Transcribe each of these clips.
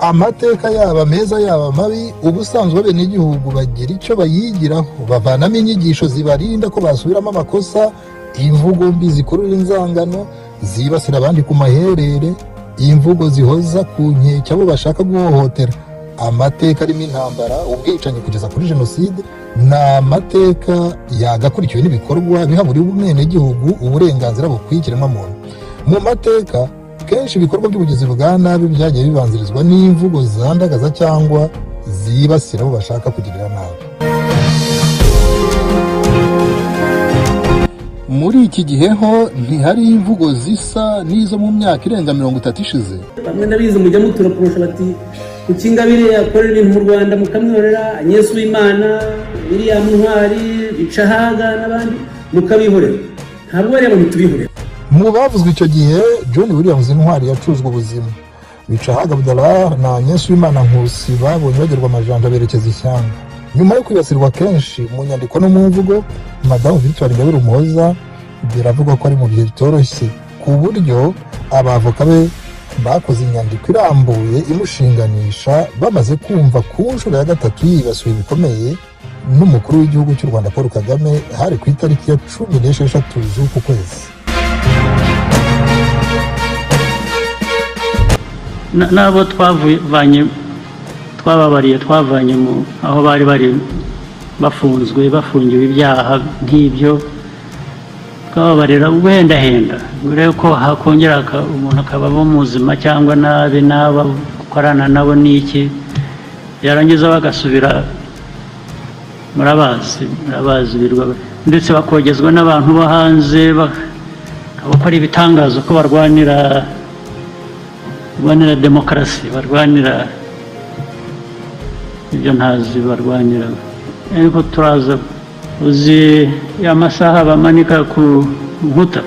amateka yaba meza yaba mabi ubusanzwe abenegihugu bagira icyo bayigiraho bavanamo inyigisho zibarinda ko basubiramo amakosa imvugo mbi zikurura inzangano zibasira abandi ku maherere imvugo zihoza ku nkeke abo bashaka guhohotera amateka arimo intambara ubwicanyi kugeza kuri jenoside ni amateka yagakurikiwe n'ibikorwa biha buri umwenegihugu uburenganzira bukwikiremo muntu mu mateka kenshi ibikorwa by'ubugizi bwa nabi byagiye bibanzirizwa n'imvugo zandagaza cyangwa zibasira abo bashaka kugirira nabi muri iki gihe ho ntihari imvugo zisa n'izo mu myaka irenga mirongo itatu ishize bamwe ndabizi mujya muturapurusha bati kuki ingabire yakorera ibintu mu rwanda mukamwihorera anyesu w'imana miriam ntwari bicahaga n'abandi mukabihorera ntabwo bariya bantu tubihorera mu bavuzwe icyo gihe john williams intwari yacuzwe ubuzima bicahaga abdallah na anyesu w'imana nkusi babonye bagerwa amajanja berekeza ishyanga nyuma yo kwibasirwa kenshi mu nyandiko no mu mvugo madamu victoire ingabire umuhoza biravugwa ko ari mu bihe bitoroshye ku buryo abavoka be bakoze inyandiko irambuye imushinganisha bamaze kumva ku nshuro ya gatatu yibasiwe bikomeye n'umukuru w'igihugu cy'u rwanda paul kagame hari ku itariki ya cumi n'esheshatu z'uku kwezi Na- n'abo twavanye twababariye twavanye mu aho bari bari bafunzwe bafungiwe ibyaha nk'ibyo twababarira ubuhendahenda mbere yuko hakongera aka- umuntu akabamo muzima cyangwa nabi n'aba ukorana nabo n'iki yarangiza bagasubira murabazi murabazi birwa ndetse bakogezwa n'abantu bo hanze ba- bakora ibitangazo ko barwanira barwanira demokarasi barwanira ibyo ntazi barwanira ariko turaza uzi ya masaha bamanika ku nkuta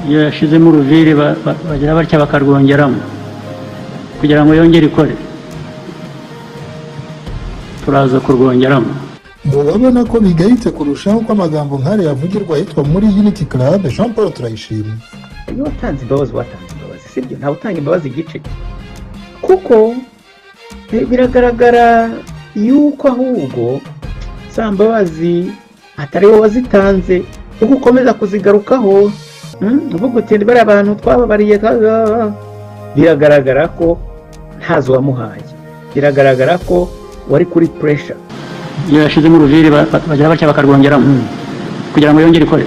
iyo yashyizemo uruviri ba- ba- bagira batya bakarwongeramo kugira ngo yongere ikore turaza kurwongeramo mubabona ko bigayitse kurushaho ko amagambo nk'ariya yavugirwa ahitwa muri unity club jean paul turayishimye iyo watanze imbabazi watanze imbabazi sibyo ntawe utanga imbabazi igice kuko bi- biragaragara yuko ahubwo za mbabazi atari wowe wazitanze uko ukomeza kuzigarukaho mm, uvuga uti "Ndi bariya bantu twababariye twa- bla- bla." biragaragara ko ntazo wamuhaye biragaragara ko wari kuri puresha iyo yashyizemo uruviri ba- ba- bagira batya bakarwongeramo kugira ngo yongere ikore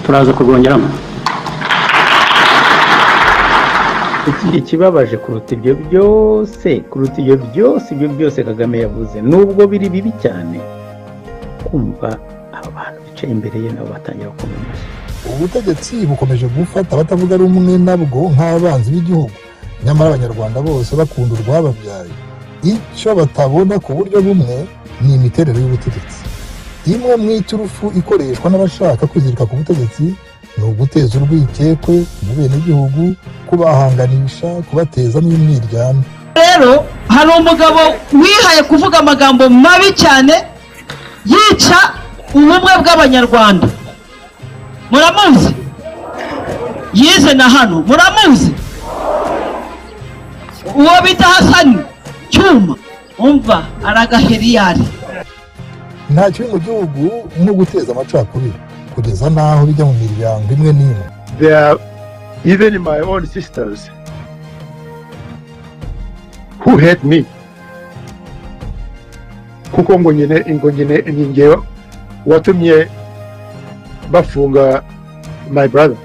turaza kurwongeramo ikindi kibabaje kuruta ibyo byose kuruta ibyo byose ibyo byose kagame yavuze nubwo biri bibi cyane kumva aba bantu bicaye imbere ye nabo batangira gukoma amashyi ubutegetsi bukomeje gufata abatavuga rumwe nabwo nk'abanzi b'igihugu nyamara abanyarwanda bose bakunda urwababyaye icyo batabona ku buryo bumwe ni imiterere y'ubutegetsi imwe mu iturufu ikoreshwa n'abashaka kwizirika ku butegetsi ni uguteza urwikekwe mu benegihugu kubahanganisha kubatezamo imyiryane rero hari umugabo wihaye kuvuga amagambo mabi cyane yica ubumwe bw'abanyarwanda muramuzi yize na hano muramuzi uwo bita hasani cyuma umva aragaheriyari nta kibi mu gihugu nko guteza amacakubiri kugeza n'aho bijya mu miryango imwe n'imwe they are even my own sisters who hate me kuko ngo nyine ngo nyine ni njye watumye bafunga my brother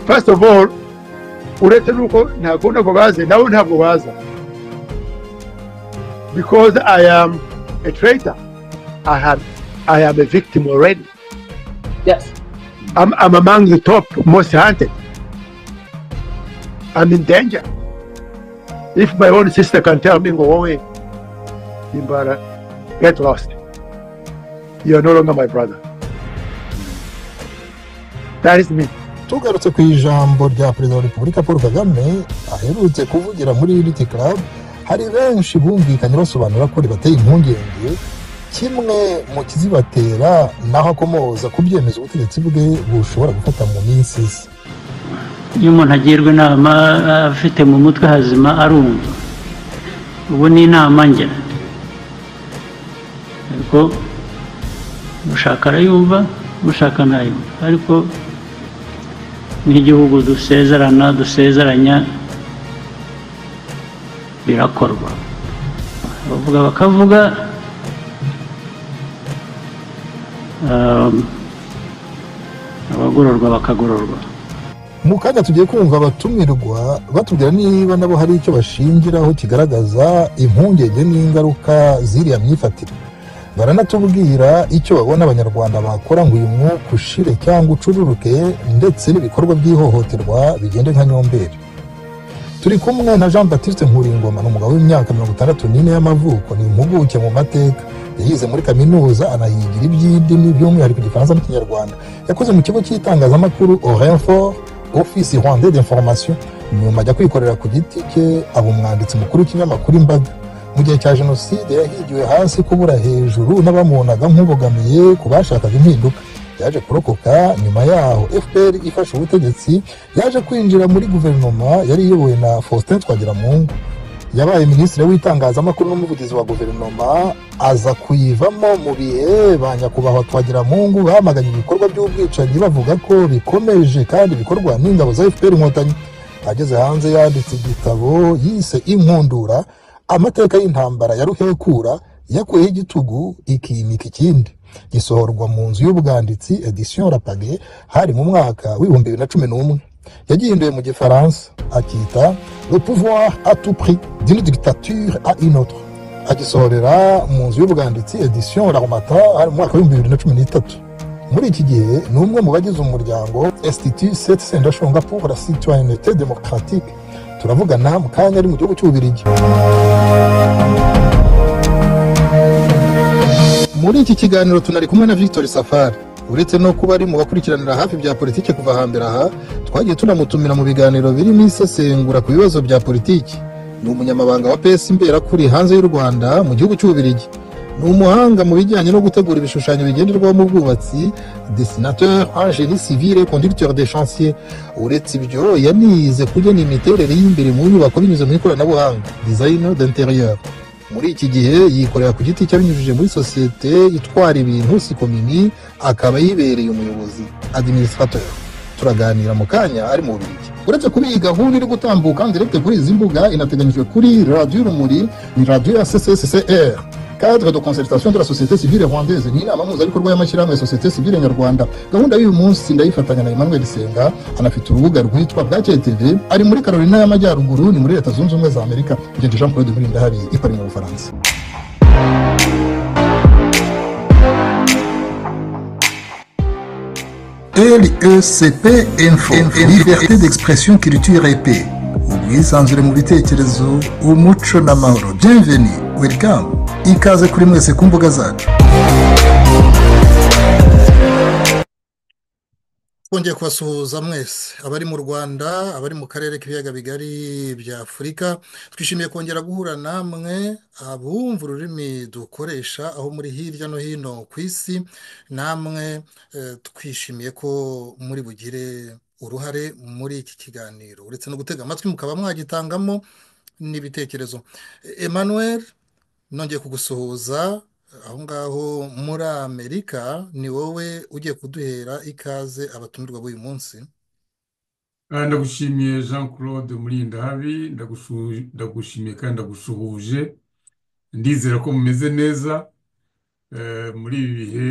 first of all uretse nuko ntabwo ntabwo baza nabo ntabwo baza because i am a traitor i have i am a victim already I'm, I'm among the top most hunted. I'm in danger. If my own sister can tell me, go away, Imbara, get lost. You are no longer my brother. That is me. tugarutse ku ijambo rya perezida wa repubulika paul kagame aherutse kuvugira muri unity club hari benshi bumvikanye basobanura ko ribateye impungenge kimwe mu kizibatera naho akomoza ku byemezo ubutegetsi bwe bushobora gufata mu minsi isa iyo umuntu agirwa inama afite mu mutwe hazima arumva ubu ni inama ngira ariko ushaka arayumva ushaka ntayumva ariko nk'igihugu dusezerana dusezeranya birakorwa bavuga bakavuga um, abagororwa bakagororwa mu kanya tugiye kumva abatumirwa batubwira niba nabo hari icyo bashingiraho kigaragaza impungenge n'ingaruka z'iriya myifatire baranatubwira icyo babona abanyarwanda bakora ngo uyu mwuka ushire cyangwa ucururuke ndetse n'ibikorwa by'ihohoterwa bigende nka nyomberi turi kumwe na jean baptiste nkuringoma ni umugabo w'imyaka mirongo itandatu n'ine y'amavuko ni impuguke mu mateka yayize muri kaminuza anayigira iby'indimi by'umwihariko igifaransa n'ikinyarwanda yakoze mu kigo cy'itangazamakuru orinfor office rwanda d'information nyuma ajya kwikorera ku giti cye aba umwanditsi mukuru w'ikinyamakuru imbaga mu gihe cya jenoside yahigiwe hasi kubura hejuru n'abamubonaga nk'ubogamiye ku bashakaga impinduka yaje kurokoka nyuma yaho fpr ifashe ubutegetsi yaje kwinjira muri guverinoma yari iyobowe na faustin twagiramungu yabaye minisitiri w'itangazamakuru n'umuvugizi wa guverinoma aza kuyivamo mu bihe ba nyakubahwa twagiramungu bamaganye ibikorwa by'ubwicanyi bavuga ko bikomeje kandi bikorwa n'ingabo za fpr inkotanyi ageze hanze yanditse igitabo yise inkundura amateka y'intambara ya ruhekura yakuyeho igitugu ikimika ikindi gisohorwa mu nzu y'ubwanditsi edition rapage hari mu mwaka w'ibihumbi bibiri na cumi n'umwe yagihinduye mu gifaransa akita le pouvoir à tout prix d'une dictature à une autre agisohorera mu nzu y'ubwanditsi edition laromata mu mwaka w'ibihumbi bibiri na cumi n'itatu muri iki gihe ni umwe mu bagize umuryango institut set sendashonga pour la citoyenneté démocratique turavugana mu kanya ari mu gihugu cy'ububirigi muri iki kiganiro tunari kumwe na victor safari uretse no kuba ari mu bakurikiranira hafi ibya politiki kuva hambere aha twagiye tunamutumira mu biganiro birimo isesengura ku bibazo bya politiki ni umunyamabanga wa pesi mberakuri hanze y'u rwanda mu gihugu cy'ububirigi ni umuhanga mu bijyanye no gutegura ibishushanyo bigenderwaho mu bwubatsi desinateur angeli civile conducteur de chantier uretse ibyo yanize kugena imiterere y'imbere mu nyubako binyuze mu ikoranabuhanga design d'intérieur muri iki gihe yikorera ku giti cye abinyujije muri sosiyete itwara ibintu sikomini akaba yibereye umuyobozi administrateur turaganira mu kanya ari mu bubirigi uretse kuba iyi gahunda iri gutambuka ndirete kuri izi mbuga inateganyijwe kuri radiyo urumuri ni radiyo ya cccr cadre de concertation de la société civile rwandaise ni inama mpuzabikorwa y'amashyirahamwe ya sosiyete sivile nyarwanda gahunda y'uyu munsi ndayifatanya na emmanuel senga anafite urubuga rwitwa bwake tv ari muri carolina y'amajyaruguru ni muri leta zunze ubumwe za amerika ngende jean claude muri ndahabi i paris mu bufaransa lecp info liberté d'expression culture et paix ubwisanzure mu bitekerezo umuco n'amahoro bienveni welcome ikaze kuri mwese ku mbuga zacu twongeye kubasuhuza mwese abari mu rwanda abari mu karere k'ibiyaga bigari bya afurika twishimiye kongera guhura namwe abumva ururimi dukoresha aho muri hirya no hino ku isi namwe twishimiye ko muri bugire uruhare muri iki kiganiro uretse no gutega amatwi mukaba mwagitangamo n'ibitekerezo emmanuel nongeye kugusuhuza aho ngaho muri amerika ni wowe ugiye kuduhera ikaze abatumirwa b'uyu munsi Ah, ndagushimiye jean claude murindahabi ndagushu- ndagushimiye kandi ndagusuhuje ndizera ko mumeze neza eh, muri ibi bihe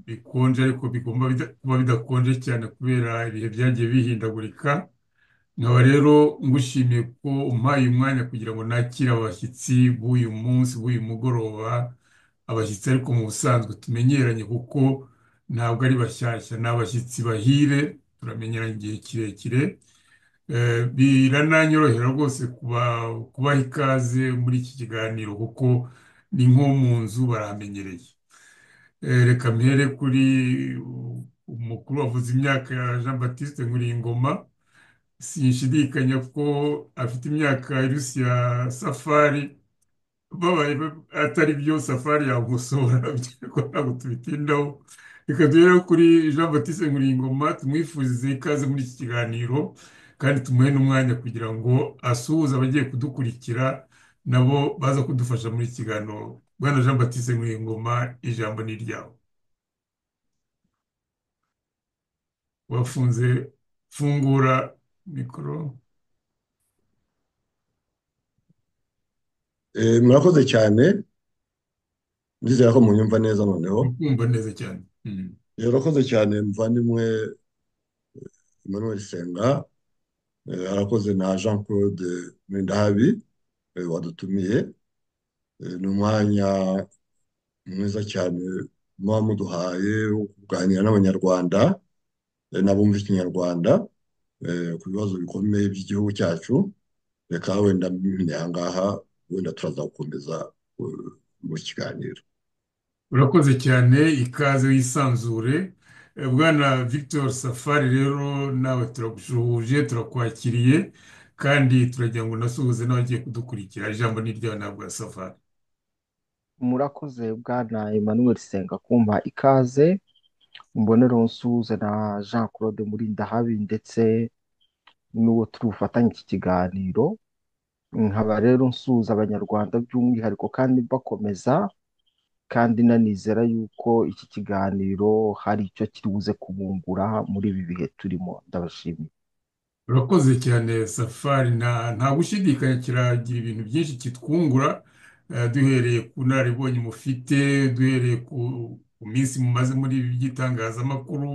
bikonje ariko bigomba bida- kuba bidakonje cyane kubera ibihe byagiye bihindagurika nkaba rero ngushimiye ko umpaye umwanya kugira ngo nakire abashyitsi b'uyu munsi b'uyu mugoroba abashyitsi ariko mu busanzwe tumenyeranye kuko ntabwo ari bashyashya ni abashyitsi bahire turamenyeranye igihe kirekire Eh, birananyorohera rwose kuba- kubaha ikaze muri iki kiganiro kuko ni nko mu nzu baramenyereye Eh, reka mpere kuri uh, umukuru wavuze imyaka ya Jean Baptiste Nkuringoma sinshidikanya ko afite imyaka irusi ya Safari babaye ba- atari byo Safari yagusura ariko ntabwo tubitindaho reka duhere kuri Jean Baptiste Nkuringoma tumwifurize ikaze muri iki kiganiro kandi tumuhe n'umwanya kugira ngo asuhuze abagiye kudukurikira nabo baza kudufasha muri iki kiganiro bwana jean batiste nkuyingoma ijambo ni iryawe wafunze fungura mikoro murakoze cyane ndizera ko munyumva neza noneho kumva neza cyane Mm. yarakoze cyane muvandimwe emmanuel senga eh, arakoze na jean claude mwindahabi eh, wadutumiye Eh, ni umwanya mwiza cyane muba muduhaye wo kuganira n'abanyarwanda eh, n'abumva ikinyarwanda eh, ku bibazo bikomeye by'igihugu cyacu reka wenda mbimenya aha ngaha wenda turazakomeza eh, mu kiganiro urakoze cyane ikaze wisanzure Eh, bwana victor safari rero nawe turagusuhuje turakwakiriye kandi turagira ngo unasuhuze n'abagiye kudukurikira ijambo ni iryawe ntabwo ya safari murakoze bwana emmanuel senga kumpa ikaze mbonero nsuhuza na jean claude murindahabi ndetse n'uwo turi bufatanye iki kiganiro nkaba rero nsuhuza abanyarwanda by'umwihariko kandi bakomeza kandi nanizera yuko iki kiganiro hari icyo kiri buze kubungura muri ibi bihe turimo ndabashimiye urakoze cyane safari nta nta gushidikanya kiragira ibintu byinshi kitwungura eh, duhereye ku nararibonye mufite duhereye ku ku minsi mumaze muri ibi by'itangazamakuru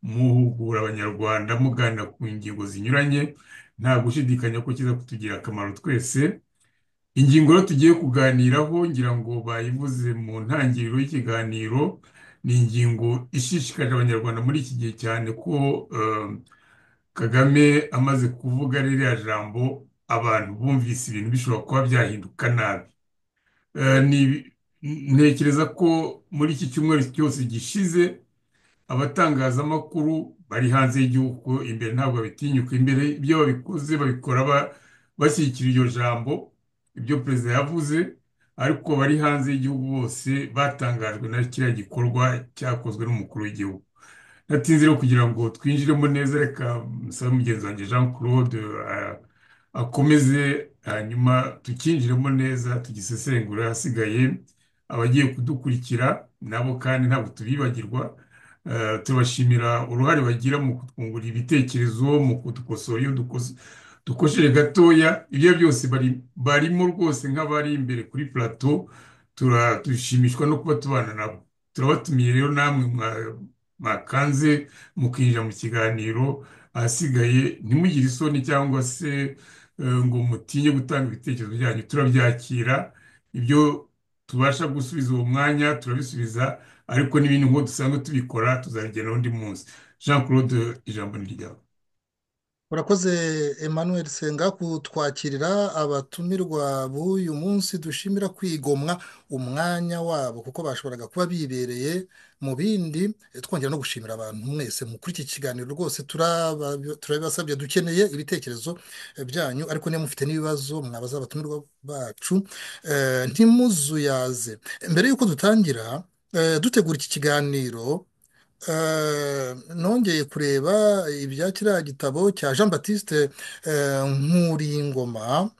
muhugura abanyarwanda muganira ku ngingo zinyuranye nta gushidikanya ko kiza kutugirira akamaro twese ingingo rero tugiye kuganiraho ngira ngo bayivuze mu ntangiriro y'ikiganiro ni ingingo ishishikarira abanyarwanda muri iki gihe cyane ko eh, Kagame amaze kuvuga ririya jambo abantu bumvise ibintu bishobora kuba byahinduka nabi Eh, ni- ntekereza ko muri iki cyumweru cyose gishize abatangazamakuru bari hanze y'igihugu imbere ntabwo babitinyuka imbere ibyo babikoze babikora ba- bashyigikira iryo jambo ibyo perezida yavuze ariko bari hanze y'igihugu bose batangajwe na kiriya gikorwa cyakozwe n'umukuru w'igihugu natinze rero kugira ngo twinjiremo neza reka musabe mugenzi wanjye jean claude eh, akomeze hanyuma tukinjiremo neza tugisesengure ahasigaye abagiye kudukurikira nabo kandi ntabwo tubibagirwa Eh, turabashimira uruhare bagira mu kutwungura ibitekerezo mu kudukosora iyo dukose dukosheje gatoya ibyo byose bari barimo rwose nk'abari imbere kuri plateau tura- dushimishwa no kuba tubana nabo turabatumiye rero namwe mwa- mwakanze mukinjira mu kiganiro ahasigaye ntimugire isoni cyangwa se eh, ngo mutinye gutanga ibitekerezo byanyu turabyakira ibyo tubasha gusubiza uwo mwanya turabisubiza ariko n'ibindi nk'uko dusanzwe tubikora tuzabigeraho undi munsi jean claude ijambo ni ryawe Urakoze Emmanuel Senga kutwakirira abatumirwa b'uyu munsi dushimira kwigomwa umwanya wabo kuko bashoboraga kuba bibereye mu bindi Eh, twongera no gushimira abantu mwese mu kuri iki kiganiro rwose turaba- turabibasabye dukeneye ibitekerezo eh, byanyu ariko niba mufite n'ibibazo mwabaza abatumirwa bacu eh, ntimuzuyaze mbere y'uko dutangira eh, dutegura iki kiganiro Eh, nongeye kureba ibya kiriya gitabo cya Jean Baptiste eh, Nkuringoma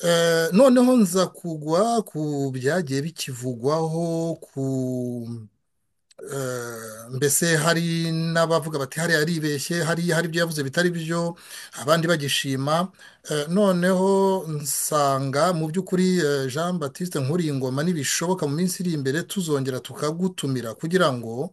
Eh, noneho nza kugwa ku byagiye bikivugwaho ku eh, mbese hari n'abavuga bati hariya aribeshye hari hari ibyo yavuze bitari byo abandi bagishima Eh, noneho nsanga mu by'ukuri eh, Jean Baptiste Nkuringoma nibishoboka mu minsi iri imbere tuzongera tukagutumira kugira ngo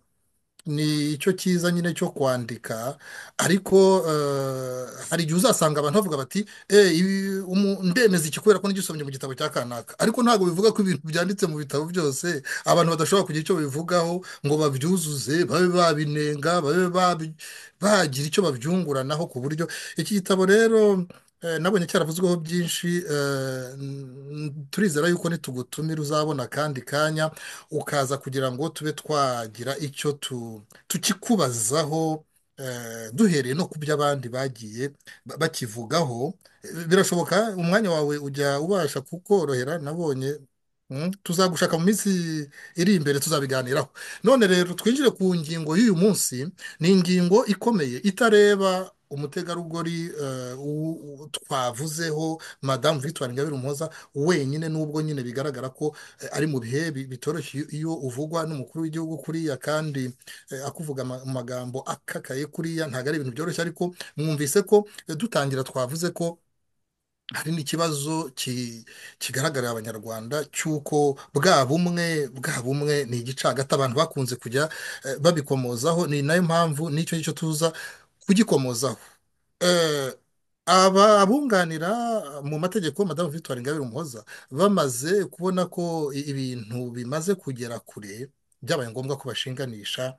ni icyo cyiza nyine cyo kwandika ariko eh, hari igihe uzasanga abantu bavuga bati "Eh, ibi- umu- ndemeza iki kubera ko n'igisomye mu gitabo cya kanaka ariko ntabwo bivuga ko ibintu byanditse mu bitabo byose abantu badashobora kugira icyo babivugaho ngo babyuzuze babe babinenga babe babi- bagira icyo babyunguranaho ku buryo iki gitabo rero eh, nabonye cyaravuzweho byinshi eh, n- turizera yuko nitugutumira uzabona akandi kanya ukaza kugira ngo tube twagira icyo tu- tukikubazaho eh, duhereye no ku byo abandi bagiye ba- bakivugaho Eh, birashoboka umwanya wawe ujya ubasha kukorohera nabonye mm, tuzagushaka mu minsi iri imbere tuzabiganiraho none rero twinjire ku ngingo y'uyu munsi ni ingingo ikomeye itareba umutegarugori eh, u- u- twavuzeho madamu victoire ingabire umuhoza wenyine n'ubwo nyine bigaragara ko eh, ari mu bihe bi- bitoroshye iyo iyo uvugwa n'umukuru w'igihugu kuriya kandi eh, akuvuga ama- amagambo akakaye kuriya ntabwo ari ibintu byoroshye ariko mwumvise ko eh, dutangira twavuze ko hari n'ikibazo ki- kigaragarira abanyarwanda cy'uko bwa bumwe bwa bumwe ni igicagata abantu bakunze kujya eh, babikomozaho ni nayo mpamvu n'icyo ngicyo tuza kugikomozaho Eh, aba abunganira mu mategeko madamu victoire ingabire umuhoza bamaze kubona ko i- ibintu bimaze kugera kure byabaye ngombwa ko bashinganisha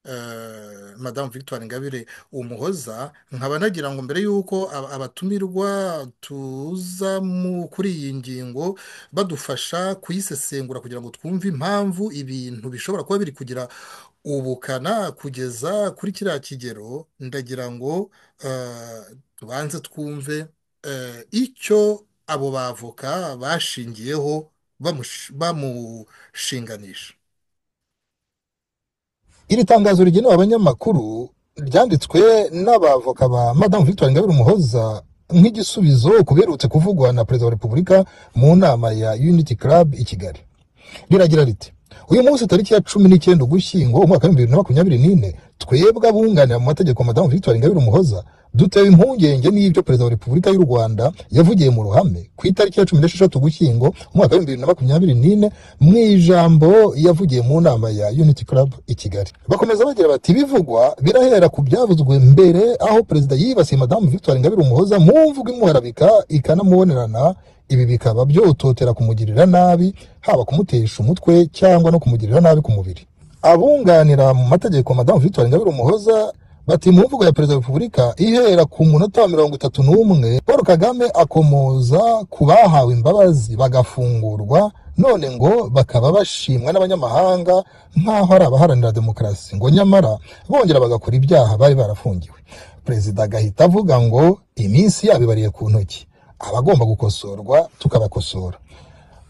eh, madamu victoire ingabire umuhoza nkaba nagira ngo mbere y'uko aba- abatumirwa tuza mu kuri iyi ngingo badufasha kuyisesengura kugira ngo twumve impamvu ibintu bishobora kuba biri kugira ubukana kugeza kuri kiriya kigero ndagira ngo eh, tubanze twumve eh, icyo abo bavoka bashingiyeho bamush- bamushinganisha Iri tangazo rigenewe abanyamakuru ryanditswe n'abavoka ba Madamu Victoire Ingabire Umuhoza nk'igisubizo ku biherutse kuvugwa na Perezida wa Repubulika mu nama ya Unity Club i Kigali riragira riti uyu munsi tariki ya cumi n'icyenda ugushyingo umwaka w'ibihumbi bibiri na makumyabiri n'ine twebwe abunganira mu mategeko madamu victoire ingabire umuhoza dutewe impungenge n'ibyo perezida wa repubulika y'u rwanda yavugiye mu ruhame ku itariki ya cumi n'esheshatu ugushyingo umwaka w'ibihumbi bibiri na makumyabiri n'ine mu ijambo yavugiye mu nama ya unity club i kigali bakomeza bagira bati ibivugwa birahera ku byavuzwe mbere aho perezida yibasiye madamu victoire ingabire umuhoza mu mvugo imuharabika ikanamubonerana ibi bikaba byototera kumugirira nabi haba kumutesha umutwe cyangwa no kumugirira nabi ku mubiri abunganira mu mategeko madamu victoire ingabire umuhoza bati mu mvugo ya perezida wa repubulika ihera ku munota wa mirongo itatu n'umwe paul kagame akomoza ku bahawe imbabazi bagafungurwa none ngo bakaba bashimwa n'abanyamahanga nk'aho ari abaharanira demokarasi ngo nyamara bongera bagakora ibyaha bari barafungiwe perezida agahita avuga ngo iminsi yabo ibariye ku ntoki abagomba gukosorwa tukabakosora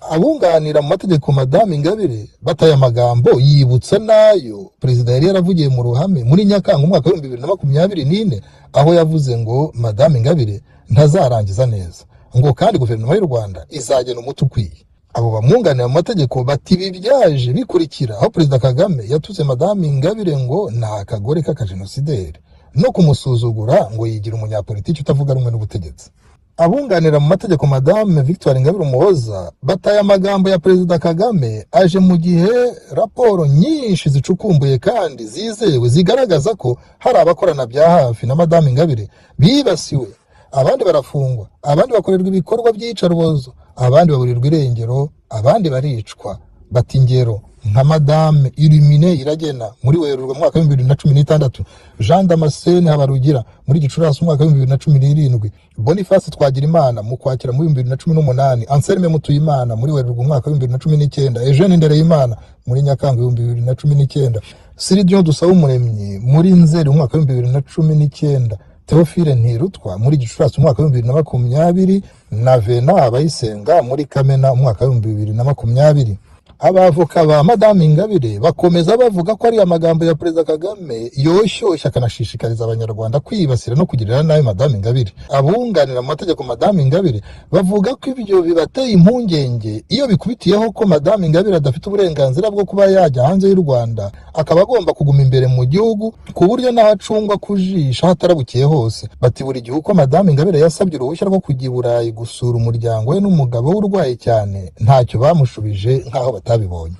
abunganira mu mategeko madamu ingabire bataye amagambo yibutsa n'ayo perezida yari yaravugiye mu ruhame muri nyakanga umwaka w'ibihumbi bibiri na makumyabiri n'ine aho yavuze ngo madamu ingabire ntazarangiza neza ngo kandi guverinoma y'u rwanda izagena umuti ukwiye abo bamwunganira mu mategeko bati ibi byaje bikurikira aho perezida kagame yatutse madamu ingabire ngo ni akagore k'akajenosideri no kumusuzugura ngo yigira umunyapolitiki utavuga rumwe n'ubutegetsi abunganira mu mategeko madame victoire ingabire umuhoza bataye amagambo ya perezida kagame aje mu gihe raporo nyinshi zicukumbuye kandi zizewe zigaragaza ko hari abakorana bya hafi na madame ingabire bibasiwe abandi barafungwa abandi bakorerwa ibikorwa by'iyicarubozo abandi baburirwa irengero abandi baricwa bata ingero nka madame irumine iragena muri werurwe mu mwaka w'ibihumbi bibiri na cumi n'itandatu jean damascene habarugira muri gicurasi umwaka w'ibihumbi bibiri na cumi n'irindwi boniface twagirimana mu kwakira muri bibiri na cumi n'umunani anselme mutuyimana muri werurwe umwaka w'ibihumbi bibiri na cumi n'icyenda eugene ndereyimana muri nyakanga ibihumbi bibiri na cumi n'icyenda siridion dusabumuremyi muri nzeri umwaka w'ibihumbi bibiri na cumi n'icyenda teofile ntirutwa muri gicurasi umwaka w'ibihumbi bibiri na makumyabiri na vena abayisenga muri kamena umwaka w'ibihumbi bibiri na makumyabiri abavoka ba madamu ingabire bakomeza bavuga ko ari amagambo ya perezida kagame yoshyushya akanashishikariza abanyarwanda kwibasira no kugirira nabi madamu ingabire abunganira mu mategeko madamu ingabire bavuga ko ibyo bibateye impungenge iyo bikubitiyeho ko madamu ingabire adafite uburenganzira bwo kuba yajya hanze y'u rwanda akaba agomba kuguma imbere mu gihugu ku buryo n'aho acungwa ku jisho aho atarabukiye hose bati buri gihe uko madamu ingabire yasabye uruhushya rwo kujya i burayi gusura umuryango we n'umugabo we urwaye cyane ntacyo bamushubije nk'aho batabibonye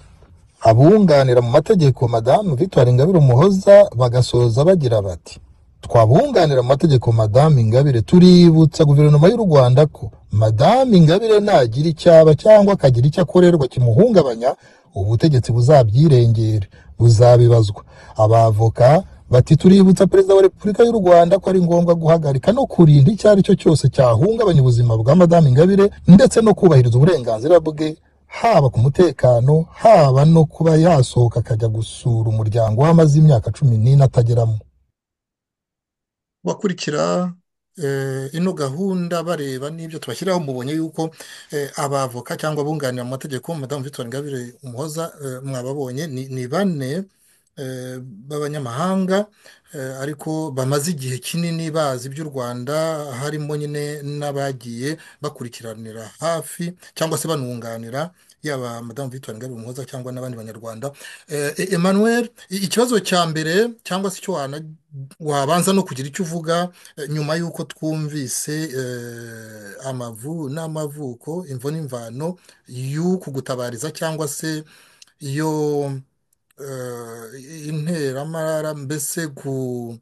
abunganira mu mategeko madamu victoire ingabire umuhoza bagasoza bagira bati twabunganira mu mategeko madamu ingabire tuributsa guverinoma y'u rwanda ko madamu ingabire nagira icyaba cyangwa akagira icyo akorerwa kimuhungabanya ubutegetsi buzabyirengere buzabibazwa abavoka bati tuributsa perezida wa repubulika y'u rwanda ko ari ngombwa guhagarika no kurinda icyo ari cyo cyose cyahungabanya ubuzima bwa madamu ingabire ndetse no kubahiriza uburenganzira bwe haba ku mutekano haba no kuba yasohoka akajya gusura umuryango we amaze imyaka cumi n'ine atageramo bakurikira eh, ino gahunda bareba n'ibyo tubashyiraho mubonye yuko eh, abavoka cyangwa abunganira mu mategeko madamu victoire ingabire umuhoza eh, mwababonye ni ni bane eh, b'abanyamahanga eh, ariko bamaze igihe kinini bazi iby'u Rwanda harimo nyine n'abagiye bakurikiranira hafi cyangwa se banunganira yaba madamu Victoire Ingabire Umuhoza cyangwa n'abandi banyarwanda Eh, E- Emmanuel i- ikibazo cya mbere cyangwa se icyo wana- wabanza no kugira icyo uvuga eh, nyuma y'uko twumvise eh, amavu n'amavuko imvo n'imvano y'uku gutabariza cyangwa se iyo eh, interamara mbese ku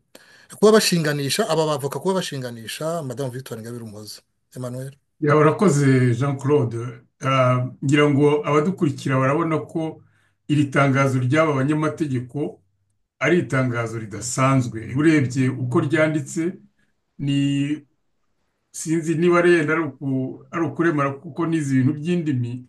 kuba bashinganisha aba bavoka kuba bashinganisha madamu Victoire Ingabire Umuhoza Emmanuel Ya, urakoze Jean Claude Ah, ngira ngo abadukurikira barabona ko iri tangazo ry'aba banyamategeko ari itangazo ridasanzwe urebye uko ryanditse ni sinzi niba yenda ari uku- ari ukuremera kuko n'izi bintu by'indimi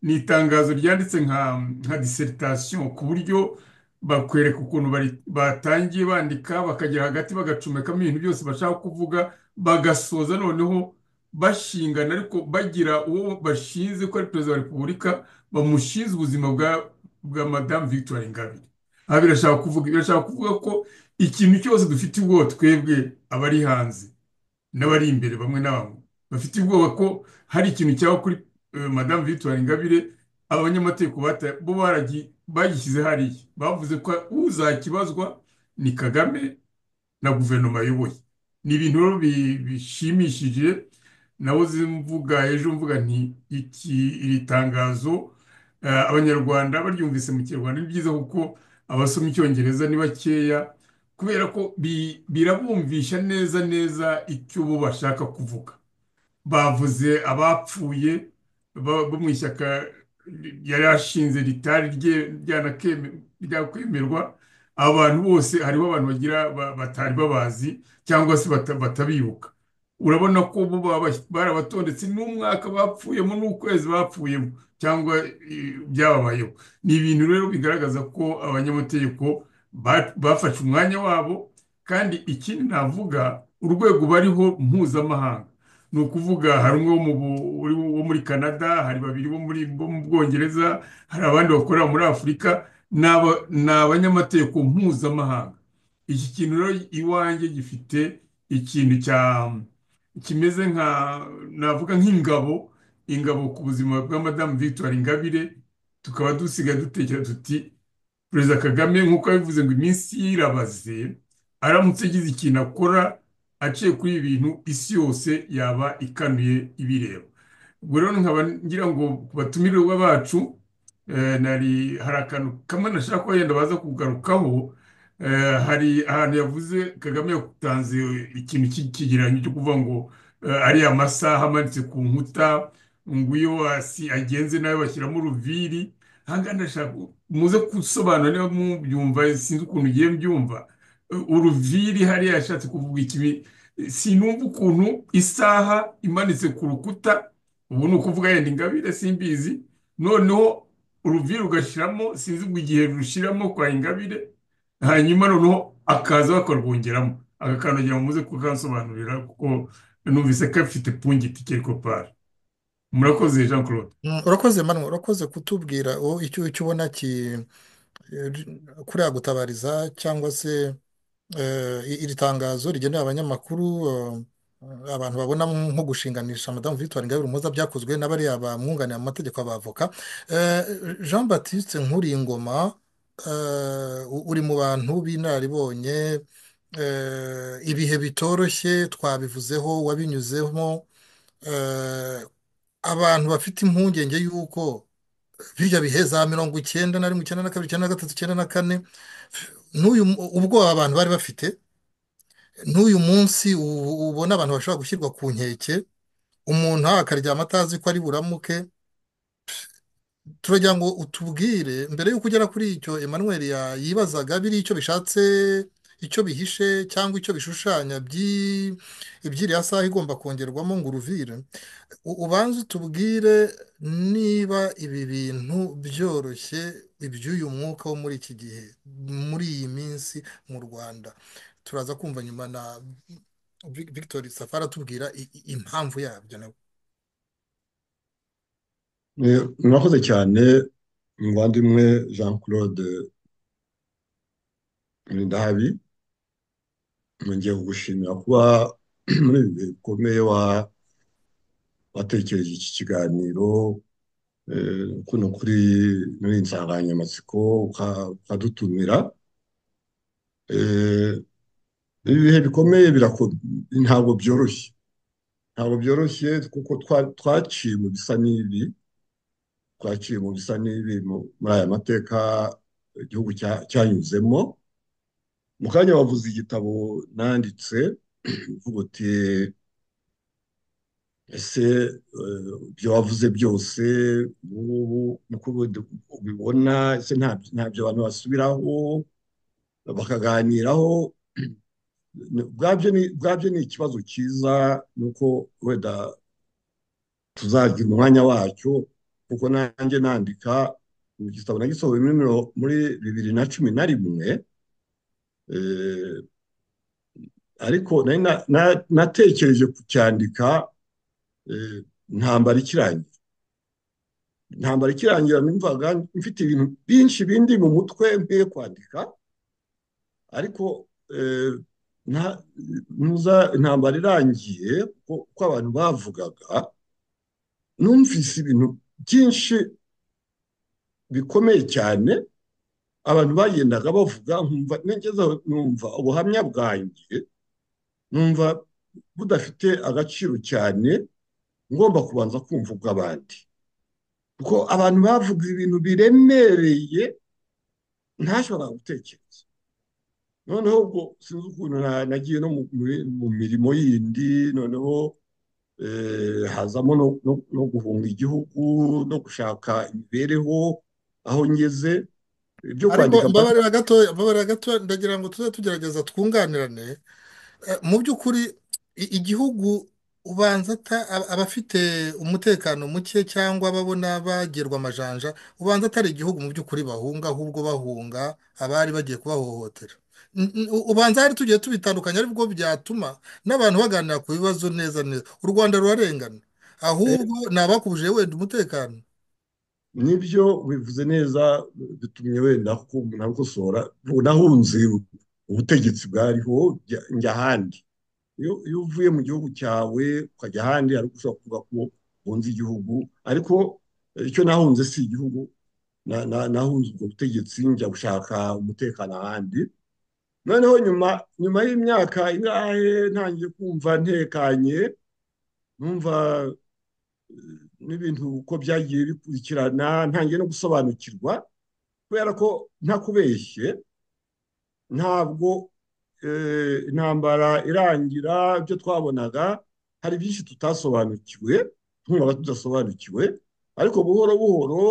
ni itangazo ryanditse nka nka dissertation ku buryo bakwereka ukuntu bari- batangiye bandika bakagera hagati bagacomekamo ibintu byose bashaka kuvuga bagasoza noneho bashingana ariko bagira uwo bashinze ko ari perezida wa repubulika bamushinze ubuzima bwa bwa madamu victoire ingabire aha birashaka kuvuga birashaka kuvuga ko ikintu cyose dufite ubwoba twebwe abari hanze n'abari imbere bamwe na bamwe bafite ubwoba ko hari ikintu cyaba kuri eh, madamu victoire ingabire aba banyamategeko bata- bo baragi- bagishyize hariya bavuze ko uzakibazwa ni kagame na guverinoma ayoboye ni ibintu rero bi- bishimishije nawe mvuga ejo mvuga nti iki iri tangazo eh, abanyarwanda baryumvise mu kinyarwanda ni byiza kuko abasoma icyongereza ni bakeya kubera ko bi- birabumvisha neza neza icyo bo bashaka kuvuga bavuze abapfuye ba- bo mu ishyaka yari ashinze ritari rye ryanakeme- ryakwemerwa abantu bose hariho abantu bagira ba- batari babazi cyangwa se bata- batabibuka urabona ko bo baba- barabatondetse n'umwaka bapfuyemo n'ukwezi bapfuyemo cyangwa eh, byababayeho ni ibintu rero bigaragaza ko abanyamategeko ba- bafashe umwanya wabo kandi ikindi navuga urwego bariho mpuzamahanga ni ukuvuga hari umwe wo mu bu- uri wo muri Canada hari babiri bo muri bo mu Bwongereza hari abandi bakorera muri Afurika ni aba- ni abanyamategeko mpuzamahanga iki kintu rero iwanjye gifite ikintu cya kimeze nka navuga nk'ingabo ingabo ku buzima bwa madamu Victoire Ingabire tukaba dusigaye dutekereza tuti perezida Kagame nk'uko yabivuze ngo iminsi ye irabaze aramutse agize ikintu akora aciye kuri ibi bintu isi yose yaba ikanuye ibireba ubwo rero nkaba ngira ngo ku batumirwa bacu eh, nari hari akantu kamwe nashaka ko yenda baza kugarukaho Eh, hari ahantu yavuze Kagame yatanze ikintu cy'ikigereranyo cyo kuvuga ngo eh, ari amasaha amanitse ku nkuta ngo iyo wasi agenze nayo bashyiramo uruviri ahangaha ndashaka muze gusobanura niba mubyumva sinzi ukuntu ugiye mbyumva uruviri hariya yashatse kuvuga ikibi sinumva ukuntu isaha imanitse ku rukuta ubu ni ukuvuga yenda ingabire simbizi noneho uruviri ugashyiramo sinzi ngo igihe rushiramo kwa ingabire hanyuma noneho akaza bakarwongeramo aka kantu ngira ngo muze kukansobanurira kuko numvise gafite pungiti keriko pari murakoze jean claude Mm, urakoze manu urakoze kutubwira o icyo icyo ubona ki eh, kuriya gutabariza cyangwa se eh, i- iri tangazo rigenewe abanyamakuru eh, abantu babona nko gushinganisha madamu Victoire Ingabire Umuhoza byakozwe na bariya bamwunganira mu mategeko abavoka Eh, Jean Baptiste Nkuringoma eh, u- uri mu bantu b'inararibonye eh, ibihe bitoroshye twabivuzeho wabinyuzemo eh, abantu bafite impungenge y'uko birya bihe za mirongo icyenda na rimwe icyenda na kabiri icyenda na gatatu icyenda na kane n'uyu mu- ubwoba abantu bari bafite n'uyu munsi ubu- ubona abantu bashobora gushyirwa ku nkeke umuntu akaryama atazi ko ari buramuke turagira ngo utubwire mbere y'uko ugera kuri icyo Emmanuel ya- yibazaga biriya icyo bishatse icyo bihishe cyangwa icyo bishushanya by'i- iby'iriya saha igomba kongerwamo ngo uruvire U- ubanze utubwire niba ibi bintu byoroshye iby'uyu mwuka wo muri iki gihe muri iyi minsi mu Rwanda turaza kumva nyuma na Vic- Victor Safari atubwira i- i- impamvu yabyo nawe Eh, Murakoze cyane muvandimwe Jean Claude murindahabi nongeye kugushimira kuba muri ibi bihe bikomeye wa- watekereje iki kiganiro eh, kuno kuri muri iyi nsanganyamatsiko uka- ukadutumira Eh, ibi bihe bikomeye birako- ntabwo byoroshye ntabwo byoroshye kuko twa- twaciye mu bisa n'ibi twaciye mu bisa n'ibi mu- muri aya mateka igihugu cya- cyanyuzemo mu kanya wavuze igitabo nanditse uvuga uti ese eh, ibyo wavuze byose ubu ngubu niko ubu- ubibona ese nta- ntabyo abantu basubiraho bakaganiraho bwabyo ni bwabyo ni ikibazo cyiza nuko wenda tuzagira umwanya wacyo kuko nanjye nandika mu gitabo nagisohoye muri miro- muri bibiri na cumi na rimwe eh, ariko nari na- na- natekereje kucyandika eh, intambara ikirangira intambara ikirangira numvaga mfite ibintu byinshi bindi mu mutwe mbiye kwandika ariko eh, nta- ntuza intambara irangiye kuko kuko abantu bavugaga numvise ibintu byinshi bikomeye cyane abantu bagendaga bavuga nkumva nigeze aho numva ubuhamya bwanjye numva budafite agaciro cyane ngomba kubanza kumva ubw'abandi kuko abantu bavuga ibintu biremereye ntashobora gutekereza noneho ubwo sinzi ukuntu na- nagiye no mu- mu- mu mirimo yindi noneho eh, hazamo no no- no guhunga igihugu no gushaka imibereho aho ngeze ibyo ariko kwandika mbabarira gatoya mbabarira gatoya ndagira ngo tuze tugerageza twunganirane Eh, mu by'ukuri i- igihugu ubanza ata- aba- abafite umutekano muke cyangwa ababona bagerwa amajanja ubanza atari igihugu mu by'ukuri bahunga ahubwo bahunga abari bagiye kubahohotera N- n- u- ubanza hari tugiye tubitandukanya aribwo byatuma n'abantu baganira ku bibazo neza neza u rwanda rurarengana ahubwo ni abakubuje wenda umutekano nibyo bivuze neza bitumye wenda ko umuntu abikosora ubu nahunze ubutegetsi bwariho njya njya ahandi iyo iyo uvuye mu gihugu cyawe ukajya ahandi ariko ushobora kuvuga ko wunze igihugu ariko eh, icyo nahunze si igihugu Na- na- nahunze ubwo butegetsi njya gushaka umutekano ahandi noneho nyuma nyuma y'imyaka ingahe ntangiye kumva ntekanye numva n'ibintu uko byagiye bikurikirana ntangiye no gusobanukirwa kubera ko ntakubeshye ntabwo eh, intambara irangira ibyo twabonaga hari byinshi tutasobanukiwe twumvaga tudasobanukiwe ariko buhoro buhoro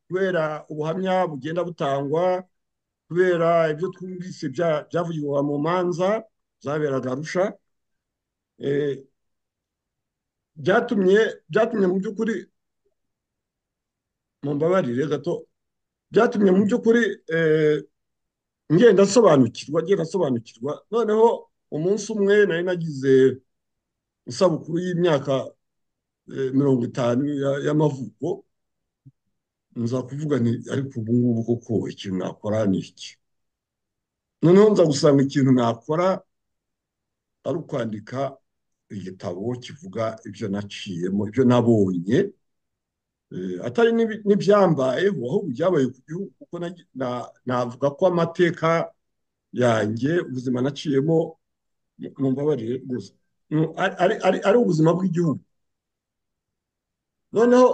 kubera ubuhamya bugenda butangwa kubera ibyo twumvise bya- byavugirwa mu manza zaberaga arusha eh, byatumye byatumye mu by'ukuri mumbabarire gato byatumye mu by'ukuri eh, ngenda nsobanukirwa ngenda nsobanukirwa noneho umunsi umwe nari nagize isabukuru y'imyaka eh, mirongo itanu ya- y'amavuko nza kuvuga nti ariko ubu ngubu koko ikintu nakora ni iki noneho nza gusanga ikintu nakora ari ukwandika igitabo kivuga ibyo naciyemo ibyo nabonye Eh, atari n'ibi- n'ibyambayeho ahubwo ibyabaye ku gihugu kuko nagi- na- navuga ko amateka yanjye ubuzima naciyemo mumbabarire rwose mm, ari- ari ari- ari ubuzima bw'igihugu noneho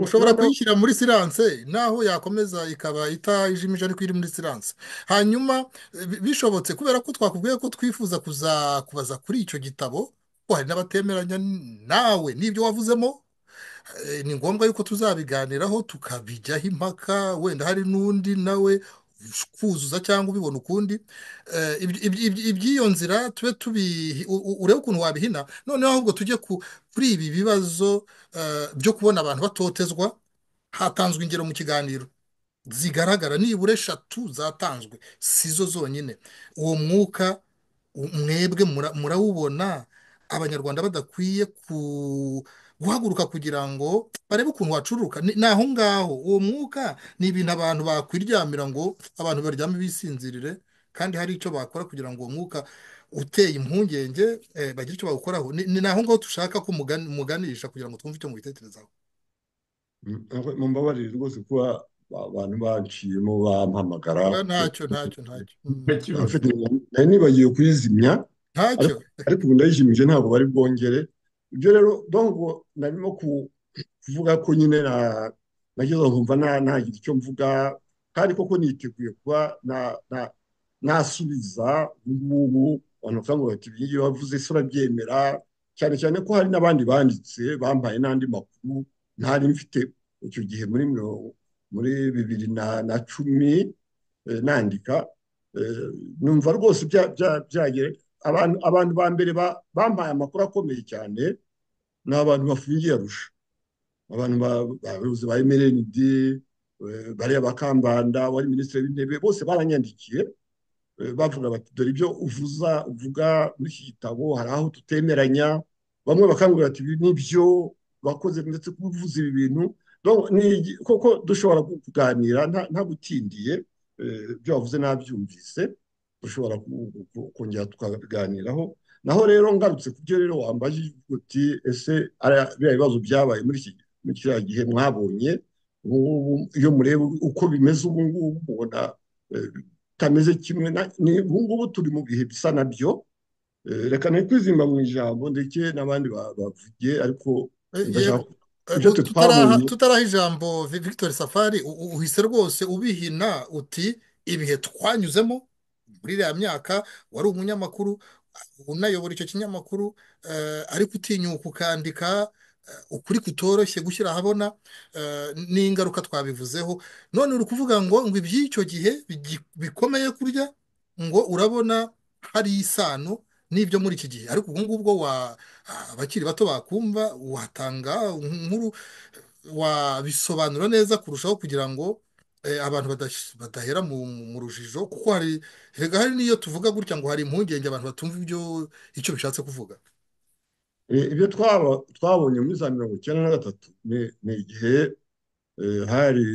ushobora noneho kuyishyira muri siranse naho yakomeza ikaba itajimije ariko iri muri siranse hanyuma bi- bishobotse kubera ko twakubwiye ko twifuza kuza kubaza kuri icyo gitabo ko hari n'abatemeranya nawe n'ibyo wavuzemo eh, ni ngombwa yuko tuzabiganiraho tukabijyaho impaka wenda hari n'undi nawe kuzuza cyangwa ubibona ukundi Eh, ibyo- ibyo- ibyo- iby'iyo nzira tube tubi u- u- urebe ukuntu wabihina noneho ahubwo tujye ku- kuri ibi bibazo eh, byo kubona abantu batotezwa hatanzwe ingero mu kiganiro zigaragara nibura eshatu zatanzwe sizo zonyine uwo mwuka u- mwebwe mura- murawubona abanyarwanda badakwiye ku guhaguruka kugira ngo barebe ukuntu wacuruka ni ni aho ngaho uwo mwuka ni ibintu abantu bakwiryamira ngo abantu baryame bisinzirire kandi hari icyo bakora kugira ngo uwo mwuka uteye impungenge eh, bagire icyo bawukoraho ni ni aho ngaho dushaka ko mugani- muganisha kugira ngo twumve icyo mubitekerezaho mumbabarire rwose kuba ba- abantu baciyemo bampamagara Ba- ntacyo ntacyo ntacyo Afite- nari nibagiwe kuyizimya ntacyo ariko ubu ndayishimije ntabwo bari bwongere ibyo rero donc narimo ku- kuvuga ko nyine na- nageze aho nkumva nta- ntagira icyo mvuga kandi koko niteguye kuba na- na- nasubiza ubungubu abantu bakavuga bati ibi ngibi bavuze se urabyemera cyane cyane ko hari n'abandi banditse bambaye n'andi makuru ntari mfite icyo gihe muri mirongo- muri bibiri na na cumi eh, nandika eh, numva rwose bya- bya- byagera abantu abantu ba mbere ba- bampaye amakuru akomeye cyane ni abantu bafungiye arusha abantu ba- bayobozi ba mrnd eh, bariya bakambanda wari minisitiri w'intebe bose baranyandikiye eh, bavuga bati dore ibyo uvuza uvuga muri iki gitabo hari aho tutemeranya bamwe bakangurira bati ibi nibyo bakoze ndetse kuvuza ibi bintu Donc, ni igi- koko dushobora kuganira nta nta gutindiye eh, ibyo wavuze nabyumvise dushobora ku- ku- kongera tukabiganiraho naho rero ngarutse ku byo rero wambajije uvuga uti ese ariya- biriya bibazo byabaye muri iki muri kiriya gihe mwabonye ubu ngubu iyo mureba uko bimeze ubu ngubu mubona eh, bitameze kimwe na- ni ubu ngubu turi mu bihe bisa na byo Eh, reka ne kwizimba mu ijambo ndetse n'abandi ba- bavuge ariko Eh, ndashaka yego, eh, ibyo twe tutaraha twabonye tutaraha ijambo Vi- Victor Safari u- u- uhise rwose ubihina uti ibihe twanyuzemo muri iriya myaka wari umunyamakuru unayobora icyo kinyamakuru eh, ariko utinyuka ukandika eh, ukuri kutoroshye gushyira ahabona eh, n'ingaruka twabivuzeho none uri kuvuga ngo ngo iby'icyo gihe bigi- bikomeye kurya ngo urabona hari isano n'ibyo muri iki gihe ariko ubu ngubu bwo wa abakiri bato bakumva watanga inkuru wabisobanura neza kurushaho kugira ngo eh, abantu badash- badahera mu mu rujijo kuko hari hega hari n'iyo tuvuga gutya ngo hari impungenge abantu batumva ibyo icyo bishatse kuvuga Eh, ibyo twaba- twabonye muri za mirongo icyenda na gatatu ni ni igihe eh, hari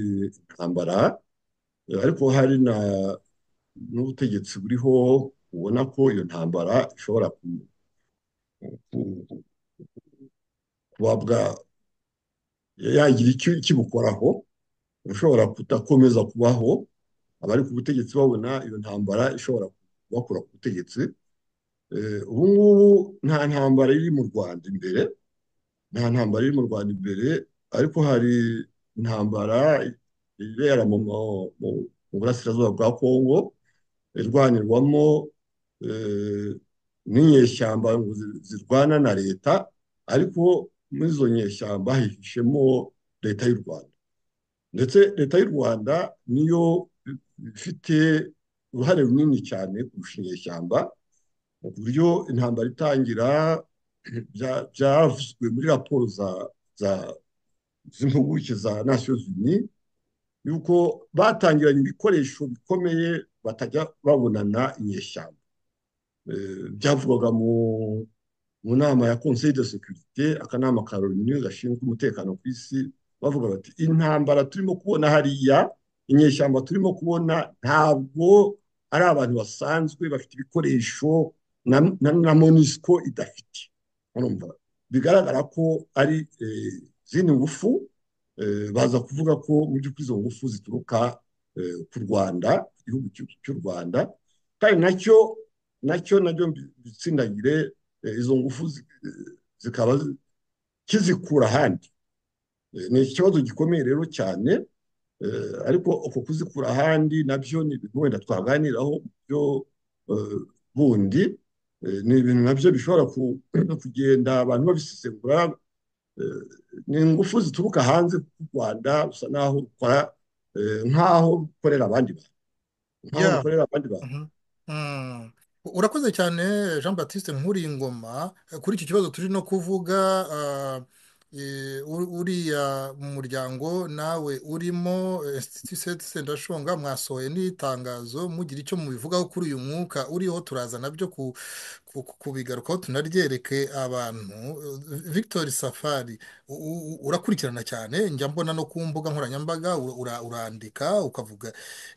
intambara eh, ariko hari na n'ubutegetsi buriho ubona ko iyo ntambara ishobora ku- ku- ku- kuba bwa- yagira icyo ikibukoraho ushobora kudakomeza kubaho abari ku butegetsi babona iyo ntambara ishobora kubakura ku butegetsi Eh, ubu ngubu nta ntambara iri mu Rwanda imbere nta ntambara iri mu Rwanda imbere ariko hari intambara ibera mu mu- mu- mu burasirazuba bwa Kongo irwanirwamo eh, n'inyeshyamba ngo zi- zirwana na leta ariko muri izo nyeshyamba hihishemo leta y'u Rwanda ndetse leta y'u Rwanda niyo ifite uruhare runini cyane kurusha inyeshyamba mu buryo intambara itangira bya- byavuzwe muri raporo za za z'impuguke za Nations Unies yuko batangiranye ibikoresho bikomeye batajya babonana inyeshyamba Eh, byavugwaga mu mu nama ya Conseil de Sécurité akanama ka Loni gashinzwe umutekano ku isi bavuga bati intambara turimo kubona hariya inyeshyamba turimo kubona ntabwo ari abantu basanzwe bafite ibikoresho na, na, na MONUSCO idafite urumva bigaragara ko ari eh, izindi ngufu eh, baza kuvuga ko mu by'ukuri izo ngufu zituruka eh, ku Rwanda igihugu cy'u- cy'u Rwanda kandi nacyo nacyo nabyo mbi- mbitsindagire eh, izo ngufu zi- eh, zikaba zi- kizikura ahandi Eh, ni ikibazo gikomeye rero cyane Eh, ariko uko kuzikura ahandi nabyo ni ibintu wenda twaganiraho mu buryo eh, bundi Eh, ni ibintu nabyo bishobora ku- kugenda abantu babisesengura eh, ni ingufu zituruka hanze ku Rwanda usa naho rukora eh, nk'aho rukorera abandi bantu nk'aho Yeah. rukorera abandi bantu Mhm. Mm. Urakoze cyane Jean Baptiste Nkuringoma Eh, kuri iki kibazo turi no kuvuga ah, eh, u- uriya muryango nawe urimo eh, Institut Saint Sendashonga mwasohoye n'itangazo mugira icyo mubivugaho kuri uyu mwuka uriho turaza nabyo ku ku kubigarukaho tunaryereke abantu victor safari u- u- urakurikirana cyane njya mbona no ku mbuga nkoranyambaga ura- ura- urandika ukavuga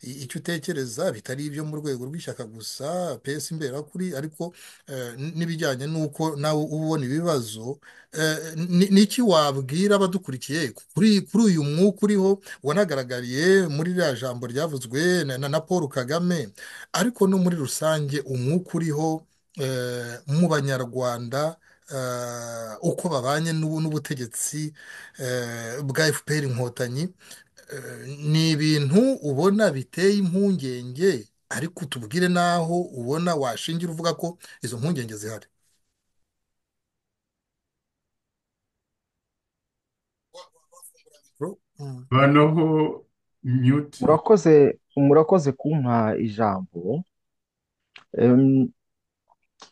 i- icyo utekereza bitari ibyo mu rwego rw'ishyaka gusa pesi imberakuri ariko eh, n- n'ibijyanye n'uko nawe uba ubona ibibazo Eh, ni- niki wabwira abadukurikiye kuri kuri uyu mwuka uriho wanagaragariye muri ririya jambo ryavuzwe na na- na paul kagame ariko no muri rusange umwuka uriho eh, mu banyarwanda eh, uko babanye n'ubu n'ubutegetsi eh, bwa FPR inkotanyi eh, ni ibintu ubona biteye impungenge ariko utubwire n'aho ubona washingira uvuga ko izo mpungenge zihari Mm. banaho mute murakoze murakoze kumpa ijambo Em,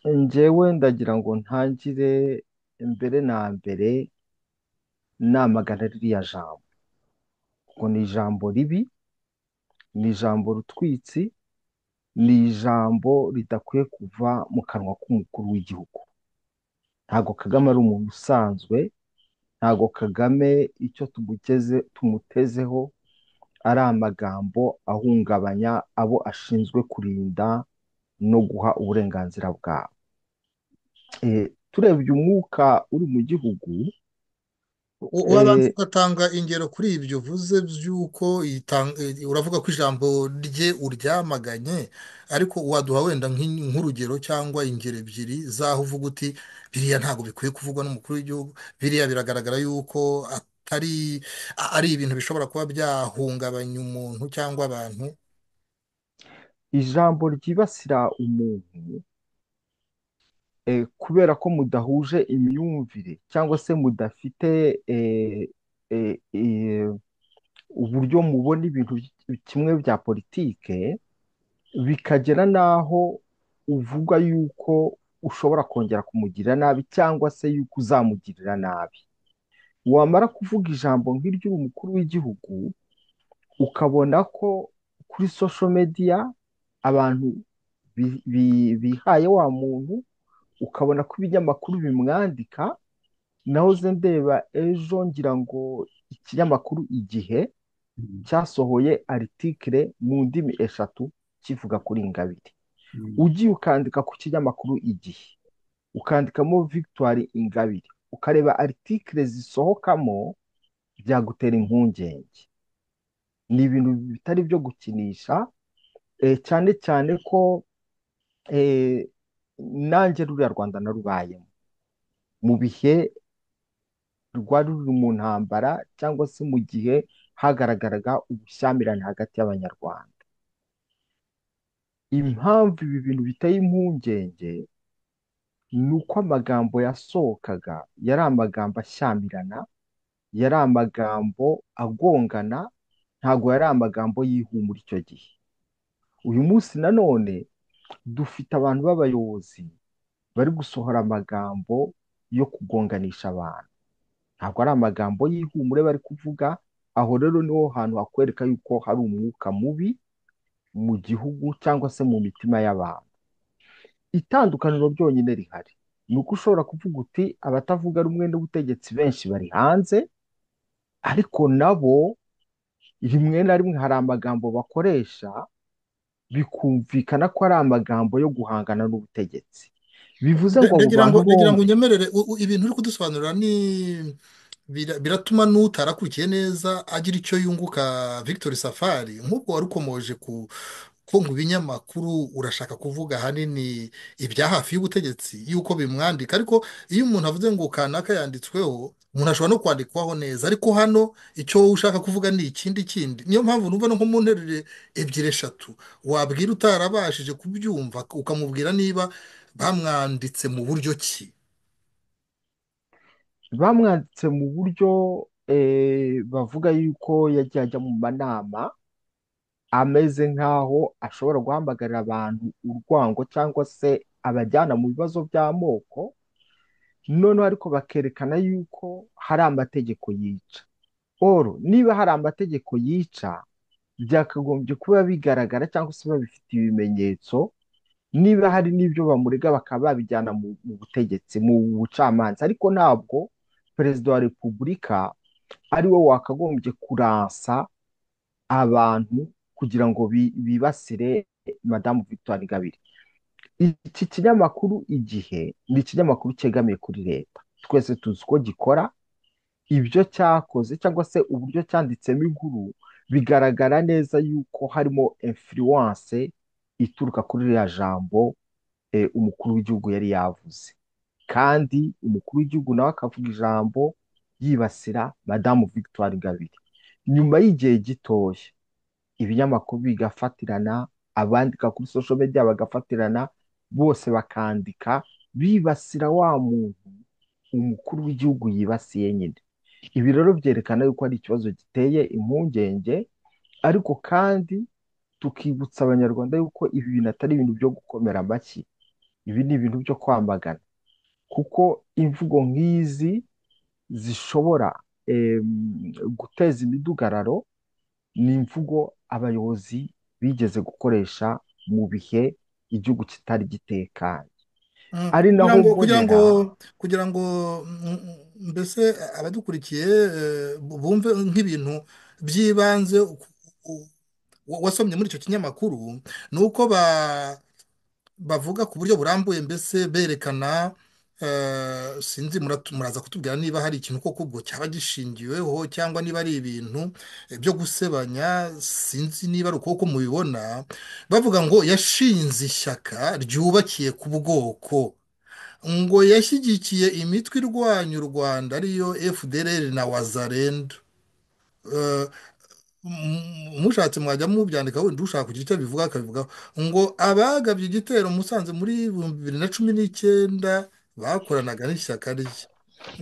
njyewe ndagira ngo ntangire mbere na mbere namagana ririya jambo ngo ni ijambo ribi ni ijambo rutwitsi ni ijambo ridakwiye kuva mu kanwa k'umukuru w'igihugu ntabwo kagame ari umuntu usanzwe ntabwo kagame icyo tumugeze tumutezeho ari amagambo ahungabanya abo ashinzwe kurinda no guha uburenganzira bwabo Eh, turebye umwuka uri mu gihugu U- Wabanza eh, ugatanga ingero kuri ibyo uvuze by'uko itang- eh, uravuga ko ijambo rye uryamaganye ariko waduha wenda nk'in- nk'urugero cyangwa ingero ebyiri z'aho uvuga uti biriya ntabwo bikwiye kuvugwa n'umukuru w'igihugu biriya biragaragara yuko atari a- ari ibintu bishobora kuba byahungabanya umuntu cyangwa abantu ijambo ryibasira umuntu eh, kubera ko mudahuje imyumvire cyangwa se mudafite eh, eh, eh, uburyo mubona ibintu by- kimwe bya politike bikagera n'aho uvuga yuko ushobora kongera kumugirira nabi cyangwa se yuko uzamugirira nabi wamara kuvuga ijambo nk'iry'uyu mukuru w'igihugu ukabona ko kuri social media abantu bi- bi- bihaye wa muntu ukabona ko ibinyamakuru bimwandika nahoze ndeba ejo ngira ngo ikinyamakuru igihe cyasohoye aritikire mu ndimi eshatu kivuga kuri Ingabire ugiye ukandika ku kinyamakuru igihe ukandikamo Victoire Ingabire ukareba aritikire zisohokamo byagutera impungenge ni ibintu bitari byo gukinisha eh, cyane cyane ko eh, nanjye ruriya Rwanda narubayemo mu bihe rwari ruri mu ntambara cyangwa se mu gihe hagaragaraga ubushyamirane hagati y'Abanyarwanda impamvu ibi bintu biteye impungenge ni uko amagambo yasohokaga yari amagambo ashyamirana yari amagambo agongana ntabwo yari amagambo y'ihumura icyo gihe uyu munsi nanone dufite abantu b'abayobozi bari gusohora amagambo yo kugonganisha abantu ntabwo ari amagambo y'ihumure bari kuvuga aho rero niho hantu hakwereka yuko hari umwuka mubi mu gihugu cyangwa se mu mitima y'abantu itandukaniro ryonyine rihari ni uko ushobora kuvuga uti abatavuga rumwe n'ubutegetsi benshi bari hanze ariko nabo rimwe na rimwe hari amagambo bakoresha bikumvikana ko ari amagambo yo guhangana n'ubutegetsi bivuze Nda- ngo abo ndagira ngo bantu ndagira ngo bombi unyemerere u- u- ibintu uri kudusobanurira ni bira- biratuma n'utarakurikiye neza agira icyo yunguka Victor Safari nk'ubwo wari ukomoje ku ko mu binyamakuru urashaka kuvuga ahanini ibya hafi y'ubutegetsi y'uko bimwandika ariko iyo umuntu avuze ngo kanaka yanditsweho umuntu ashobora no kwandikwaho neza ariko hano icyo wowe ushaka kuvuga ni ikindi kindi niyo mpamvu numva no nko mu nteruro ebyiri eshatu wabwira utarabashije kubyumva ukamubwira niba bamwanditse mu buryo ki bamwanditse mu buryo eh, bavuga yuko yagiye ajya mu manama ameze nk'aho ashobora guhamagarira abantu urwango cyangwa se abajyana mu bibazo by'amoko noneho ariko bakerekana yuko hari amategeko yica oro niba hari amategeko yica byakagombye kuba bigaragara cyangwa se babifite ibimenyetso niba hari n'ibyo bamurega bakaba babijyana mu mu butegetsi mu bucamanza ariko ntabwo perezida wa repubulika ari we wakagombye kuransa abantu kugira ngo bi- bibasire madamu victoire ingabire iki kinyamakuru igihe ni ikinyamakuru cyegamiye kuri leta twese tuzi uko gikora ibyo cyakoze cyangwa se uburyo cyanditsemo inkuru bigaragara neza yuko harimo influence ituruka kuri ririya jambo eh, umukuru w'igihugu yari yavuze kandi umukuru w'igihugu nawe akavuga ijambo yibasira madamu victoire ingabire nyuma y'igihe gitoya ibinyamakuru bigafatirana abandika kuri social media bagafatirana bose bakandika bibasira wa muntu umukuru w'igihugu yibasiye nyine ibi rero byerekana yuko hari ikibazo giteye impungenge ariko kandi tukibutsa abanyarwanda yuko ibi bintu atari ibintu byo gukomera amashyi ibi ni ibintu byo kwamagana kuko imvugo nk'izi zishobora em, guteza imidugararo ni imvugo abayobozi bigeze gukoresha mu bihe igihugu kitari gitekanye Mm, ari kugira ngo kugira ngo naho mbonera kugira ngo mm, mm, mbese abadukurikiye eh, bu- bumve nk'ibintu by'ibanze ku- ku- wa- wasomye muri icyo kinyamakuru ni uko ba bavuga ku buryo burambuye mbese berekana eh, sinzi muratu- muraza kutubwira niba hari ikintu koko ubwo cyaba gishingiweho cyangwa niba ari ibintu eh, byo gusebanya sinzi niba ari ukuboko mubibona bavuga ngo yashinze ishyaka ryubakiye ku bwoko ngo yashyigikiye imitwe irwanya u Rwanda ariyo FDLR na Wazalendo Eh, mu- mushatse mwajya mubyandika wenda ushaka kugira icyo bivuga akabivugaho ngo abagabye igitero musanze muri ibihumbi bibiri na cumi n'icyenda bakoranaga n'ishyaka rye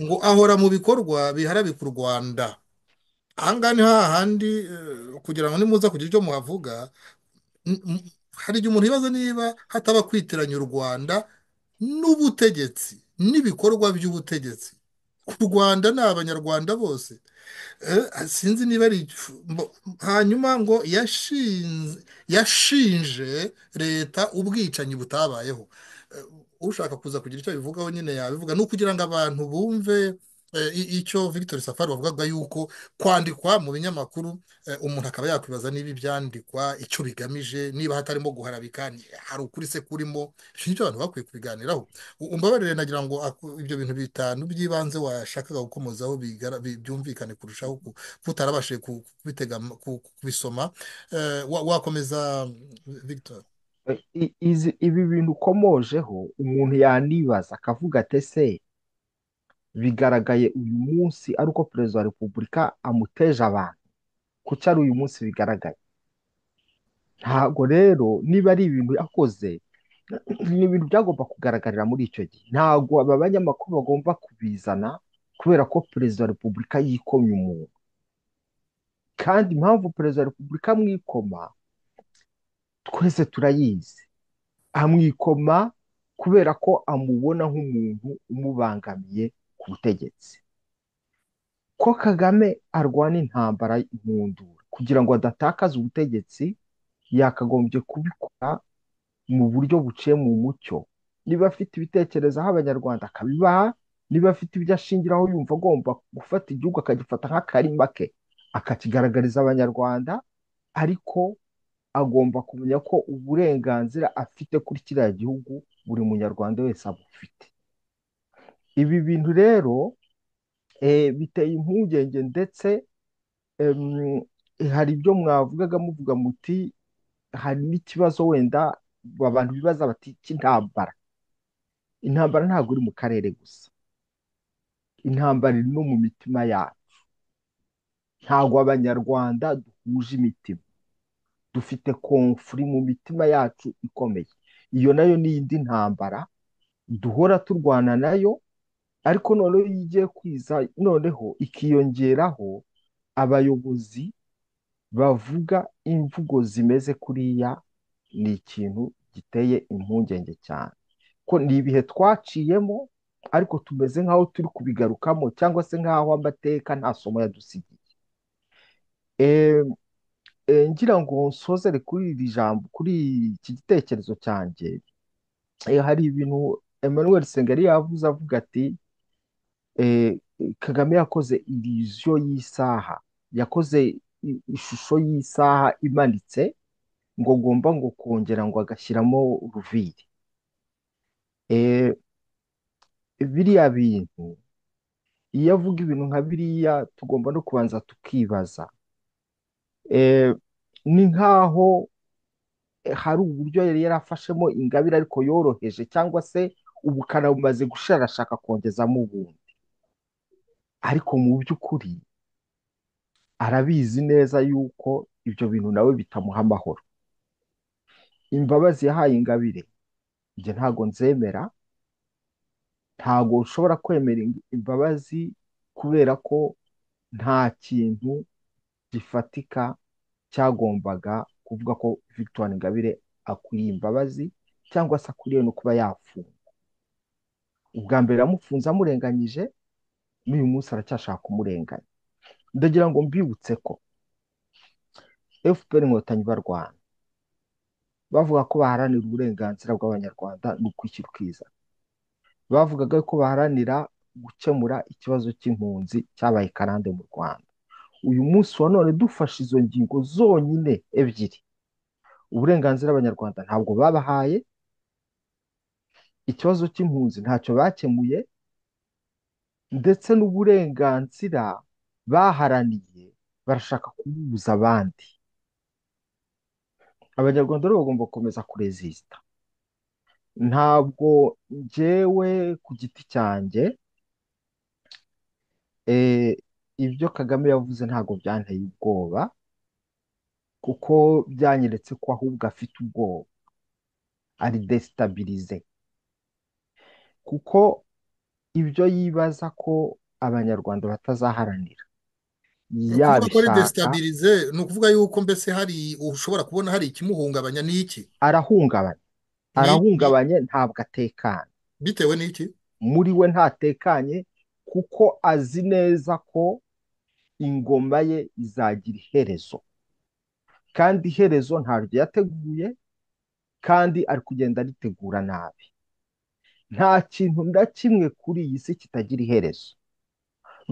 ngo ahora mu bikorwa biharabika u Rwanda aha ngaha ni hahandi eh, kugira ngo nimuza kugira icyo muhavuga n- m- hari igihe umuntu yibaza niba hataba kwitiranya u Rwanda n'ubutegetsi n'ibikorwa by'ubutegetsi u Rwanda ni abanyarwanda bose Eh, sinzi niba ari igifu- mbo- hanyuma ngo yashinze yashinje leta ubwicanyi butabayeho Eh, ushaka kuza kugira icyo abivugaho nyine yabivuga ni ukugira ngo abantu bumve eh, i- icyo Victor Safari wavugaga yuko kwandikwa mu binyamakuru eh, umuntu akaba yakwibaza niba ibyandikwa icyo bigamije niba hatarimo guharabika ni- hari ukuri se kurimo nicyo abantu bakwiye kubiganiraho U- umbabarire nagira ngo aku- ibyo bintu bitanu by'ibanze washakaga gukomozaho bigara- bi- byumvikane kurushaho ku- kutarabashije ku- kubitega am- ku- ku- kubisoma Eh, wa- wakomeza mm, Victor I- i- izi- ibi bintu ukomojeho umuntu yanibaza akavuga ati ese bigaragaye uyu munsi ari uko perezida wa repubulika amuteje abantu kuki ari uyu munsi bigaragaye ntabwo rero niba ari ibintu yakoze ni ibintu byagomba kugaragarira muri icyo gihe ntabwo aba banyamakuru bagomba kubizana kubera ko perezida wa repubulika yikomye umuntu kandi impamvu perezida wa repubulika amwikoma twese turayizi amwikoma kubera ko amubona nk'umuntu umubangamiye ku butegetsi ko Kagame arwana intambara nkundura kugira ngo adatakaza ubutegetsi yakagombye kubikora mu buryo buciye mu mucyo niba afite ibitekerezo aho abanyarwanda akabibaha niba afite ibyo ashingiraho yumva agomba gufata igihugu akagifata nk'akarima ke akakigaragariza abanyarwanda ariko agomba kumenya ko uburenganzira afite kuri kiriya gihugu buri munyarwanda wese abufite ibi bintu rero eh, biteye impungenge ndetse em, hari ibyo mwavugaga muvuga muti hari n'ikibazo wenda abantu bibaza bati cy'intambara intambara ntabwo iri mu karere gusa intambara iri no mu mitima yacu ntabwo abanyarwanda duhuje imitima dufite komfuri mu mitima yacu ikomeye iyo nayo ni indi ntambara duhora turwana nayo ariko noneho iyo igiye kwiza noneho ikiyongeraho abayobozi bavuga imvugo zimeze kuriya ni ikintu giteye impungenge cyane ko ni ibihe twaciyemo ariko tumeze nk'aho turi kubigarukamo cyangwa se nk'aho amateka nta somo yadusigiye Em, eh, ngira ngo nsozere kuri iri jambo kuri iki gitekerezo cyanjye Eh, hari ibintu Emmanuel Sengeri yavuze avuga ati eh, Kagame yakoze iriziyo y'isaha yakoze i- ishusho y'isaha imanitse ngo agomba ngo kongera ngo agashyiramo uruviri Eh, biriya bintu iyo avuga ibintu nka biriya tugomba no kubanza tukibaza Eh, ni nk'aho hari uburyo yari yarafashemo ingabire ariko yoroheje cyangwa se ubukana bumaze gushira arashaka kongezamo ubundi ariko mu by'ukuri arabizi neza yuko ibyo bintu nawe bitamuha amahoro imbabazi yahaye ingabire ibyo ntago nzemera ntago ushobora kwemera ing- imbabazi kubera ko nta kintu gifatika cyagombaga kuvuga ko Victor Ingabire akwiriye imbabazi cyangwa se akwiriye no kuba yafungwa ubwa mbere yamufunze amurenganyije n'uyu munsi aracyashaka kumurenganya ndagira ngo mbibutse ko FPR inkotanyi barwana bavuga ko baharanira uburenganzira bw'abanyarwanda n'ukwikira ukizana bavugaga ko baharanira gukemura ikibazo cy'impunzi cyabaye karande mu Rwanda uyu munsi wa none dufashe izo ngingo zonyine ebyiri uburenganzira abanyarwanda ntabwo babahaye ikibazo cy'impunzi ntacyo bakemuye ndetse n'uburenganzira baharaniye barashaka kububuza abandi abanyarwanda rero bagomba gukomeza kurezisita ntabwo njyewe ku giti cyanjye eh, ibyo kagame yavuze ntabwo byanteye ubwoba kuko byanyeretse ko ahubwo afite ubwoba ari desitabirize kuko ibyo yibaza ko abanyarwanda batazaharanira ni ukuvuga ko ari yabishaka desitabirize ni ukuvuga yuko mbese hari ushobora kubona hari ikimuhungabanya ni iki arahungabanye ni iki arahungabanye ntabwo atekanye bitewe n'iki muri we ntatekanye kuko azi neza ko ingoma ye izagira iherezo kandi iherezo ntaryo yateguye kandi ari kugenda aritegura nabi nta kintu na kimwe kuri iyi si kitagira iherezo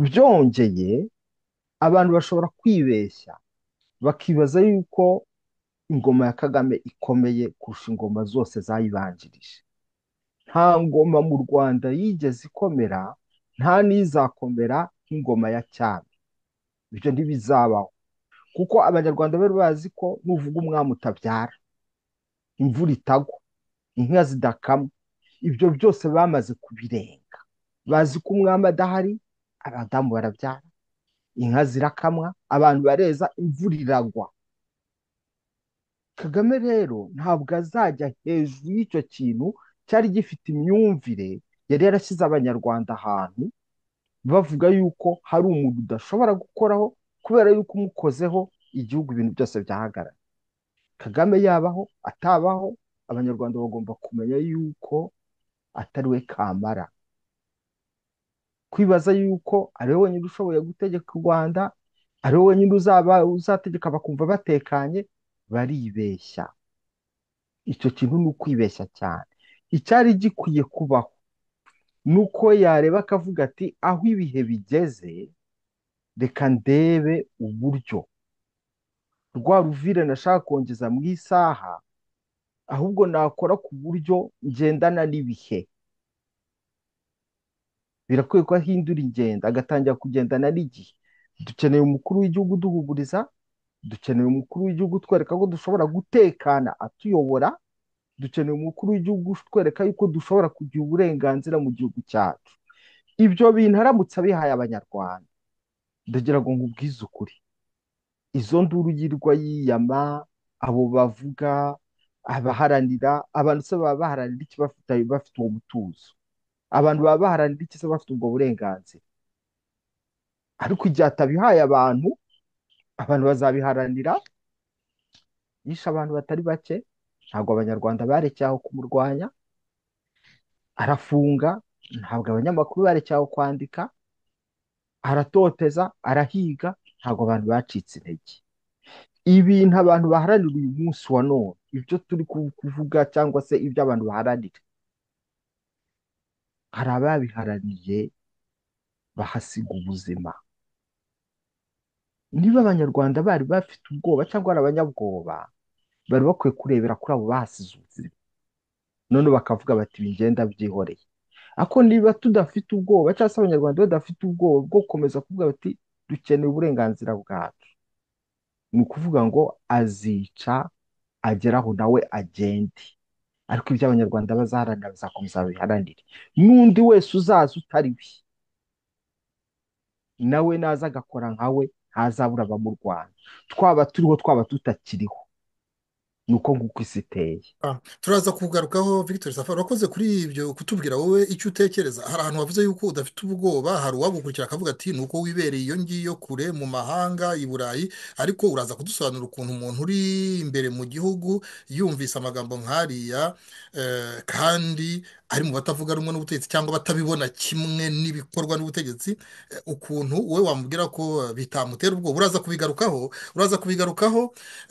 byongeye abantu bashobora kwibeshya bakibaza yuko ingoma ya Kagame ikomeye kurusha ingoma zose zayibanjirije nta ngoma mu Rwanda yigeze ikomera nta n'izakomera nk'ingoma ya cyami ibyo ntibizabaho kuko abanyarwanda bari bazi ko nuvuga umwami utabyara imvura itagwa inka zidakamwa ibyo byose bamaze kubirenga bazi ko umwami adahari abadamu barabyara inka zirakamwa abantu bareza imvura iragwa kagame rero ntabwo azajya hejuru y'icyo kintu cyari gifite imyumvire yari yarashyize abanyarwanda ahantu bavuga yuko hari umuntu udashobora gukoraho kubera yuko umukozeho igihugu ibintu byose byahagarara kagame yabaho atabaho abanyarwanda bagomba kumenya yuko atari we kamara kwibaza yuko ari we wenyine ushoboye gutegeka u rwanda ari we wenyine uzaba uzategeka bakumva batekanye baribeshya icyo kintu ni ukwibeshya cyane icyari gikwiye kubaho ni uko yareba akavuga ati aho ibihe bigeze reka ndebe uburyo rwa ruvire nashaka kongeza mu isaha ahubwo nakora ku buryo ngendana n'ibihe birakwiye ko ahindura ingendo agatangira kugendana n'igihe dukeneye umukuru w'igihugu uduhuguriza dukeneye umukuru w'igihugu utwereka ko dushobora gutekana atuyobora dukeneye umukuru w'igihugu utwereka yuko dushobora kugira uburenganzira mu gihugu cyacu ibyo bintu aramutse abihaye abanyarwanda ndagira ngo nkubwize ukuri izo nduru yirirwa yiyama abo bavuga abaharanira abantu se baba baharanira iki bafite bafite uwo mutuzo abantu baba baharanira iki se bafite ubwo burenganzira ariko igihe atabihaye abantu abantu bazabiharanira yishe abantu batari bake ntabwo abanyarwanda barekeye aho kumurwanya arafunga ntabwo abanyamakuru barekeye aho kwandika aratoteza arahiga ntabwo abantu bacitse intege ibintu abantu baharanira uyu munsi wa none ibyo turi ku- kuvuga cyangwa se ibyo abantu baharanira hari ababiharaniye bahasiga ubuzima niba abanyarwanda bari bafite ubwoba cyangwa ari abanyabwoba bari bakwiye kurebera kuri abo bahasize ubuzima none bakavuga bati bigenda byihoreye ariko niba tudafite ubwoba cyangwa se abanyarwanda badafite ubwoba bwo gukomeza kuvuga bati dukeneye uburenganzira bwacu ni ukuvuga ngo azica agera aho nawe agende ariko ibyo abanyarwanda bazaharanira bazakomeza babiharanire n'undi wese uzaza utari we nawe naza agakora nkawe ntazabura abamurwanya twaba turiho twaba tutakiriho ni uko nguko isi iteye turaza kugarukaho victor safari wakoze kuri ibyo kutubwira wowe icyo utekereza hari ahantu wavuze yuko udafite ubwoba hari uwagukurikira akavuga ati ni uko wibereye iyo ngiyo kure mu mahanga i burayi ariko uraza kudusobanura ukuntu umuntu uri imbere mu gihugu yumvise amagambo nk'ariya eh, kandi ari mu batavuga rumwe n'ubutegetsi cyangwa batabibona kimwe n'ibikorwa n'ubutegetsi eh, ukuntu wowe wamubwira ko eh, bitamutera ubwoba uraza kubigarukaho uraza kubigarukaho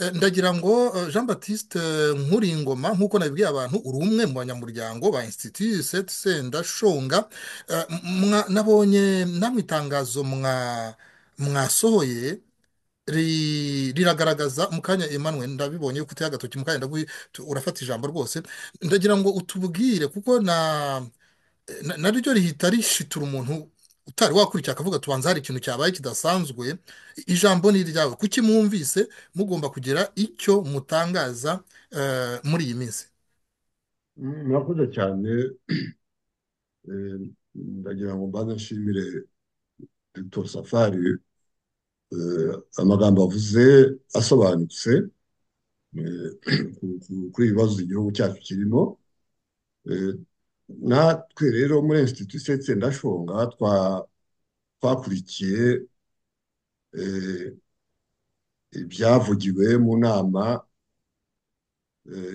Eh, ndagira ngo eh, jean batiste nkuringoma nk'uko nabibwiye abantu uri umwe mu banyamuryango ba institut seti senda shonga Eh, mwa- nabonye namwe itangazo mwa- mwasohoye ri- riragaragaza mu kanya Emmanuel ndabibonye ko uteye agatoki mu kanya ndaguhe- tu- urafata ijambo rwose ndagira ngo utubwire kuko na na- naryo rihita rishitura umuntu utari wakurikira akavuga tubanza hari ikintu cyabaye kidasanzwe ijambo ni iryawe kuki mwumvise mugomba kugira icyo mutangaza eh, muri iyi minsi Mm, murakoze cyane Eh, ndagira ngo mbanze nshimire Dr safari eh, amagambo avuze asobanutse eh, ku- ku- kuri ibi bibazo igihugu cyacu kirimo Eh, natwe rero muri institut setse ndashonga twa- twakurikiye eh, ibyavugiwe mu nama eh,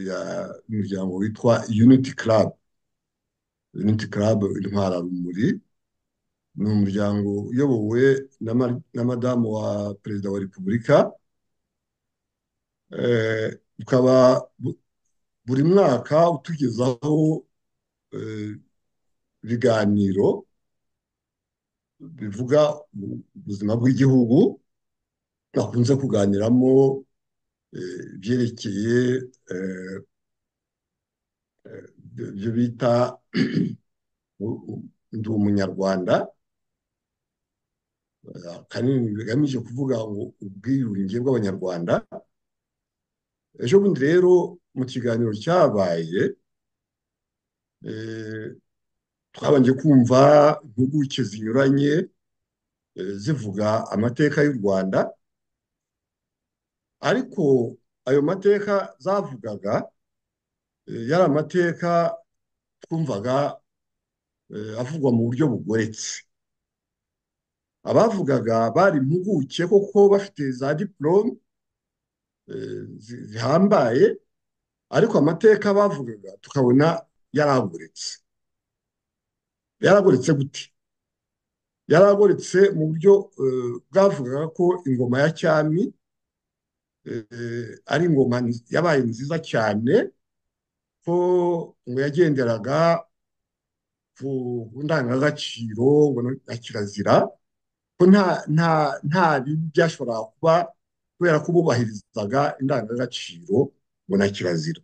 y'umuryango witwa unity club unity club intwararumuri ni umuryango uyobowe na ma- na madamu wa perezida wa repubulika Eh, ukaba bu- buri mwaka utugezaho eh, ibiganiro bivuga ubuzima bw'igihugu bakunze kuganiramo eh, ibyerekeye eh, ibyo bita u- u- ndi umunyarwanda eh, akanini bigamije kuvuga ngo ubwiyunge bw'abanyarwanda ejo bundi rero mu kiganiro cyabaye eh, twabanje kumva impuguke zinyuranye eh, zivuga amateka y'u rwanda ariko ayo mateka zavugaga eh, yari amateka twumvaga eh, avugwa mu buryo bugoretse abavugaga bari impuguke koko bafite za diporome eh, zi- zihambaye ariko amateka bavugaga tukabona yaragoretse yaragoretse gute yaragoretse mu buryo eh, bwavugaga ko ingoma ya cyami eh, ari ingoma nz- yabaye nziza cyane ko ngo yagenderaga ku ku ndangagaciro ngo no- na kirazira ko nta nta nta bibi byashoboraga kuba kubera ko bubahirizaga indangagaciro ngo na kirazira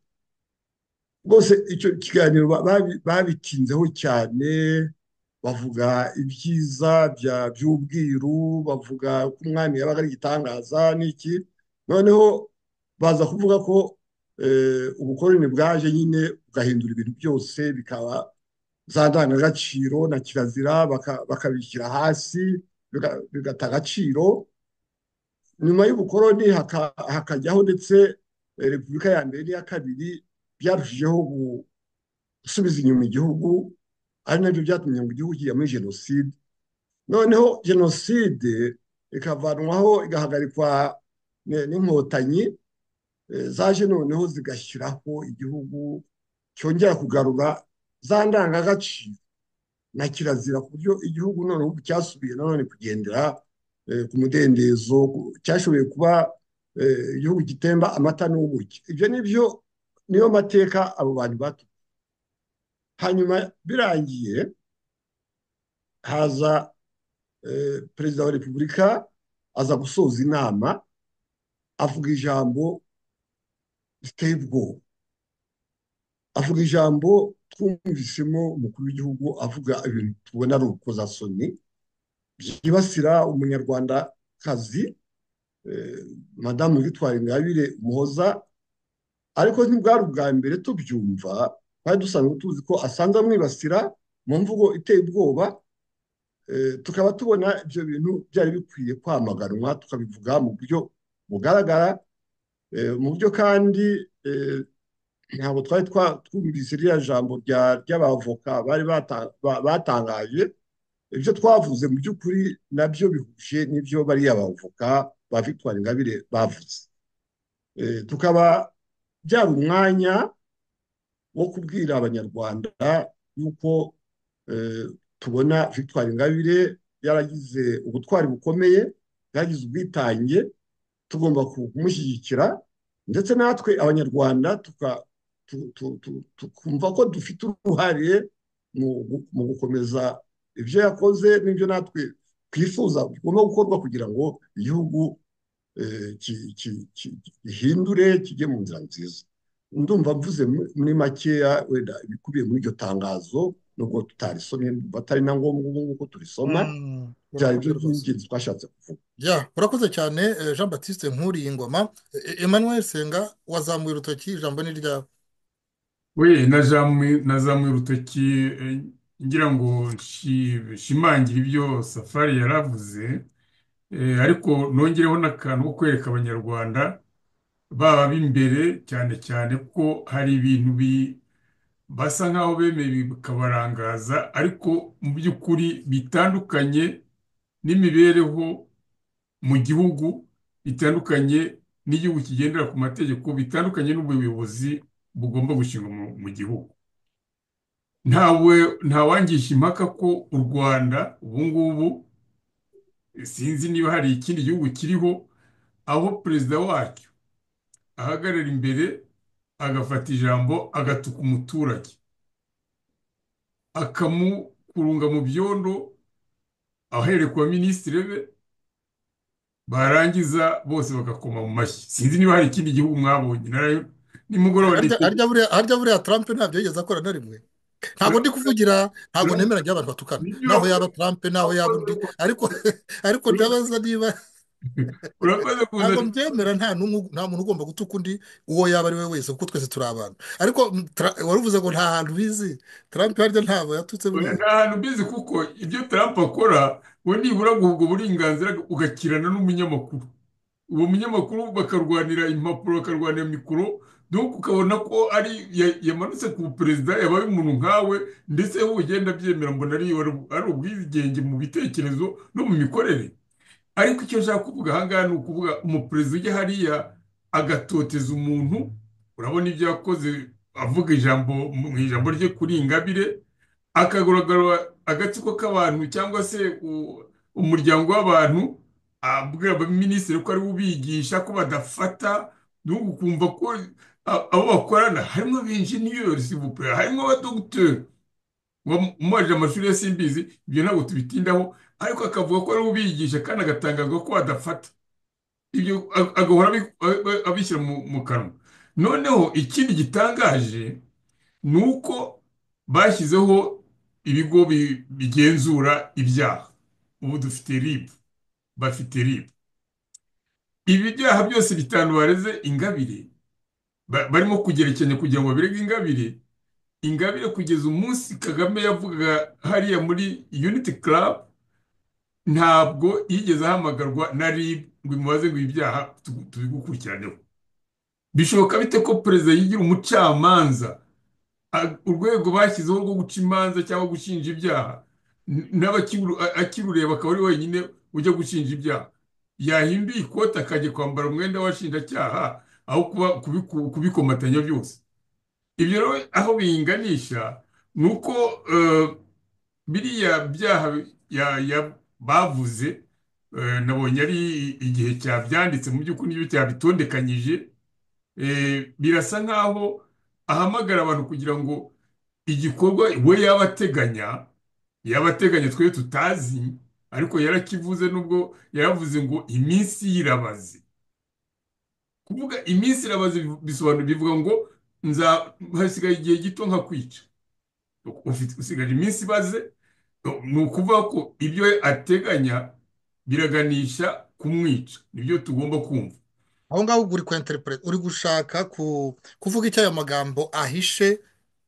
rwose icyo kiganiro ba- babi- babitinzeho cyane bavuga ibyiza bya by'ubwiru bavuga ko umwami yabaga ari igitangaza n'iki noneho baza kuvuga ko eh, ubukoloni bwaje nyine bugahindura ibintu byose bikaba za ndangagaciro na kirazira baka- bakabishyira hasi biga- bigata agaciro nyuma y'ubukoroni haka- hakajyaho ndetse eh, repubulika ya mbere n'iya kabiri byarushijeho gu- gusubiza inyuma igihugu ari nabyo byatumye ngo igihugu kijya muri jenoside noneho jenoside ikavanwaho igahagarikwa ne- n'inkotanyi eh, zaje noneho zigashyiraho igihugu cyongera kugarura za ndangagaciro na kirazira ku buryo igihugu noneho ubu cyasubiye nanone kugendera eh, ku mudendezo ku- cyashoboye kuba eh, igihugu gitemba amata n'ubuki ibyo nibyo niyo mateka abo bantu bato hanyuma birangiye haza eh, perezida wa repubulika aza gusoza inama avuga ijambo riteye ubwoba avuga ijambo twumvisemo umukuru w'igihugu avuga ibintu tubona ari urukozasoni byibasira umunyarwandakazi eh, madamu victoire ingabire muhoza ariko ntibwari ubwa mbere tubyumva twari dusanzwe tuzi ko asanzwe amwibasira mu mvugo iteye ubwoba eh, tukaba tubona ibyo bintu byari bikwiye kwamaganwa tukabivuga mu buryo bugaragara eh, mu buryo kandi eh, ntabwo twari twumvise ririya jambo ry'abavoka bari batangaje ibyo twavuze mu by'ukuri nabyo bihuje n'ibyo bariya bavoka ba victoire ingabire bavuze tukaba byari umwanya wo kubwira abanyarwanda yuko tubona victoire ingabire yaragize ubutwari bukomeye yaragize ubwitange tugomba kumushyigikira ndetse natwe abanyarwanda tuka tukumva ko dufite uruhare mu gukomeza ibyo yakoze n'ibyo natwe twifuza bigomba gukorwa kugira ngo igihugu gihindure kijye mu nzira nziza ndumva mvuze muri makeya wenda ibikubiye muri iryo tangazo nubwo tutarisomye batari na ngombwa ubu ngubu turisoma byari byo by'ingenzi twashatse kuvuga ya urakoze cyane eh, jean batiste nkuriye ingoma Eh, emmanuel senga wazamuye urutoki ijambo ni ryawe we nazamuye urutoki eh, ngira ngo nshi- nshimangire ibyo safari yaravuze eh, ariko nongereho n'akantu ko kwereka abanyarwanda baba b'imbere cyane cyane ko hari ibintu bi- basa nk'aho bemeye bikabarangaza ariko mu by'ukuri bitandukanye n'imibereho mu gihugu bitandukanye n'igihugu kigendera ku mategeko bitandukanye n'ubuyobozi bugomba gushingwa mu- mu gihugu ntawe ntawangisha impaka ko u rwanda ubu ngubu sinzi niba hari ikindi gihugu kiriho aho perezida wacyo ahagarara imbere agafata ijambo agatuka umuturage akamukurunga mu byondo ahereye ku baminisitiri be barangiza bose bagakoma mu mashyi sinzi niba hari ikindi gihugu mwabonye narayo nimugoroba Harya- ndetse harya buriya- harya buriya trump ntabyo yigeze akora na rimwe ntabwo ndi kuvugira ntabwo nemera ngo abantu batukana naho yaba trump naho yaba undi ariko ariko ndabaza niba urakoze kuza ntabwo mbyemera nta n'umwe nta muntu ugomba gutuka undi uwo yaba ari we wese kuko twese turi abantu ariko mm, Tra- wari uvuze ngo nta hantu bizi trump harya ntabwo yatutse Oya, buriya nta hantu mbizi kuko ibyo Trump akora we nibura guha ubwo burenganzira ugakirana n'umunyamakuru uwo munyamakuru bakarwanira impapuro bakarwanira mikoro donc ukabona ko ari ya- yamanutse ku perezida yabaye umuntu nkawe ndetse wowe ugenda abyemera mbona ari ari ubwigenge mu bitekerezo no mu mikorere ariko icyo nshaka kuvuga ahangaha ni ukuvuga umuperezida ujya hariya agatoteza umuntu urabona ibyo yakoze avuga ijambo mu ijambo rye kuri ingabire akagaragara agatsiko k'abantu cyangwa se u- umuryango w'abantu abwira abaminisitiri ko ari we ubigisha ko badafata no kumva ko a- abo bakorana harimo abenjeniyeri sivupe harimo abadogiteri umubajije amashuri ya simbizi ibyo ntabwo tubitindaho ariko akavuga ko ari we ubigisha kandi agatangazwa ko badafata ibyo a- agahora abi- a- abishyira mu mu kanwa noneho ikindi gitangaje ni uko bashyizeho ibigo bi- bigenzura ibyaha ubu dufite ribu bafite ribu ibi byaha byose bitanu bareze ingabire ba- barimo kugerekeranya kugira ngo babirege ingabire ingabire kugeza umunsi kagame yavugaga hariya muri unity club ntabwo yigeze ahamagarwa na rib ngo imubaze ngo ibi byaha tu- tubigukurikiranyeho bishoboka bite ko perezida yigira umucamanza a- urwego bashyizeho rwo guca imanza cyangwa gushinja ibyaha n- n'abakiru- a- akirureba akaba ari wenyine ujya gushinja ibyaha yahinduye ikote akajya kwambara umwenda w'abashinjacyaha aho kuba kubiku- kubikomatanya byose ibyo rero aho bihinganisha ni uko eh, biriya byaha ya- ya- bavuze eh, nabonye ari igihe cyabyanditse mu by'ukuri n'ibyo cyabitondekanyije eh, birasa nk'aho ahamagara abantu kugira ngo igikorwa we yaba ateganya yabateganya twe tutazi ariko yarakivuze nubwo yaravuze ngo iminsi y'irabazi kuvuga iminsi irabazi bisobanura bivuga ngo nza hasigaye igihe gito nka kwica ufite usigaje iminsi ibaze ni ukuvuga ko ibyo ateganya biraganisha kumwica nibyo tugomba kumva aho ngaho ubwo uri kwenterinete uri gushaka ku- kuvuga icyo ayo magambo ahishe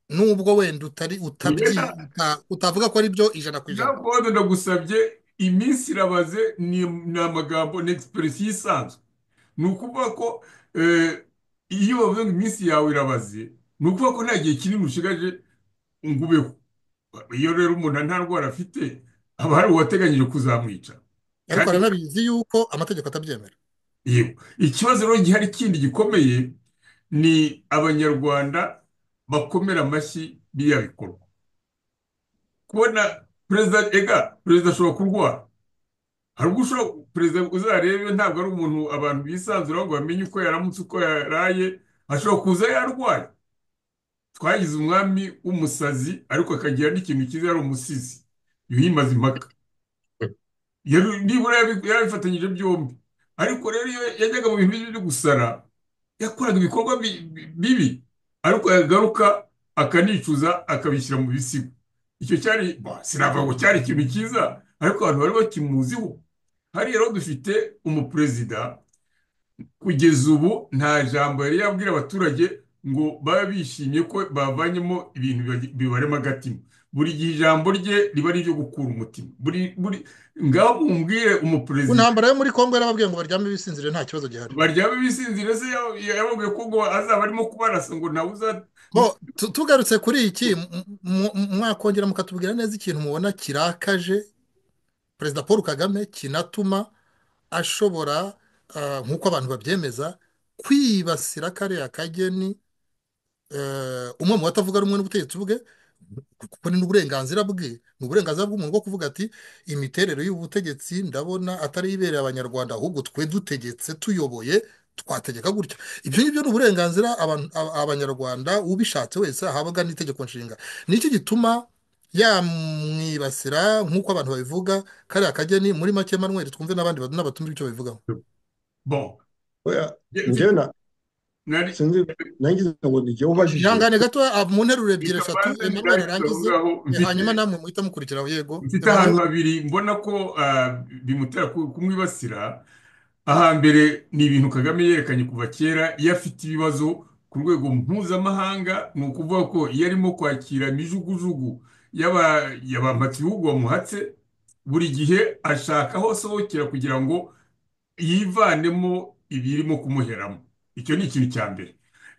nubwo wenda utari utabyi uta- utavuga ko ari byo ijana ku ijana Gakondo ndagusabye iminsi irabaze ni ni amagambo ni egisipuresiyo isanzwe ni ukuvuga ko eh, iyo bavuze ngo iminsi yawe irabaze ni ukuvuga ko nta gihe kinini ushigaje ngo ubeho iyo rero umuntu nta ndwara afite haba hari uwateganyije kuzamwica ariko Kandi- aranabizi yuko amategeko atabyemera Yego. Ikibazo rero gihari kindi gikomeye ni abanyarwanda bakomera amashyi biriya bikorwa kubona perezida ega perezida ashobora kurwara hari ubwo ushobora perezida uzarebe ntabwo ari umuntu abantu bisanzuraho ngo bamenye uko yaramutse uko yaraye ashobora kuza yarwaye twagize umwami w'umusazi ariko akagira n'ikintu cyiza yari umusizi yuhimaze impaka Yari- nibura yabi- yabifatanyije byombi ariko rero iyo yajyaga mu bintu byo gusara yakoraga ibikorwa bi- bi- bibi ariko yagaruka akanicuza akabishyira mu bisigo icyo cyari ba, sinavuga ngo cyari ikintu cyiza ariko abantu bari bakimuziho hariya rero dufite umuperezida kugeza ubu nta jambo yari yabwira abaturage ngo babe bishimye ko bavanyemo ibintu biba- bibarema agatima buri gihe ijambo rye riba ari iryo gukura umutima buri buri ngaho mumbwire ku umuperezida ntambara yo muri congo yarababwiye ngo baryame bisinzire nta kibazo gihari baryame bisinzira se yaba- yababwiye ko ngo azaba arimo kubarasa ngo nawe uza Bo, tu- tugarutse kuri iki m- m- m- mwakongera mukatubwira neza ikintu mubona kirakaje perezida paul kagame kinatuma ashobora ah, nk'uko abantu babyemeza kwibasira kariya kageni eh, umwe mu batavuga rumwe n'ubutegetsi bwe kuko ni n'uburenganzira bwe ni uburenganzira bw'umuntu bwo kuvuga ati imiterere y'ubutegetsi ndabona atari ibereye abanyarwanda ahubwo twe dutegetse tuyoboye twategeka gutya ibyo ngibyo ni uburenganzira abantu- aba- abanyarwanda ubishatse wese ahabwa n'itegeko nshinga nicyo gituma yamwibasira nk'uko abantu babivuga kariya kageni muri make manuel twumve n'abandi badu- n'abatumva icyo babivugaho bo oya Ye- njyewe na nari sinzi nagize ngo ni jyewe ubajije ihangane gato ah, mu nteruro ebyiri eshatu ikabanza emmanuel nari arangize kuvugaho eh, mfite hanyuma namwe muhita mukurikiraho yego mfite emmanuel ahantu habiri mbona ko ah, bimutera ku- kumwibasira ahambere ni ibintu kagame yerekanye kuva kera iyo afite ibibazo ku rwego mpuzamahanga ni ukuvuga ko iyo arimo kwakira imijugujugu y'aba- y'abampatse ibihugu bamuhatse buri gihe ashaka aho asohokera kugira ngo yivanemo ibirimo kumuheramo icyo ni ikintu cya mbere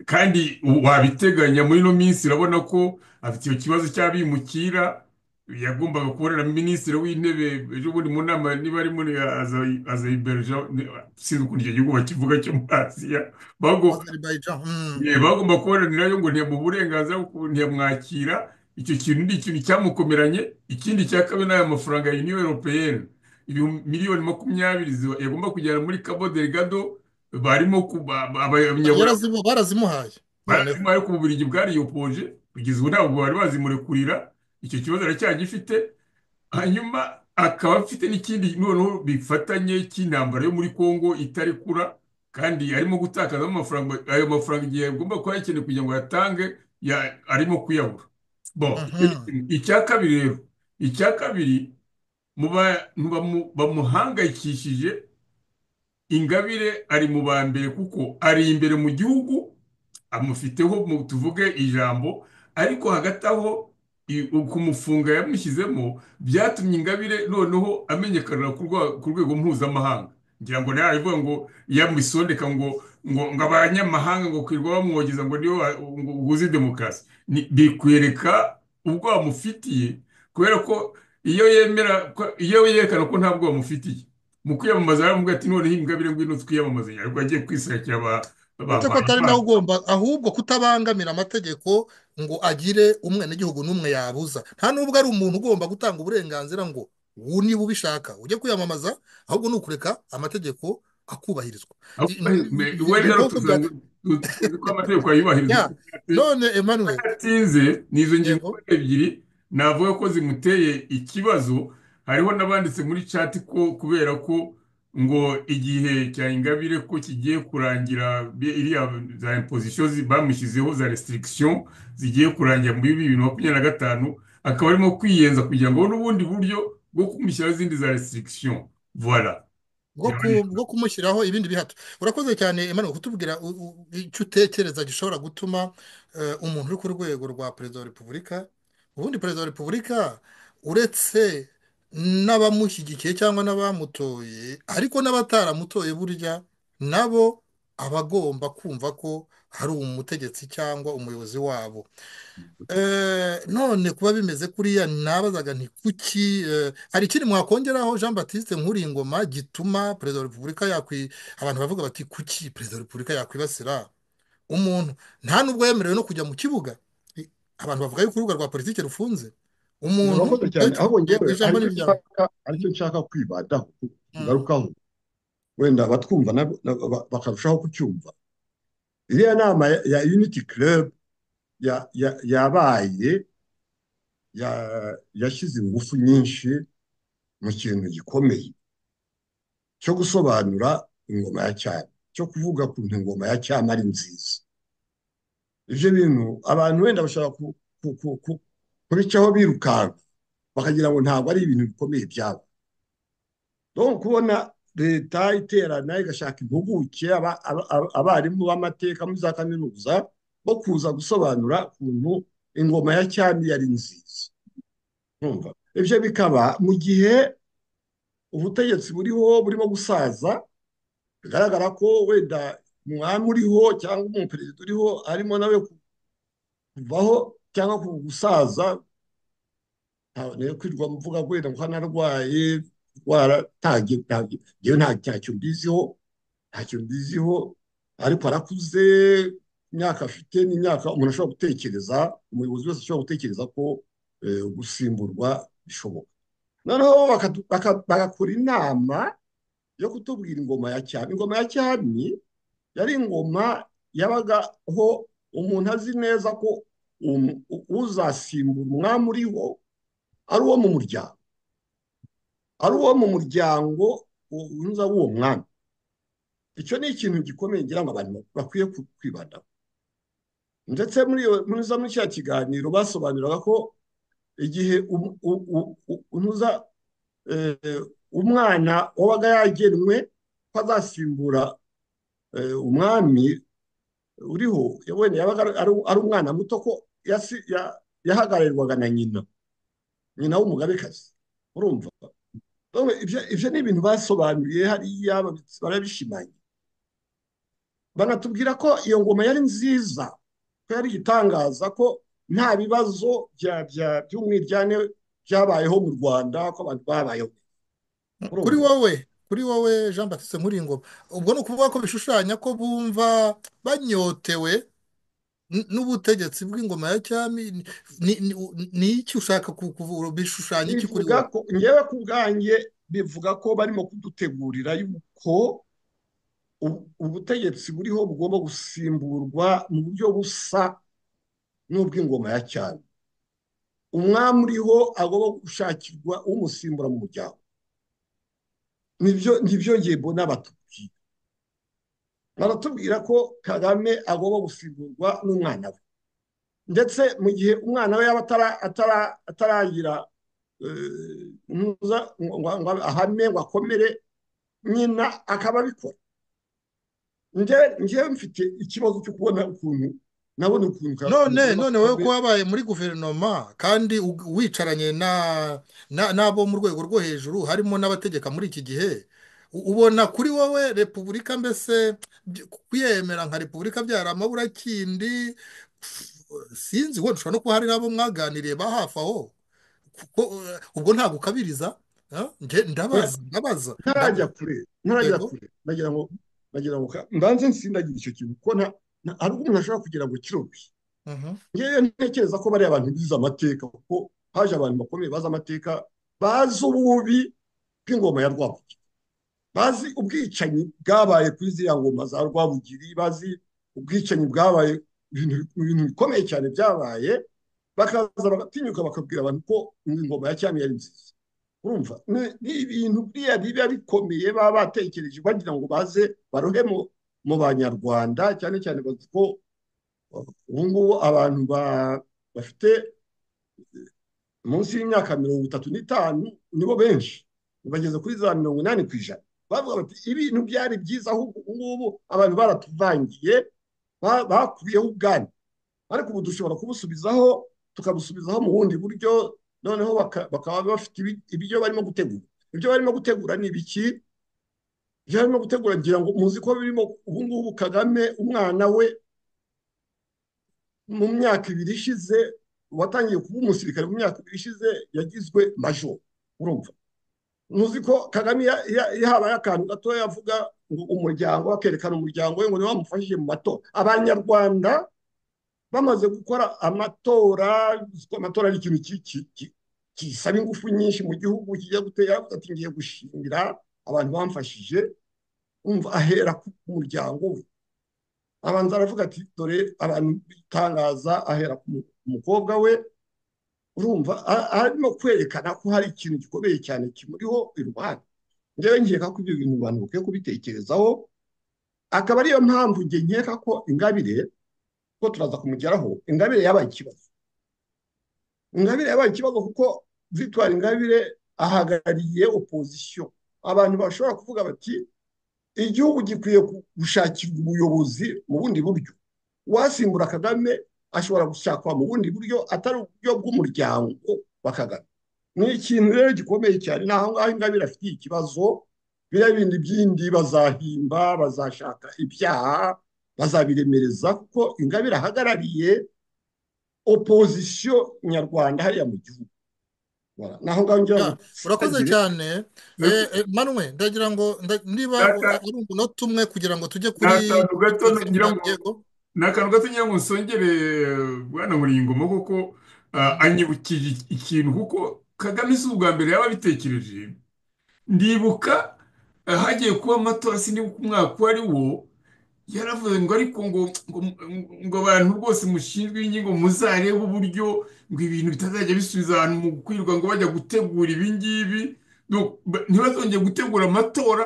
kandi wabiteganya muri ino minsi urabona ko afite icyo kibazo cy'abimukira yagombaga kubonana na minisitiri w'intebe ejo bundi mu nama niba ari muri Aza- azeyibeja sinzi ukuntu icyo gihugu bakivuga cyo muri asiya bago Azerbaijan hmm. Eh, bagomba kuboranirayo ngo ntiyamuha uburenganzira bwo kubu- ntiyamwakira icyo kintu ni ikintu cyamukomeranye ikindi cya kabiri ni aya mafaranga ya uniyo europeyeni miliyoni makumyabiri ziba- yagomba kujyana muri cabo delgado barimo ku- ba- ba- abanyaburayi Yarazimu- barazimuhaye noneho barazima ariko ububiligi bwariyopoje kugeza ubu ntabwo bari bazimurekurira icyo kibazo aracyagifite hanyuma akaba afite n'ikindi noneho bifatanye cy'intambara yo muri Congo itari kura kandi arimo gutakazamo amafaranga ayo mafaranga igihe agomba kuba yakeneye kugira ngo ayatange ya- arimo kuyabura bon icyo ni Mhm. kimwe. icya kabiri rero icya kabiri mu bantu bamu- bamuhangayikishije ingabire ari mu ba mbere kuko ari imbere mu gihugu amufiteho mu tuvuge ijambo ariko hagati aho i- ukumufunga yamushyizemo byatumye ingabire noneho amenyekana ku rwa- ku rwego mpuzamahanga ngira ngo nawe aravuga ngo yamusondeka ngo ngo ngo abanyamahanga ngo kwirwa bamwogeza ngo niyo uguze demokarasi Ni- bikwereka ubwo bamufitiye kubera ko iyo yemera ko- iyo yerekana ko ntabwo bamufitiye mu kwiyamamaza baravuga ati noneho ingabire ngwino twiyamamaze ariko agiye kwisakira aba- uretse aba- ko atari nawe abantu ugomba ahubwo kutabangamira amategeko ngo agire umwenegihugu n'umwe yabuza nta n'ubwo ari umuntu ugomba gutanga uburenganzira ngo ubu niba ubishaka ujye kwiyamamaza ahubwo ni ukureka amategeko akubahirizwa I- n- Me- ibyo we rero bikoko bya tuzangu- tu- tuzi ko amategeko ayubahiriza ya uko yatse none Emmanuel atinze ni izo ngingo yego ebyiri navuga ko zimuteye ikibazo hariho n'abanditse muri chat ko kubera ko ngo igihe cya ingabire ko kigiye kurangira bi- iriya za imposition zi- bamushyizeho za restriction zigiye kurangira muri bibiri na makumyabiri na gatanu akaba arimo kwiyenza kugira ngo abone ubundi buryo bwo kumushyiraho izindi za restriction voilà bwo ku- bwo kumushyiraho ibindi bihato urakoze cyane Emmanuel kutubwira u- u- icyo utekereza gishobora gutuma eh, umuntu uri ku rwego rwa perezida wa repubulika ubundi perezida wa repubulika uretse n'abamushyigikiye cyangwa n'abamutoye ariko n'abataramutoye burya nabo aba agomba kumva ko hari umutegetsi cyangwa umuyobozi wabo Eh, none kuba bimeze kuriya nabazaga nti kuki eh, hari ikindi mwakongeraho Jean Baptiste Nkuringoma gituma perezida wa repubulika yakwi abantu bavuga bati kuki perezida wa repubulika yakwibasira umuntu nta n'ubwo yemerewe no kujya mu kibuga I- abantu bavuga yuko urubuga rwa politiki rufunze umuntu urakoze cyane ahubwo yewe ngewe ijambo aricyo n'ibijyamo nshaka aricyo nshaka kwibadaho kugarukaho wenda abatwumva nabo- nabo ba- bakarushaho kucyumva iriya nama ya ya unity club ya- ya- yabaye ya- yashyize ingufu nyinshi mu kintu gikomeye cyo gusobanura ingoma ya cyami cyo kuvuga ku ntu ingoma ya cyami ari nziza ibyo bintu abantu wenda bashobora ku- ku- ku- ku- kubicaho birukanka bakagira ngo ntabwo ari ibintu bikomeye byabo donc kubona leta iterana igashaka impuguke aba- aba- aba- abarimu b'amateka muri za kaminuza bo kuza gusobanura ukuntu ingoma ya cyami yari nziza Urumva? ibyo bikaba mu gihe ubutegetsi buriho burimo gusaza bigaragara ko wenda umwami uriho cyangwa umuperezida uriho arimo nawe ku- kuvaho cyangwa ku gusaza ntaboneye kwirwa mvuga wenda ngo hano arwaye rwaratangiye ngewe nta ntacyo mbiziho ntacyo mbiziho ariko arakuze imyaka afite n'imyaka umuntu ashobora gutekereza umuyobozi wese ashobora gutekereza ko eh, gusimburwa bishoboka noneho bakatu- baka- bagakora inama yo kutubwira ingoma ya cyami ingoma ya cyami yari ingoma yabagaho umuntu azi neza ko um- u- uzasimbura umwami uriho ari uwo mu muryango ari uwo mu muryango wunza w'uwo mwami icyo ni ikintu gikomeye ngira ngo abantu bakwiye ku- kwibandaho ndetse muri iyo muri za- muri cya kiganiro basobanuraga ko igihe um- u- u- u- untuza eh, umwana wabaga yagenwe ko azasimbura eh, umwami uriho wenda yabaga ari- ari ari umwana muto ko yasi- ya- yahagararirwaga na nyina nyina w'umugabekazi urumva Ndumva ibyo ibyo ni ibintu basobanuye hariya babi- barabishimangira banatubwira ko iyo ngoma yari nziza ko yari igitangaza ko nta bibazo bya- bya- by'umwiryane byabayeho mu rwanda ko abantu babayeho kuri urumva wowe kuri wowe Jean Baptiste Nkuringoma ubwo ni ukuvuga ko bishushanya ko bumva banyotewe n- n'ubutegetsi bw'ingoma ya cyami ni ni- ni- ni iki ushaka ku- kuvura bishushanya iki kuri bivuga wowe ko ngewe ku bwanjye bivuga ko barimo kudutegurira yuko ubu- ubutegetsi buriho bugomba gusimburwa mu buryo busa n'ubw'ingoma ya cyami umwami uriho agomba gushakirwa umusimbura mu muryango nibyo nibyo njye mbona batubwira baratubwira ko kagame agomba gusimburwa n'umwana we ndetse mu gihe umwana we yaba atara atara ataragira eh, ntuza ngo ngo- ngo ahame ngo akomere nyina akaba abikora njyewe njyewe mfite ikibazo cyo kubona ukuntu nabona ukuntu Ka- none umugore wa none wowe kagame ko wabaye muri guverinoma kandi u- wicaranye na na- n'abo mu rwego rwo hejuru harimo n'abategeka muri iki gihe u- ubona kuri wowe repubulika mbese by- kuyemera nka repubulika byari amaburakindi sinzi wenda ushobora no kuba hari n'abo mwaganiriye ba hafi aho kuko eh, ubwo ntabwo ukabiriza eh? Nge oya ndabaza ndabaza ntarajya ndabaza kure ntarajya yego kure nagira ngo nagira ngo ka- mbanze nsindagira icyo kintu kuko nta nta- hari ubwo umuntu ashobora kugira ngo kirobi Mhm. ngewe ntekereza ko bariya abantu bize amateka kuko haje abantu bakomeye bazi amateka bazi ububi bw'ingoma ya rwabugiri bazi ubwicanyi bwabaye kuri ziriya ngoma za rwabugiri bazi ubwicanyi bwabaye ibintu ibintu bikomeye cyane byabaye bakaza bagatinyuka bakabwira abantu ko ingoma ya cyami yari nziza urumva ni- ni ibintu biriya biba bikomeye baba batekereje bagira ngo baze barohe mu mu banyarwanda cyane cyane bazi ko ubu ngubu abantu ba- bafite eh, munsi y'imyaka mirongo itatu n'itanu nibo benshi bageze kuri za mirongo inani ku ijana bavuga bati ibintu byari byiza ahubwo ubu ngubu abantu baratuvangiye ba- bakubiyeho ubwami ariko ubu dushobora kubusubizaho tukabusubizaho mu bundi buryo noneho baka- bakaba bafite ibi- ibyo barimo gutegura ibyo barimo gutegura ni ibiki ibyo barimo gutegura ngira ngo muzi ko birimo ubu ngubu kagame umwana we mu myaka ibiri ishize watangiye kuba umusirikare mu myaka ibiri ishize yagizwe majoro urumva muzi ko kagame ya- ya- yahabaye akantu gatoya yavuga ngo umuryango akerekana umuryango we ngo niwe wamufashije mu matora abanyarwanda bamaze gukora amatora uzi ko amatora ari ikintu ki- ki- ki- gisaba ingufu nyinshi mu gihugu kijya gutera avuga ati ngiye gushimira abantu bamfashije umva ahera ku muryango we abanza aravuga ati dore abantu bitangaza ahera ku mu- umukobwa we urumva a- arimo kwerekana ko hari ikintu gikomeye cyane kimuriho iruhande njyewe nkeka ko ibyo bintu abantu bakwiye kubitekerezaho akaba ariyo mpamvu njye nkeka ko ingabire ko turaza kumugeraho ingabire yabaye ikibazo ingabire yabaye ikibazo kuko victoire ingabire ahagarariye opozisiyo abantu bashobora kuvuga bati igihugu gikwiye ku- gushakirwa ubuyobozi mu bundi buryo uwasimbura kagame ashobora gushakwa mu bundi buryo atari uburyo bw'umuryango wa kagame ni ikintu rero gikomeye cyane ni aho ngaho ingabire afitiye ikibazo biriya bindi byindi bazahimba bazashaka ibyaha bazabiremereza kuko ingabire ahagarariye opozisiyo nyarwanda hariya mu gihugu Voilà. naho ngaho ngira ngo urakoze cyane Eh, eh, manwe ndagira ngo nda- niba Data. ari umunota umwe kugira ngo tujye kuri n'akantu gato ngira ngo yego ni akantu gato ngira ngo nsongere bwana muringoma kuko ah, anyibukije ikintu kuko kagame si ubwa mbere yaba abitekereje ndibuka ah, hagiye kuba amatora sinibuka umwaka uwo ari wo yaravuze ngo ariko ngo ngo ngo abantu rwose mushinzwe ingingo muzarebe uburyo ngo ibintu bitazajya bisubiza abantu mu kwirwa ngo bajya gutegura ibingibi Donc, ba- ntibazongere gutegura amatora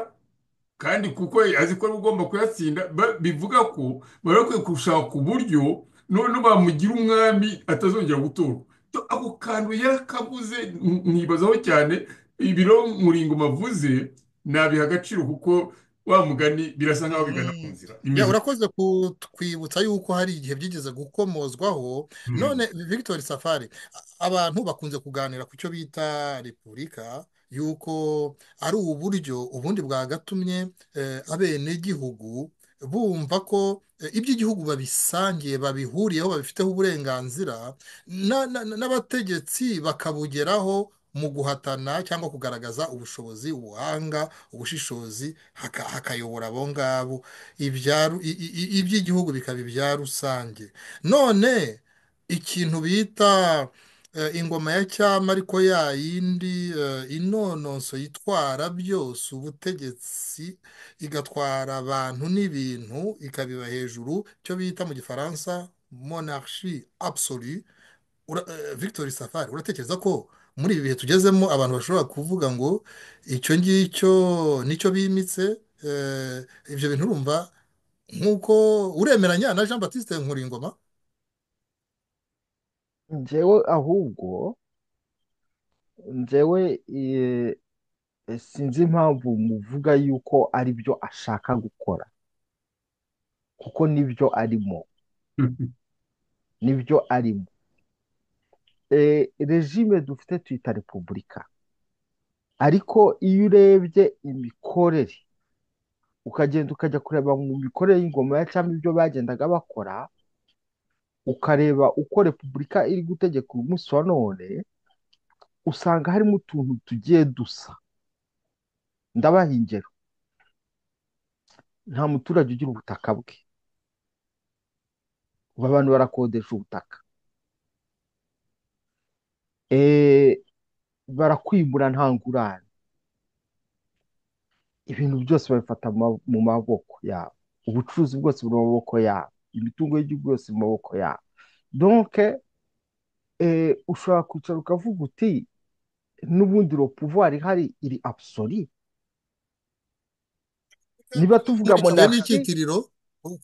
kandi kuko azi ko ari ugomba kuyatsinda ba- bivuga ko bari bakwiye gushaka uburyo noneho bamugira umwami atazongera gutorwa To- ako kantu yarakabuze n- nkibazaho cyane ibiro muringo mavuze nabiha agaciro kuko wa mugani birasa nkaho bigana ku nzira Ya, imeze urakoze kutwibutsa yuko hari igihe byigeze gukomozwaho none Victor Safari a- abantu bakunze kuganira ku cyo bita repubulika yuko ari uburyo ubundi bwagatumye eh, abenegihugu bumva ko eh, iby'igihugu babisangiye babihuriyeho babifiteho uburenganzira na- na- na- n'abategetsi bakabugeraho mu guhatana cyangwa kugaragaza ubushobozi ubuhanga ubushishozi haka- hakayobora abo ngabo ibyaru- i- i- i- iby'igihugu bikaba ibya rusange none ikintu bita eh, ingoma ya cyama ariko ya yindi eh, inononso yitwara byose ubutegetsi igatwara abantu n'ibintu ikabiba hejuru icyo bita mu gifaransa monarchie absolue Ura- eh, Victor Safari uratekereza ko muri ibi bihe tugezemo abantu bashobora kuvuga ngo icyo ngicyo nicyo bimitse eh, ibyo bintu urumva nk'uko uremeranya na Jean Baptiste Nkuringoma njyewe ahubwo njyewe eh, eh, sinzi impamvu muvuga yuko ari byo ashaka gukora kuko nibyo arimo nibyo arimo Eh, regime dufite tuyita repubulika ariko iyo urebye imikorere ukagenda ukajya kureba mu mikorere y'ingoma ya cyami ibyo bagendaga bakora ukareba uko repubulika iri gutegeka uyu munsi wa none usanga harimo utuntu tugiye dusa ndabaha ingero nta muturage ugira ubutaka bwe ubu abantu barakodesha ubutaka Eh, barakwimura nta ngurane ibintu byose babifata ma- mu maboko yabo ubucuruzi bwose buri mu maboko yabo imitungo y'igihugu yose mu maboko yabo donc eh, ushobora kwicara ukavuga uti n'ubundi ropuvuwari ihari iri abusori niba tuvuga Bitewe monarite n'icyitiriro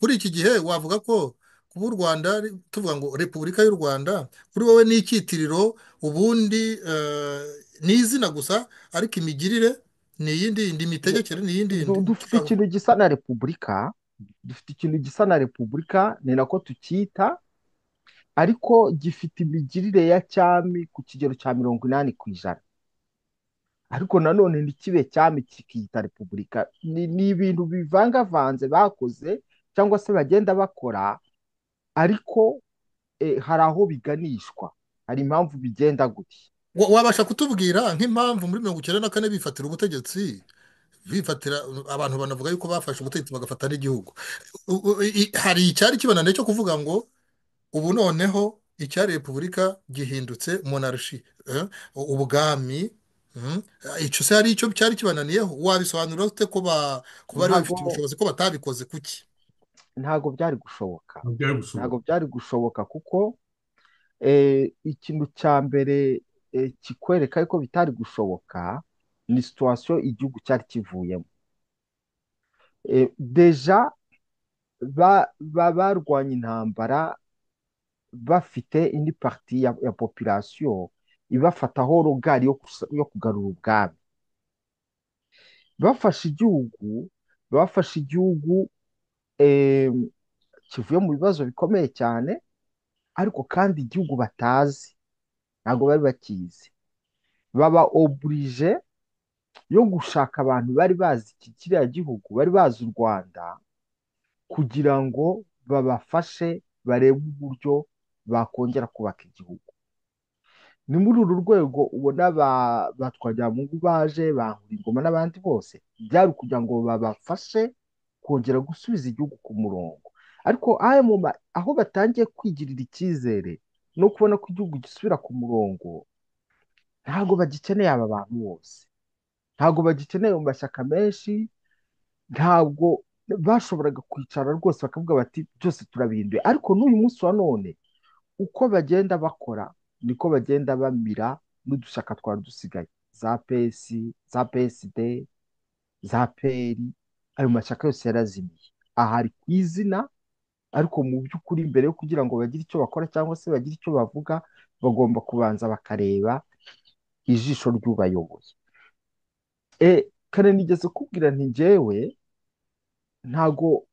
kuri iki gihe wavuga ko kuba u Rwanda ari- tuvuga ngo Repubulika y'u Rwanda kuri wowe ni icyitiriro ubundi eh, ni izina gusa ariko imigirire ni iyindi yindi imitegekere ni iyindi yindi du- dufite ikintu gisa na repubulika dufite ikintu gisa na repubulika ni nako tucyita ariko gifite imigirire ya cyami ku kigero cya mirongo inani ku ijana ariko nanone ntikibe cyami kikiyita repubulika ni ni ibintu bivangavanze bakoze cyangwa se bagenda bakora ariko eh, hari aho biganishwa hari impamvu bigenda gutya Wa- wabasha kutubwira nk'impamvu muri mirongo icyenda na kane bifatira ubutegetsi bifatira abantu banavuga yuko bafashe ubutegetsi bagafata n'igihugu U- u- i- hari icyari kibananiye cyo kuvuga ngo ubu noneho icyari repubulika gihindutse monarshi eh, ubwami mm, icyo se hari icyo cyari kibananiyeho wabisobanura ute ko ba- ko bari ntago babifitiye ubushobozi ko batabikoze kuki ntago byari gushoboka byari gushoboka ntago byari gushoboka kuko eh, ikintu cya mbere eh, kikwereka ko bitari gushoboka ni situwasiyo igihugu cyari kivuyemo Eh, deja ba- ba- barwanya intambara bafite indi pariti ya, ya popirasiyo ibafataho rogari yo, kus- yo kugarura ubwami bafashe igihugu bafashe igihugu eh, kivuye mu bibazo bikomeye cyane ariko kandi igihugu batazi ntabwo bari bakizi baba oburije yo gushaka abantu bari bazi iki kiriya gihugu bari bazi u Rwanda kugira ngo babafashe barebe uburyo bakongera kubaka igihugu ni muri uru rwego ubona ba ba Twagiramungu baje ba Nkurikingoma n'abandi bose byari kugira ngo babafashe kongera gusubiza igihugu ku murongo ariko aya mu ma- aho batangiye kwigirira icyizere no kubona ko igihugu gisubira ku murongo ntabwo bagikeneye aba bantu bose ntabwo bagikeneye mu mashyaka menshi ntabwo bashoboraga kwicara rwose bakavuga bati byose turabihinduye ariko n'uyu munsi wa none uko bagenda bakora niko bagenda bamira n'udushyaka twari dusigaye za pesi za PSD za peri ayo mashyaka yose yarazimiye aha ari ku izina ariko mu by'ukuri mbere yo kugira ngo bagire icyo bakora cyangwa se bagire icyo bavuga bagomba kubanza bakareba ijisho ry'ubayoboye e, kare nigeze kubwira nti njyewe ntago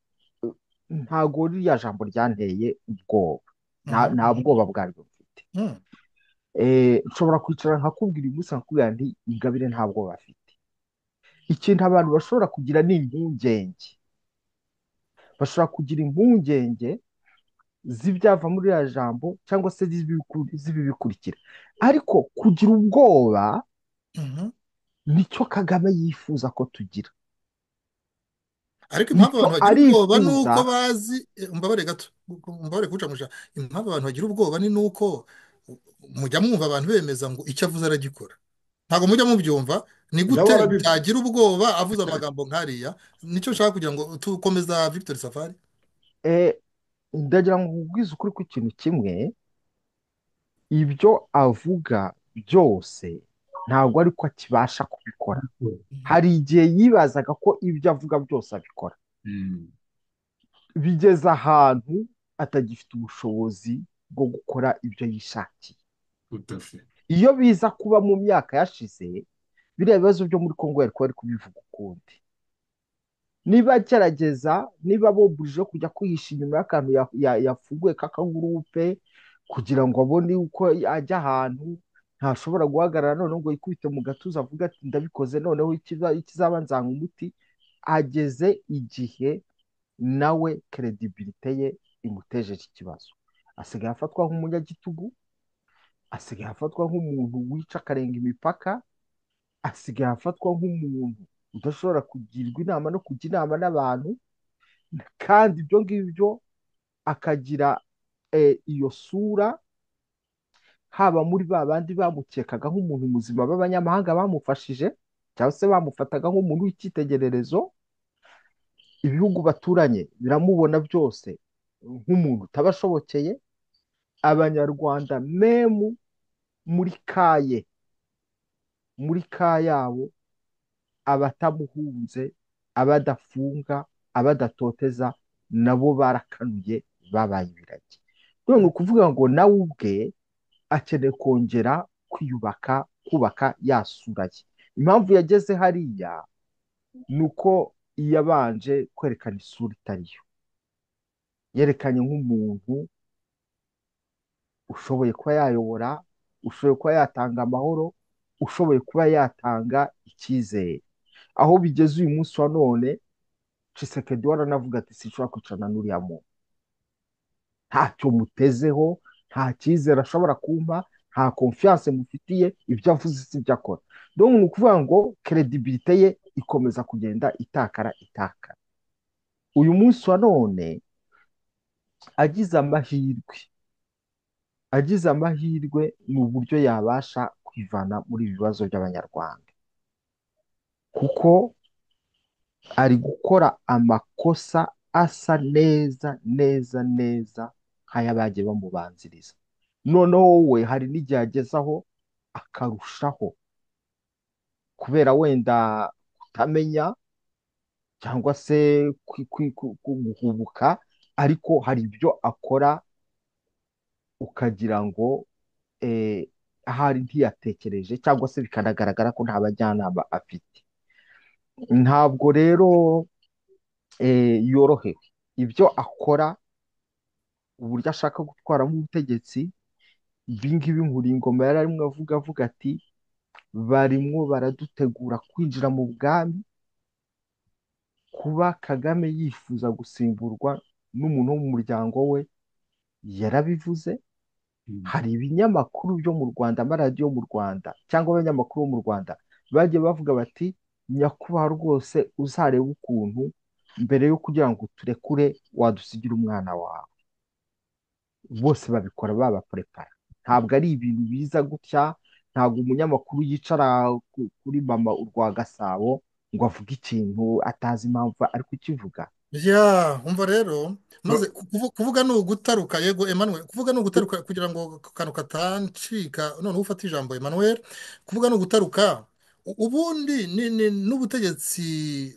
ntago ririya jambo ryanteye ubwoba nta Mhm. nta bwoba bwaryo mfite Mm. Eh, nshobora kwicara nkakubwira uyu munsi nkakubwira nti ingabire nta bwoba afite ikintu abantu bashobora kugira ni impungenge bashobora kugira impungenge z'ibyava muri iriya jambo cyangwa se z'ibibiku- z'ibibikurikira ariko kugira ubwoba Mhm. nicyo Kagame yifuza ko tugira ariko impamvu nicyo abantu bagira ubwoba ni arifuza uko bazi eh, umbabare gato umbabare kucamusha impamvu abantu bagira ubwoba ni nuko mujya mwumva abantu bemeza ngo icyo avuze aragikora ntabwo mujya mubyumva ni nabo gute barabivuga byagira ubwoba avuze amagambo nk'ariya nicyo nshaka kugira ngo tukomeza Victor Safari eh, ndagira ngo nkubwize ukuri ku kintu kimwe ibyo avuga byose ntabwo ari ko akibasha kubikora hari igihe yibazaga ko ibyo avuga byose abikora Mm. bigeze ahantu atagifite ubushobozi bwo gukora ibyo yishakiye Tout à fait. iyo biza kuba mu myaka yashize biriya bibazo byo muri Congo yari kuba ari kubivuga ukundi niba agerageza niba boburije kujya kwihisha inyuma y'akantu ya- ya- yafunguye k'akagurupe kugira ngo abone uko ajya ahantu ntashobora guhagarara noneho ngo yikubite mu gatuza avuga ati ndabikoze noneho ikiza- ikizaba nzanywa umuti ageze igihe nawe kredibilite ye imutejeje ikibazo asigaye afatwa nk'umunyagitugu asigaye afatwa nk'umuntu wica akarenga imipaka asigaye afatwa nk'umuntu udashobora kugirwa inama no kujya inama n'abantu kandi ibyo ngibyo akagira eh, iyo sura haba muri ba bandi bamukekaga nk'umuntu muzima b'abanyamahanga bamufashije cyangwa se bamufataga nk'umuntu w'icyitegererezo ibihugu baturanye biramubona byose nk'umuntu utabashobokeye abanyarwanda memu muri kaye muri ka yabo abatamuhunze abadafunga abadatoteza nabo barakanuye babaye ibiragi none ukuvuga ngo nawe ubwe akeneye kongera kwiyubaka kubaka yasura ye impamvu yageze hariya ni uko yabanje kwerekana isura itari yo yerekanye nk'umuntu ushoboye kuba yayobora ushoboye kuba yatanga amahoro ushoboye kuba yatanga icyizere aho bigeze uyu munsi wa none cisekedi waranavuga ati sinshobora kwicarana n'uriya muntu ntacyo mutezeho nta cyizere ashobora kumpa nta konfiyanse mufitiye ibyo avuze si ibyo akora dore ni ukuvuga ngo keredibilite ye ikomeza kugenda itakara itakara uyu munsi wa none agize amahirwe agize amahirwe ni uburyo yabasha kwivana muri ibi bibazo by'abanyarwanda kuko ari gukora amakosa asa neza neza neza nk'ayabagiye bamubanziriza noneho wowe hari n'igihe agezaho akarushaho kubera wenda kutamenya cyangwa se guhubuka ariko hari ibyo akora ukagira ngo ahari ntiyatekereje cyangwa se bikanagaragara ko nta bajyanama afite ntabwo rero yorohewe ibyo akora uburyo ashaka gutwaramo ubutegetsi ibingibi nkuri ingoma yari arimo avuga avuga ati barimo baradutegura kwinjira mu bwami kuba kagame yifuza gusimburwa n'umuntu wo mu muryango we yarabivuze hari ibinyamakuru byo mu rwanda amaradiyo yo mu rwanda cyangwa abanyamakuru bo mu rwanda bagiye bavuga bati nyakubahwa rwose uzarebe ukuntu mbere yo kugira ngo uturekure wadusigire umwana wawe bose babikora babaprepara ntabwo ari ibintu biza gutya ntabwo umunyamakuru yicara kuri mama urwa gasabo ngo avuge ikintu atazi impamvu ari kukivuga ya umva rero maze kuvuga ni ugutaruka yego Emmanuel kuvuga ni ugutaruka kugira ngo akantu katancika noneho ufate ijambo Emmanuel kuvuga ni ugutaruka ubundi n'ubutegetsi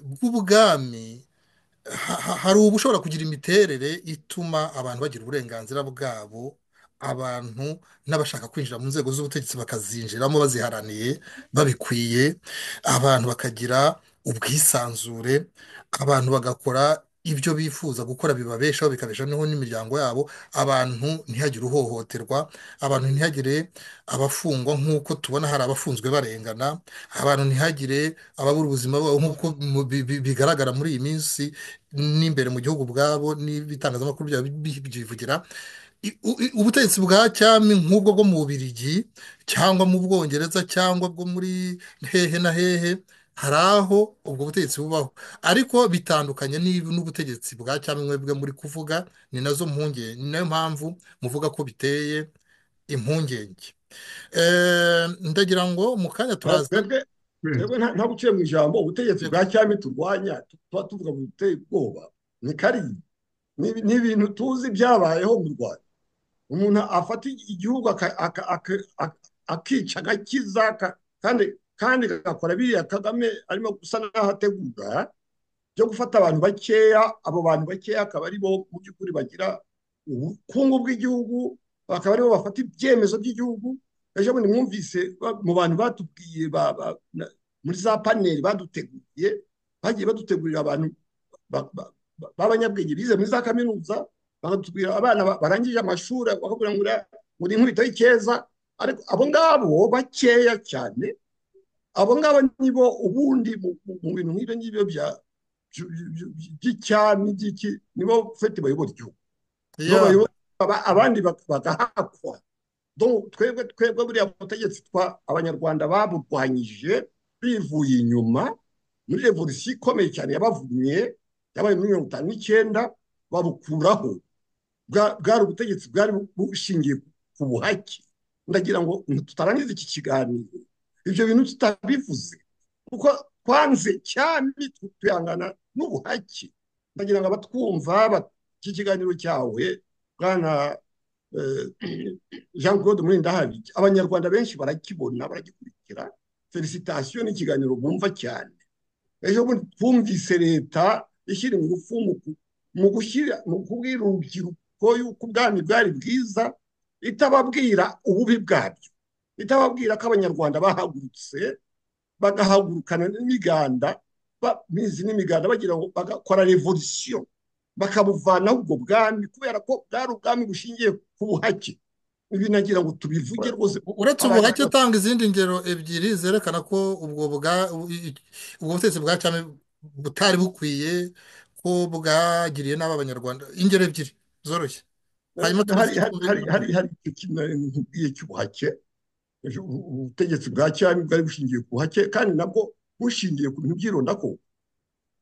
bw'ubwami hari ubu ushobora kugira imiterere ituma abantu bagira uburenganzira bwabo abantu n'abashaka kwinjira mu nzego z'ubutegetsi bakazinjiramo baziharaniye babikwiye abantu bakagira ubwisanzure abantu bagakora ibyo bifuza gukora bibabeshaho bikabeshaho n'imiryango yabo abantu ntihagire uhohoterwa abantu ntihagire abafungwa nk'uko tubona hari abafunzwe barengana abantu ntihagire ababura ubuzima bwabo nk'uko bigaragara muri iyi minsi n'imbere mu gihugu ubwabo n'ibitangazamakuru byivugira ubutegetsi bwa cyami nk'ubwo bwo mu bubirigi cyangwa mu bwongereza cyangwa bwo muri hehe na hehe hari aho ubwo butegetsi bubaho ariko bitandukanye n'ubutegetsi bwa cyangwa mwebwe muri kuvuga ni nazo mpungenge ni nayo mpamvu muvuga ko biteye impungenge ndagira ngo mu kanya turaza nta guciye mu ijambo ubutegetsi bwa cyami turwanya tuba tuvuga ngo biteye ubwoba ni kariya ni ibintu tuzi byabayeho mu rwanda umuntu afata igihugu akica agakiza kandi kandi gakora biriya kagame arimo gusa n'aho ategura byo gufata abantu bakeya abo bantu bakeya akaba ari bo mu by'ukuri bagira ubukungu bw'igihugu bakaba aribo bafata ibyemezo by'igihugu ejo bundi mwumvise mu bantu batubwiye muri za paneli baduteguriye bagiye badutegurira abantu b'abanyabwenge bize muri za kaminuza bakatubwira abana barangije amashuri bakabwira ngo uri inkubito y'ikeza ariko abo ngabo bakeya cyane abo ngabo nibo ubundi mu bintu nk'ibyo ngibyo by'icyami by'iki nibo fete bayobora igihugu abandi bagahakwa twebwe twebwe buriya butegetsi twa abanyarwanda baburwanyije bivuye inyuma muri revolisiyo ikomeye cyane yabavumye yabaye muri mirongo itanu n'icyenda babukuraho bwari ubutegetsi bwari bushingiye ku buhake ndagira ngo tutarangiza iki kiganiro ibyo bintu tutabivuze kuko twanze cyane tuyangana n'ubuhake ndagira ngo abatwumva iki kiganiro cyawe bwana jean claude murindahabi abanyarwanda benshi barakibona baragikurikira felicitasiyo n'ikiganiro bumva cyane ejo bundi twumvise leta ishyira ingufu mu gushyira mu kubwira urubyiruko yuko ubwami bwari bwiza itababwira ububi bwabyo itababwira ko abanyarwanda bahagurutse bagahagurukana n'imiganda mizi n'imiganda bagira ngo bagakora revolisiyo bakabuvanaho ubwo bwami kubera ko bwari ubwami bushingiye ku buhake ibi nagira ngo tubivuge rwose uretse ubuhake utanga izindi ngero ebyiri zerekana ko ubwo butegetsi bwa cyami butari bukwiye ko bwagiriye nabi abanyarwanda ingero ebyiri zoroshye hari icyo kintu cy'ubuhake ubutegetsi bwa cyami bwari bushingiye ku buhake kandi nabwo bushingiye ku bintu byirondako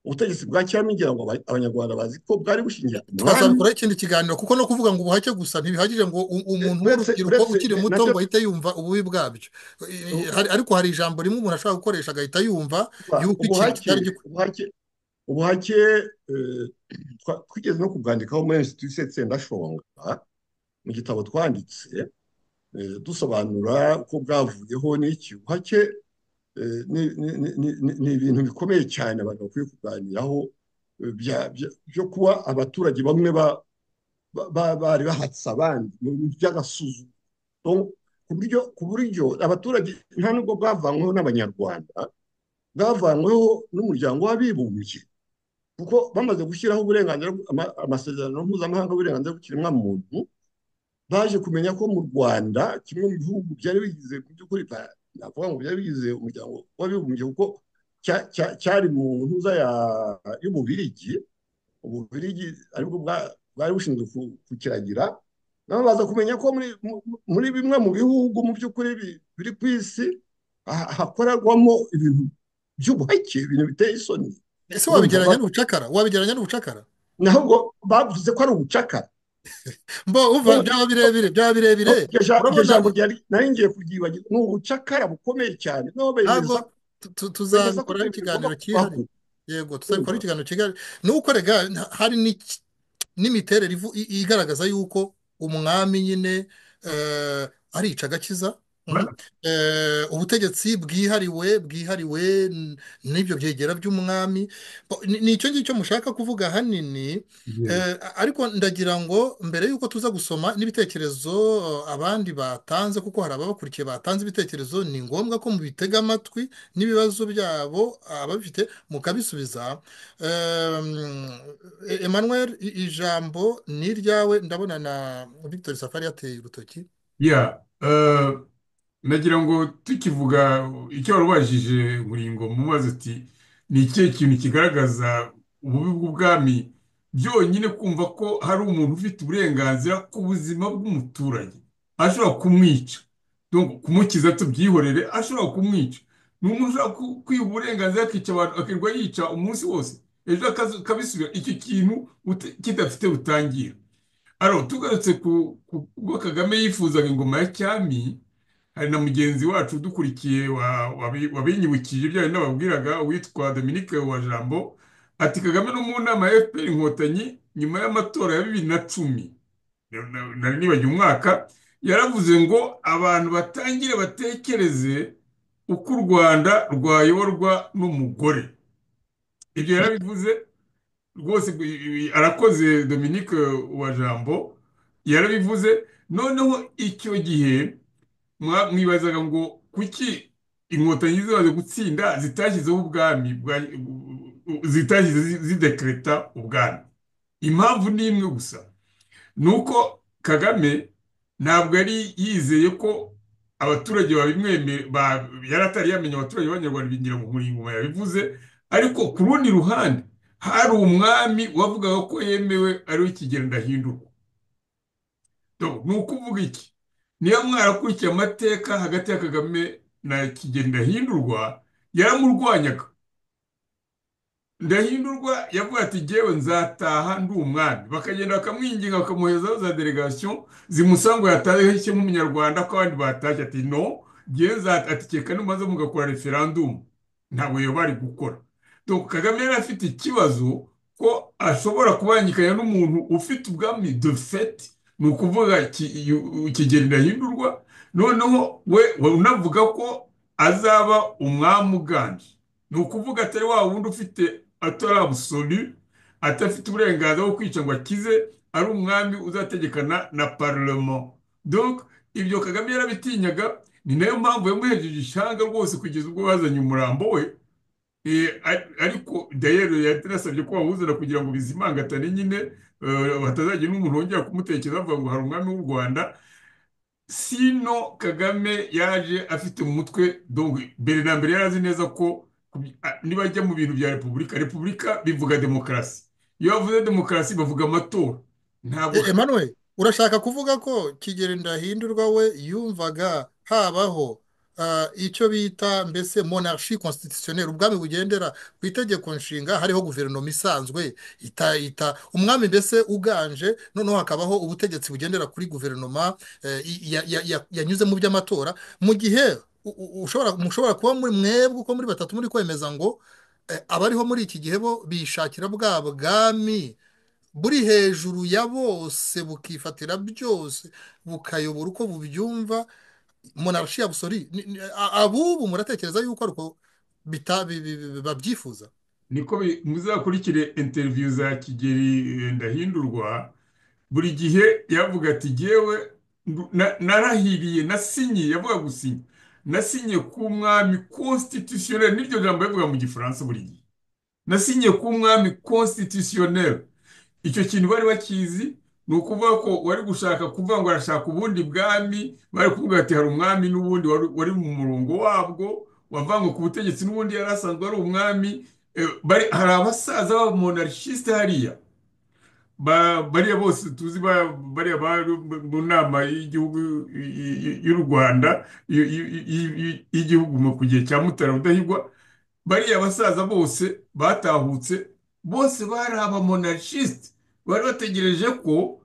ubutegetsi bwa cyami ngira ngo abanyarwanda bazi ko bwari bushingiye ku twazabikoraho ikindi kiganiro kuko no kuvuga ngo ubuhake gusa ntibihagije ngo umuntu w'urubyiruko ukiri muto ngo ahite yumva ububi bwabyo ariko hari ijambo rimwe umuntu ashobora gukoresha agahita yumva yuko ikintu kitari gikwiye ubuhake twigeze no kubwandikaho muri institution tsendashonga mu gitabo twanditse dusobanura ko bwavuyeho n'iki ubuhake ni ibintu bikomeye cyane abantu bakwiye kuganiraho byo kuba abaturage bamwe bari bahatse abandi mu bintu by'agasuzuma ku buryo abaturage nta nubwo bwavanyweho n'abanyarwanda bwavanyweho n'umuryango w'abibumbye kuko bamaze gushyiraho uburenganzira amasezerano mpuzamahanga w'uburenganzira bw'ikiremwamuntu baje kumenya ko mu rwanda kimwe mu bihugu byari bigize mu by'ukuri navuga ngo byari bigize umuryango w'abibumbye kuko cyari mu ntuza y'ububirigi ububirigi aribwo bwari bushinzwe kukiragira nabo baza kumenya ko muri bimwe mu bihugu mu by'ukuri biri ku isi hakorerwamo ibintu by'ubuhake ibintu biteye isoni ese wabigeranya n'ubucakara wabigeranya n'ubucakara ntabwo bavuze ko ari ubucakara mbo uva byaba birebire byaba birebire iryo jambo ryari nari ngiye kuryibagirwa ni ubucakara bukomeye cyane noneho bemeza tuzakora ikiganiro cyihariye yego tuzabikora ikiganiro cyihariye ni uko rega hari n'imiterere igaragaza yuko umwami nyine arica agakiza ubutegetsi bwihariwe bwihariwe n'ibyo byegera by'umwami ni icyo ngicyo mushaka kuvuga hanini ariko ndagira ngo mbere y'uko tuza gusoma n'ibitekerezo abandi batanze kuko hari ababakurikiye batanze ibitekerezo ni ngombwa ko mubitega amatwi n'ibibazo byabo ababifite mukabisubiza Emmanuel ijambo ni iryawe ndabona na victor safari yateye urutoki nagira ngo tukivuga icyo warubajije muringo mubaza uti ni ikihe kintu kigaragaza ububi bw'ubwami byonyine kumva ko hari umuntu ufite uburenganzira ku buzima bw'umuturage ashobora kumwica kumukiza tubyihorere ashobora kumwica ni umuntu ushobora kwiha uburenganzira akica abantu akirirwa yica umunsi wose ejo akabisubira icyo kintu kidafite butangira tugarutse ku bwo kagame yifuzaga ingoma ya cyami hari na mugenzi wacu udukurikiye wabinyibukije ibyo ari n'ababwiraga witwa Dominique wa jambo ati kagame no mu nama ya fpr inkotanyi nyuma y'amatora ya bibiri na cumi nari nibagiwe umwaka yaravuze ngo abantu batangire batekereze uko u rwanda rwayoborwa n'umugore ibyo yarabivuze rwose arakoze Dominique wa jambo yarabivuze noneho icyo gihe mwibazaga ngo kuki inkotanyi zimaze gutsinda zitashyizeho ubwami zitashyize zidekereta ubwami impamvu ni imwe gusa ni uko kagame ntabwo yari yizeye ko abaturage yari atari yamenya abaturage b'abanyarwanda bigira ngo umuringoma yabivuze ariko ku rundi ruhande hari umwami wavugaga ko yemewe ariwe kigenda ahindurwa ni ukuvuga iki niba mwarakurikiye amateka hagati ya kagame na kigeli ndahindurwa yaramurwanyaga ndahindurwa yavuga ati ngewe nzataha ndi umwami bakagenda bakamwinginga bakamuhezaho za delegasiyo zimusanga ngo yatashye nk'umunyarwanda ko abandi batashye ati no ngewe nzatakeka n'umaze mugakora referandumu ntabwo yaba ari gukora kagame yari afite ikibazo ko ashobora kubangikanya n'umuntu ufite ubwami de fete ni ukuvuga ki- yu- kigeli ndahindurwa noneho we we unavuga ko azaba umwami uganje ni ukuvuga atari wa wundi ufite atari abusolu adafite uburenganzira bwo kwica ngo akize ari umwami uzategekana na parlement donc ibyo kagame yarabitinyaga ni nayo mpamvu yamuhejeje ishyanga rwose kugeza ubwo bazanye umurambo we Eh, ar- ariko dayero yatinasabye ko bawuzana kugira ngo bizimangatane nyine eh, hatazagira n'umuntu wongera kumutekereza avuga ngo hari umwami w'u rwanda sino kagame yaje afite mu mutwe donc mbere na mbere yari azi neza ko kubi- a- nibajya mu bintu bya repubulika repubulika bivuga demokarasi iyo bavuze demokarasi bavuga amatora ntabwo E- Emmanuel urashaka kuvuga ko Kigeli Ndahindurwa we yumvaga habaho ah, icyo bita mbese monarchie constitutionnelle ubwami bugendera ku itegeko nshinga hariho guverinoma isanzwe ita ita umwami mbese uganje noneho hakabaho ubutegetsi bugendera kuri guverinoma eh, i- ya- ya- ya- yanyuze mu by'amatora mu gihe u- u- ushobora mushobora kuba muri mwebwe uko muri batatu muri kwemeza ngo eh, abariho muri iki gihe bo bishakira bwa bwami buri hejuru ya bose bukifatira byose bukayobora uko bubyumva monarshi abusori ni- ni- a- abubu muratekereza yuko ariko bita- bi- bi- bi- babyifuza niko bi- muzakurikire interiviyu za Kigeli eh, Ndahindurwa buri gihe yavuga ati jyewe ndu- na- narahiriye nasinye yavuga gusinya nasinye ku mwami constitutionnel n'iryo jambo yavuga mu gifaransa buri gihe nasinye ku mwami constitutionnel icyo kintu bari bakizi ni ukuvuga ko wari gushaka kuvuga ngo arashaka ubundi bwami bari kuvuga ati hari umwami n'ubundi wari wari mu murongo wabwo wavangwa ku butegetsi n'ubundi yari asanzwe ari umwami Eh, bari- hari abasaza b'abamonarchistes hariya ba- bariya bose tuzi ba- bariya bari mu nama y'igihugu y- y- y'u rwanda y- y- y- y'igihugu mu- ku gihe cya mutara rudahigwa bariya basaza bose batahutse bose bari abamonarchistes bari bategereje ko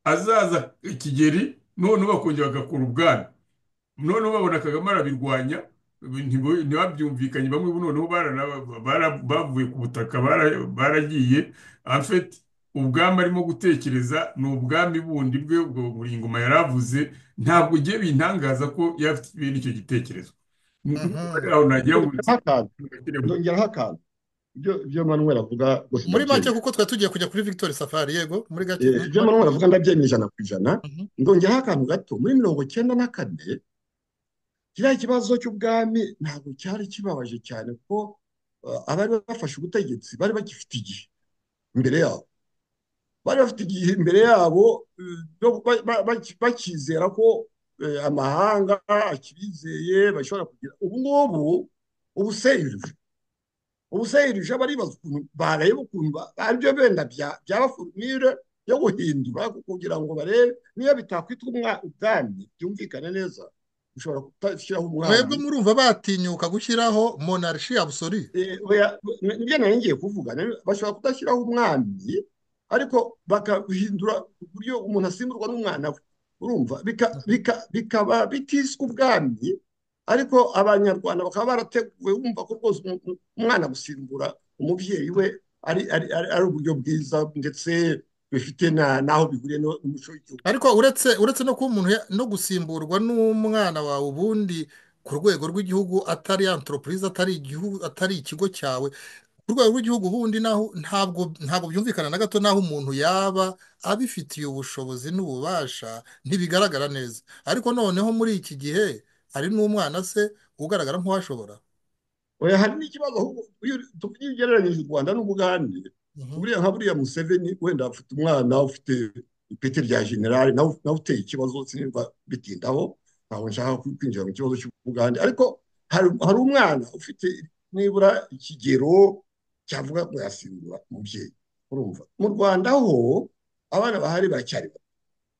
azaza kigeli noneho bakongera bagakora ubwami noneho babona kagame arabirwanya ntibo- ntibabyumvikanye bamwe noneho barana- bara- bavuye ku butaka bara- baragiye en fait ubwami arimo gutekereza ni ubwami bundi bwe ubwo buri ingoma yari avuze ntabwo ugiye bintangaza ko yari afite bene icyo gitekerezo ni ukuvuga ko ari Mhm. aho nagira ngo Ndongeraho akantu ndongeraho akantu ibyo ibyo Manuel avuga rwose muri make ndabyemera kuko twari tugiye kujya kuri victoire safari yego muri gake Eh, ibyo Manuel avuga ndabyemera ijana ku ijana ndongeraho akantu gato muri mirongo icyenda na kane kiriya kibazo cy'ubwami ntabwo cyari kibabaje cyane ko eh, abari bafashe ubutegetsi bari bagifite igihe imbere yabo bari bafite igihe imbere yabo eh, no- ba- ba- ba- bakizera ko eh, amahanga akibizeye bashobora kugira ubu ngubu ubuseyirije ubuseyirije baribaza ukuntu bareba ukuntu ba- aribyo benda bya- byaba forumire yo guhindura kugira ngo barebe niyo bitakwitwa umwa- ubwami byumvikane neza ushobora kutashyiraho mwebwe umwami murumva batinyuka gushyiraho monarchie abusori Eh, oya, n- nibyo nari ngiye kuvuga nari- bashobora kudashyiraho umwami ariko bakahindura uburyo umuntu asimburwa n'umwana we urumva Bika- bika- bikaba bitiswe ubwami ariko abanyarwanda bakaba barateguwe bumva ko rwose umu- umu- umwana gusimbura umubyeyi we ari ari- ari- ari uburyo bwiza ndetse bifite na- n'aho bihuriye no- n'umuco w'igihugu ariko uretse uretse no kuba umuntu ya- no gusimburwa n'umwana wawe ubundi ku rwego rw'igihugu atari antoropurize atari igihugu atari ikigo cyawe ku rwego rw'igihugu ubundi naho ntabwo ntabwo byumvikana na gato n'aho umuntu yaba abifitiye ubushobozi n'ububasha ntibigaragara neza ariko noneho muri iki gihe hari n'umwana se ugaragara nk'uwashobora oya hari n'ikibazo ahubwo iyo tuvuga iyo ugereranyije u rwanda n'ubugande Mhm. buriya nka buriya museveni wenda afite umwana ufite ipeti rya generali nawe nawe uteye ikibazo sinirwa bitindaho ntabwo nshaka ku- kwinjira mu kibazo cy'ubugande ariko hari hari umwana ufite nibura ikigero cyavuga ngo yasimbura umubyeyi urumva mu rwanda ho abana bahari baracyari bato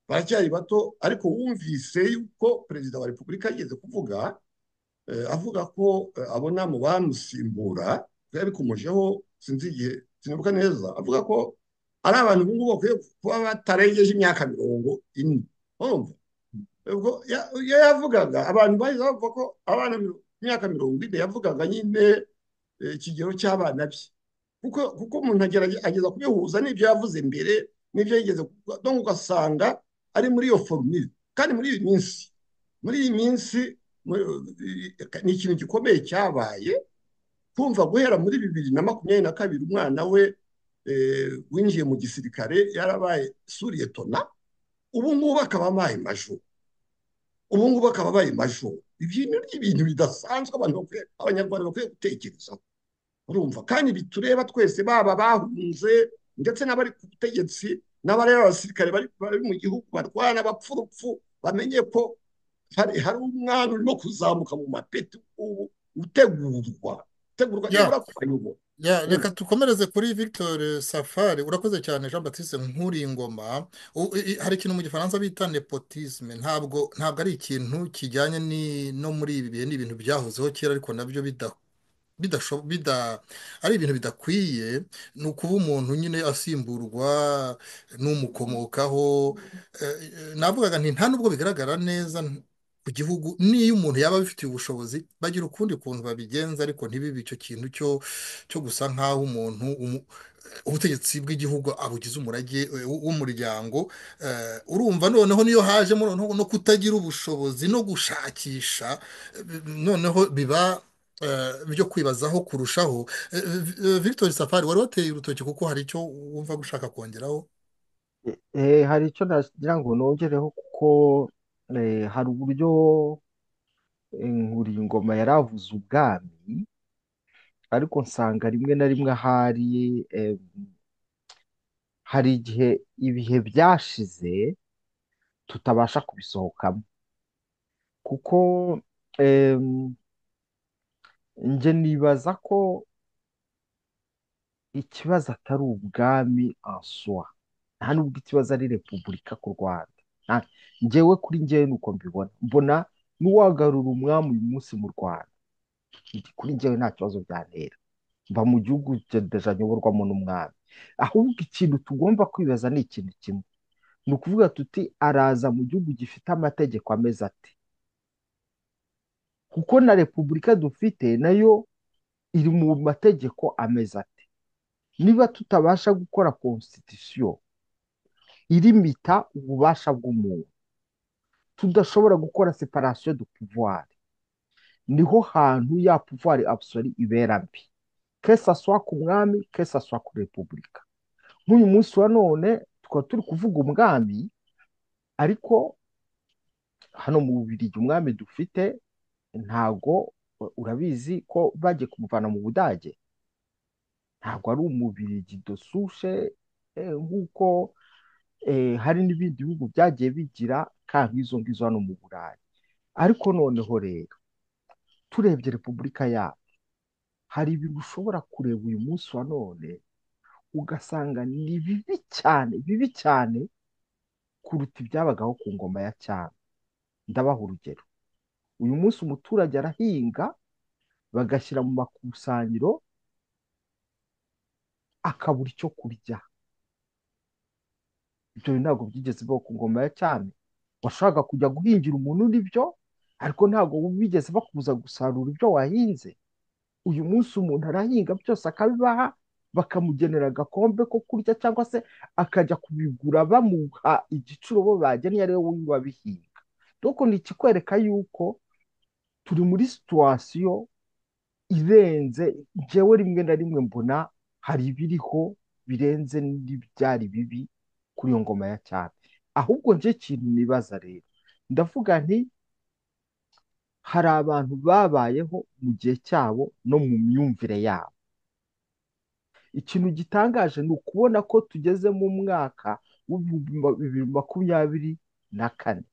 baracyari bato ariko wumvise yuko perezida wa repubulika yigeze kuvuga eh, avuga ko eh, abona mu bamusimbura yabikomojeho sinzi igihe sinibuka neza avuga ko ari abantu ubu ngubu bakwiye kuba batarengeje imyaka mirongo ine urumva ubwo ya- iyo yavugaga abantu bahise bavuga ko abana miro- imyaka mirongo ine yavugaga nyine eh, ikigero cy'abana bye kuko kuko umuntu agerage- ageza kubihuza n'ibyo yavuze mbere n'ibyo yigeze kuvuga donc ugasanga ari muri iyo forumire kandi muri iyi minsi muri iyi minsi muri- ni ikintu gikomeye cyabaye kumva guhera muri bibiri na makumyabiri na kabiri umwana we eh, winjiye mu gisirikare yarabaye suriye tona ubu ngubu akaba abaye majoro ubu ngubu akaba abaye majoro ibyo ni ibintu bidasanzwe abantu bakwiye abanyarwanda bakwiye gutekerezaho urumva kandi bitureba twese baba bahunze ndetse n'abari ku butegetsi n'abari abasirikare bari bari mu gihugu barwana bapfa urupfu bamenye ko hari hari umwana urimo kuzamuka mu mapeti ubu utegurwa utegurwa Yeah. nibura kuyobora Ya, reka tukomereze kuri Victor Safari urakoze cyane Jean Baptiste Nkuringoma U- i- i- hari ikintu mu gifaransa bita nepotisme ntabwo ntabwo ari ikintu kijyanye ni no muri ibi bihe ni ibintu byahozeho kera ariko nabyo bida bidasho- bida ari ibintu bidakwiye ni ukuba umuntu nyine asimburwa n'umukomokaho Eh, eh, navugaga nti nta nubwo bigaragara neza ku gihugu n'iyo umuntu yaba abifitiye ubushobozi bagira ukundi kuntu babigenza ariko ntibibe icyo kintu cyo cyo gusa nk'aho umuntu umu- ubutegetsi bw'igihugu abugize umurage eh, w- w'umuryango Eh, urumva noneho niyo hajemo noneho no kutagira ubushobozi no gushakisha eh, noneho biba eh, byo kwibazaho kurushaho Eh, eh, Victor Safari wari wateye urutoki kuko hari icyo wumva gushaka kongeraho Eh, hari icyo nagira ngo nongereho kuko eh, hari uburyo eh, Nkuringoma yari avuze ubwami ariko nsanga rimwe na rimwe ahari eh, hari igihe ibihe byashize tutabasha kubisohokamo kuko em, njye nibaza ko ikibazo atari ubwami en soi nta nubwo ikibazo ari repubulika ku rwanda Nta- njyewe kuri njyewe ni uko mbibona mbona n'uwagarura umwami uyu munsi mu rwanda ndi- kuri njyewe nta kibazo byantera mba mu gihugu deja nyoborwamo n'umwami ahubwo ikintu tugomba kwibaza ni ikintu kimwe ni ukuvuga tuti araza mu gihugu gifite amategeko ameze ate kuko na repubulika dufite nayo iri mu mategeko ameze ate niba tutabasha gukora constitution irimita ububasha bw'umuntu tudashobora gukora separation de pouvoir niho hantu ya pouvoir absolue ibera mbi que ça soit ku mwami que ça soit kuri repubulika nk'uyu munsi wa none tukaba turi kuvuga umwami ariko hano mu Bubiligi umwami dufite ntago u- urabizi ko bagiye kumuvana mu Budage ntabwo ari umubirigi dosushe nk'uko eh, hari n'ibindi bihugu byagiye bigira ka nk'izo ngizo hano mu Burayi ariko noneho rero turebye repubulika yacu hari ibintu ushobora kureba uyu munsi wa none ugasanga ni bibi cyane bibi cyane kuruta ibyabagaho ku ngoma ya cyami ndabaha urugero uyu munsi umuturage arahinga bagashyira mu makusanyiro akabura icyo kurya ibyo bintu ntabwo byigeze bibaho ku ngoma ya cyami washaka kujya guhingira umuntu n'ibyo ariko ntabwo bigeze bakubuza gusarura ibyo wahinze uyu munsi umuntu arahinga byose akabibaha bakamugenera agakombe ko kurya cyangwa se akajya kubigura bamuha igiciro bo bageneye ari wowe wabihinga doko ni ikikwereka yuko turi muri situwasiyo irenze njyewe rimwe na rimwe mbona hari ibiriho birenze n'ibyari bibi kuri iyo ngoma ya cyami ahubwo njye ikintu nibaza rero ndavuga nti hari abantu babayeho mu gihe cyabo no mu myumvire yabo ikintu gitangaje ni ukubona ko tugeze mu mwaka w'ibihumbi ma- bibiri makumyabiri na kane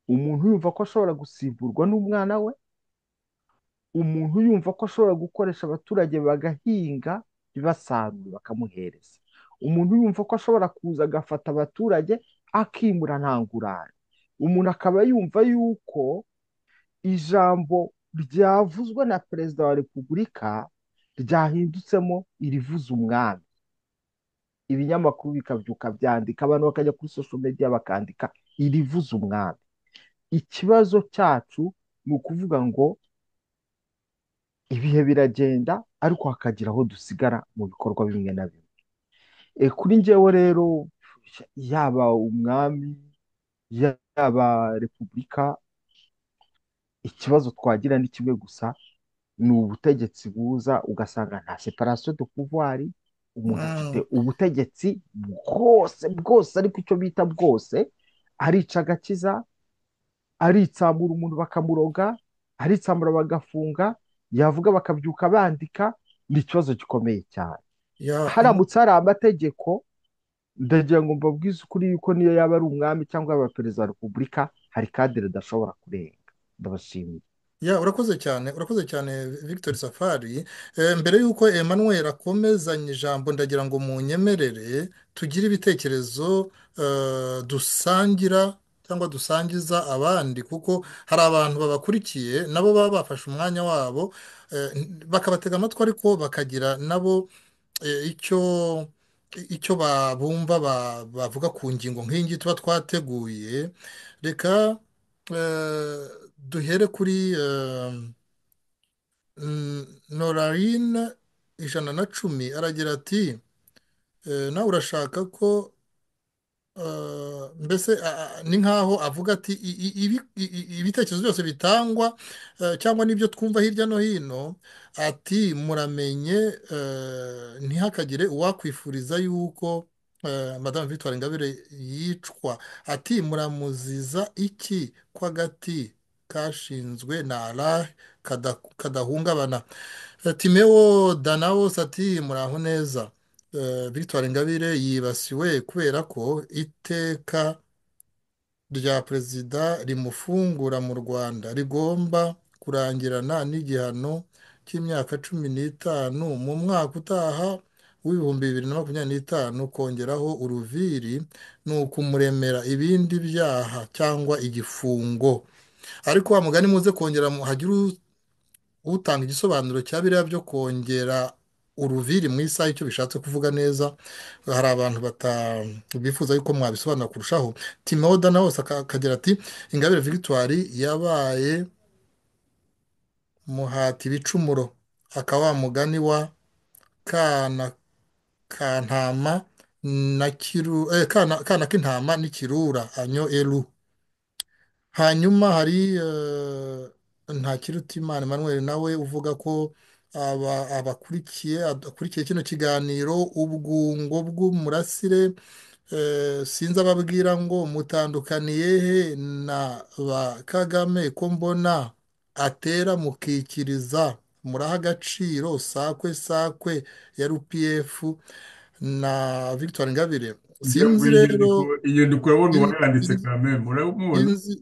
umuntu yumva ko ashobora gusimburwa n'umwana we umuntu yumva ko ashobora gukoresha abaturage bagahinga basarura bakamuhereza umuntu yumva ko ashobora kuza agafata abaturage akimura nta ngurane umuntu akaba yumva yuko ijambo ryavuzwe na perezida wa repubulika ryahindutsemo irivuza umwami ibinyamakuru bikabyuka byandika abantu bakajya kuri social media bakandika irivuza umwami ikibazo cyacu ni ukuvuga ngo ibihe biragenda ariko hakagira aho dusigara mu bikorwa bimwe na bimwe E, kuri njyewe rero yaba umwami yaba repubulika ikibazo twagira ni kimwe gusa ni ubutegetsi buza ugasanga nta separasiyo de pouvoir umuntu afite ubutegetsi bwose bwose ariko icyo bita bwose arica agakiza aritsamura umuntu bakamuroga aritsamura bagafunga yavuga bakabyuka bandika ni ikibazo gikomeye cyane haramutse hari amategeko ndagira ngo mbabwize ukuri yuko niyo yaba ari umwami cyangwa yaba perezida wa repubulika hari kadire idashobora kurenga ndabashimiye ya urakoze cyane urakoze cyane victor safari Eh, mbere y'uko emmanuel akomezanya ijambo ndagira ngo munyemerere tugire ibitekerezo eh, dusangira cyangwa dusangiza abandi kuko hari abantu babakurikiye nabo baba bafashe umwanya wabo eh, bakabatega amatwi ariko bakagira nabo eh, icyo icyo ba- bumva ba- bavuga ku ngingo nk'iyi tuba twateguye reka eh, duhere kuri eh, mm, norarine ijana na cumi aragira ati eh, nawe urashaka ko eh, mbese a- a- ni nk'aho avuga ati "I- i- ibi- i- i- ibitekerezo byose bitangwa eh, cyangwa n'ibyo twumva hirya no hino ati muramenye eh, ntihakagire uwakwifuriza yuko eh, Madame Victoire Ingabire yicwa ati muramuziza iki ko agati kashinzwe na arahe kadahungabana timewo danawos ati muraho neza Eh, victoire ingabire yibasiwe kubera ko iteka rya perezida rimufungura mu rwanda rigomba kurangirana n'igihano cy'imyaka cumi n'itanu mu mwaka utaha w'ibihumbi bibiri na makumyabiri n'itanu kongeraho uruviri ni ukumuremera ibindi byaha cyangwa igifungo ariko wa mugani muze kongera mu- hagire u- utanga igisobanuro cya biriya byo kongera uruviri mu isaha icyo bishatse kuvuga neza hari abantu bata- bifuza yuko mwabisobanura kurushaho timoda nawe wese aka- akagira ati ingabire victoire yabaye muhati ibicumuro akaba wa mugani wa kana kantama na kiru eh, kana, kana k'intama n'ikirura anyo eru hanyuma hari ntakirutimana emmanuel nawe uvuga ko aba- abakurikiye akurikiye kino kiganiro ubwungo bw'umurasire eh, sinzi ababwira ngo mutandukaniye he na ba kagame ko mbona atera mukikiriza muraha agaciro sakwe sakwe ya rpf na victoire ingabire Njya sinzi ku rero nyandiko iyo ndiko urabona uwayanditse sinzi- kamere murabimubona inzi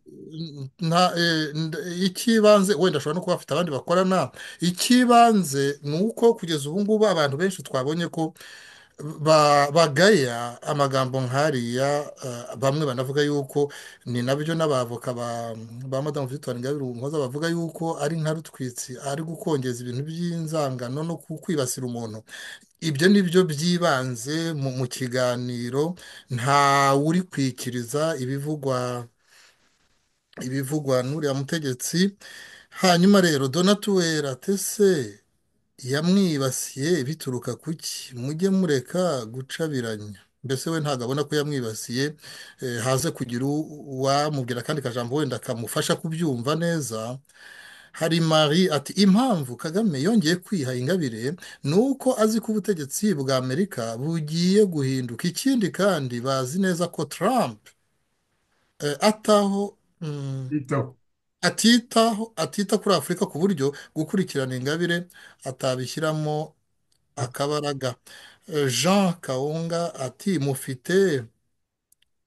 nta eh, nda- icy'ibanze wenda ashobora no kuba afite abandi bakorana icy'ibanze ni uko kugeza ubu ngubu abantu benshi twabonye ko ba- bagaya amagambo nk'ariya eh, bamwe banavuga yuko ni nabyo n'abavoka ba ba madamu victoire ingabire umuhoza bavuga yuko ari nka rutwitsi ari gukongeza ibintu by'inzangano no ku- kwibasira umuntu ibyo ni byo by'ibanze mu mu kiganiro nta wuri kwikiriza ibivugwa ibivugwa n'uriya mutegetsi hanyuma rero donatuwera tese yamwibasiye bituruka ku ki mujye mureka gucabiranya mbese we ntabwo abona ko yamwibasiye eh, haze kugira u- uwamubwira akandi kajambo wenda kamufasha kubyumva neza hari Marie ati impamvu Kagame yongeye kwiha ingabire ni uko azi ko ubutegetsi bwa Amerika bugiye guhinduka ikindi kandi bazi neza ko Trump eh, ataho mm, itaho atitaho atita kuri Afurika ku buryo gukurikirana ingabire atabishyiramo akabaraga Eh, Jean Kaunga ati mufite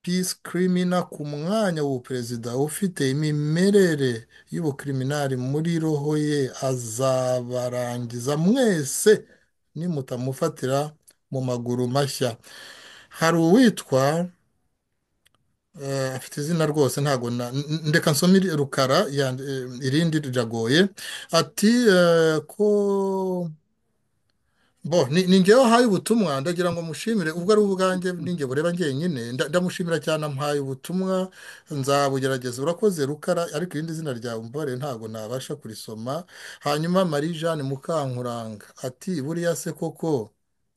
peace criminal ku mwanya w'ubuperezida ufite imimerere y'ubukriminali muri roho ye azabarangiza mwese nimutamufatira mu maguru mashya hari uwitwa eh, afite izina rwose ntabwo na- n- n- ndeka nsome iri- rukara yand- eh, irindi riragoye ati eh, ko Bo, ni, ni njyewe ahaye ubutumwa ndagira ngo mushimire ubwo ari ubwanjye ninjye bureba njyenyine nda- ndamushimira cyane ampaye ubutumwa nzabugerageza urakoze rukara ariko irindi zina ryawe umbabarire ntabwo nabasha kurisoma hanyuma Marie Jeanne Mukankuranga ati buriya se koko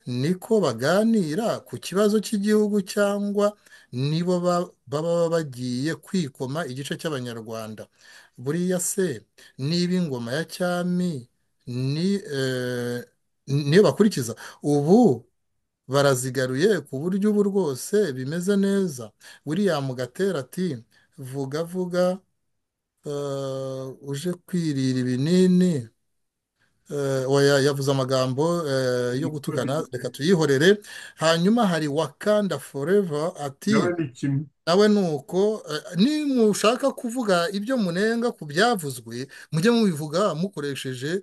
niko baganira ku kibazo cy'igihugu cyangwa nibo ba- baba bagiye kwikoma igice cy'abanyarwanda buriya se niba ingoma ya cyami ni eh, niyo bakurikiza ubu barazigaruye ku buryo ubu rwose bimeze neza william gatera ati vuga vuga eh, uje kwirira ibinini eh, oya yavuze amagambo eh, yo gutugana reka tuyihorere hanyuma hari wakanda forever ati nawe ni kimwe nawe ni uko eh, ni mushaka kuvuga ibyo munenga ku byavuzwe mujye mubivuga mukoresheje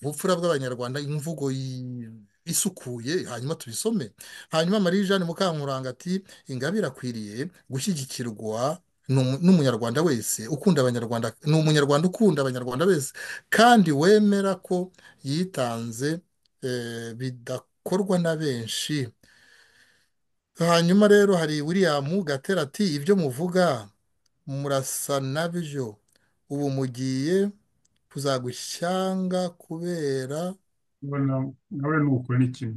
ubupfura bw'abanyarwanda imvugo yi- isukuye hanyuma tubisome hanyuma marie jeanne mukankuranga ati ingabire akwiriye gushyigikirwa n'umu- n'umunyarwanda wese ukunda abanyarwanda ni umunyarwanda ukunda abanyarwanda bese kandi wemera ko yitanze eh, bidakorwa na benshi hanyuma rero hari william gatera ati ibyo muvuga murasa na byo ubu mugiye kuzagwa ishyanga kubera Mbona nawe ni uko ni kimwe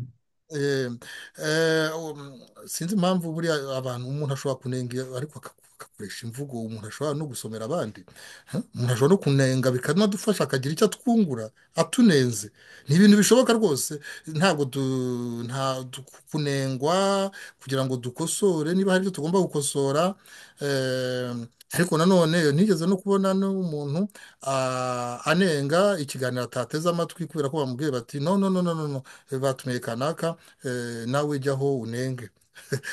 eh, eh, um, sinzi impamvu buriya abantu umuntu ashobora kunenga ariko akaku- agakoresha imvugo umuntu ashobora no gusomera abandi Huh? umuntu ashobora no kunenga bikanadufasha akagira icyo atwungura atunenze ni ibintu bishoboka rwose ntabwo du- nta du- kunengwa kugira ngo dukosore niba hari ibyo tugomba gukosora eh, ariko nanone nigeze no kubona n'umuntu ah, anenga ikiganiro atateze amatwi kubera ko bamubwiye bati no no no no no no batumiye kanaka eh, nawe jyaho unenge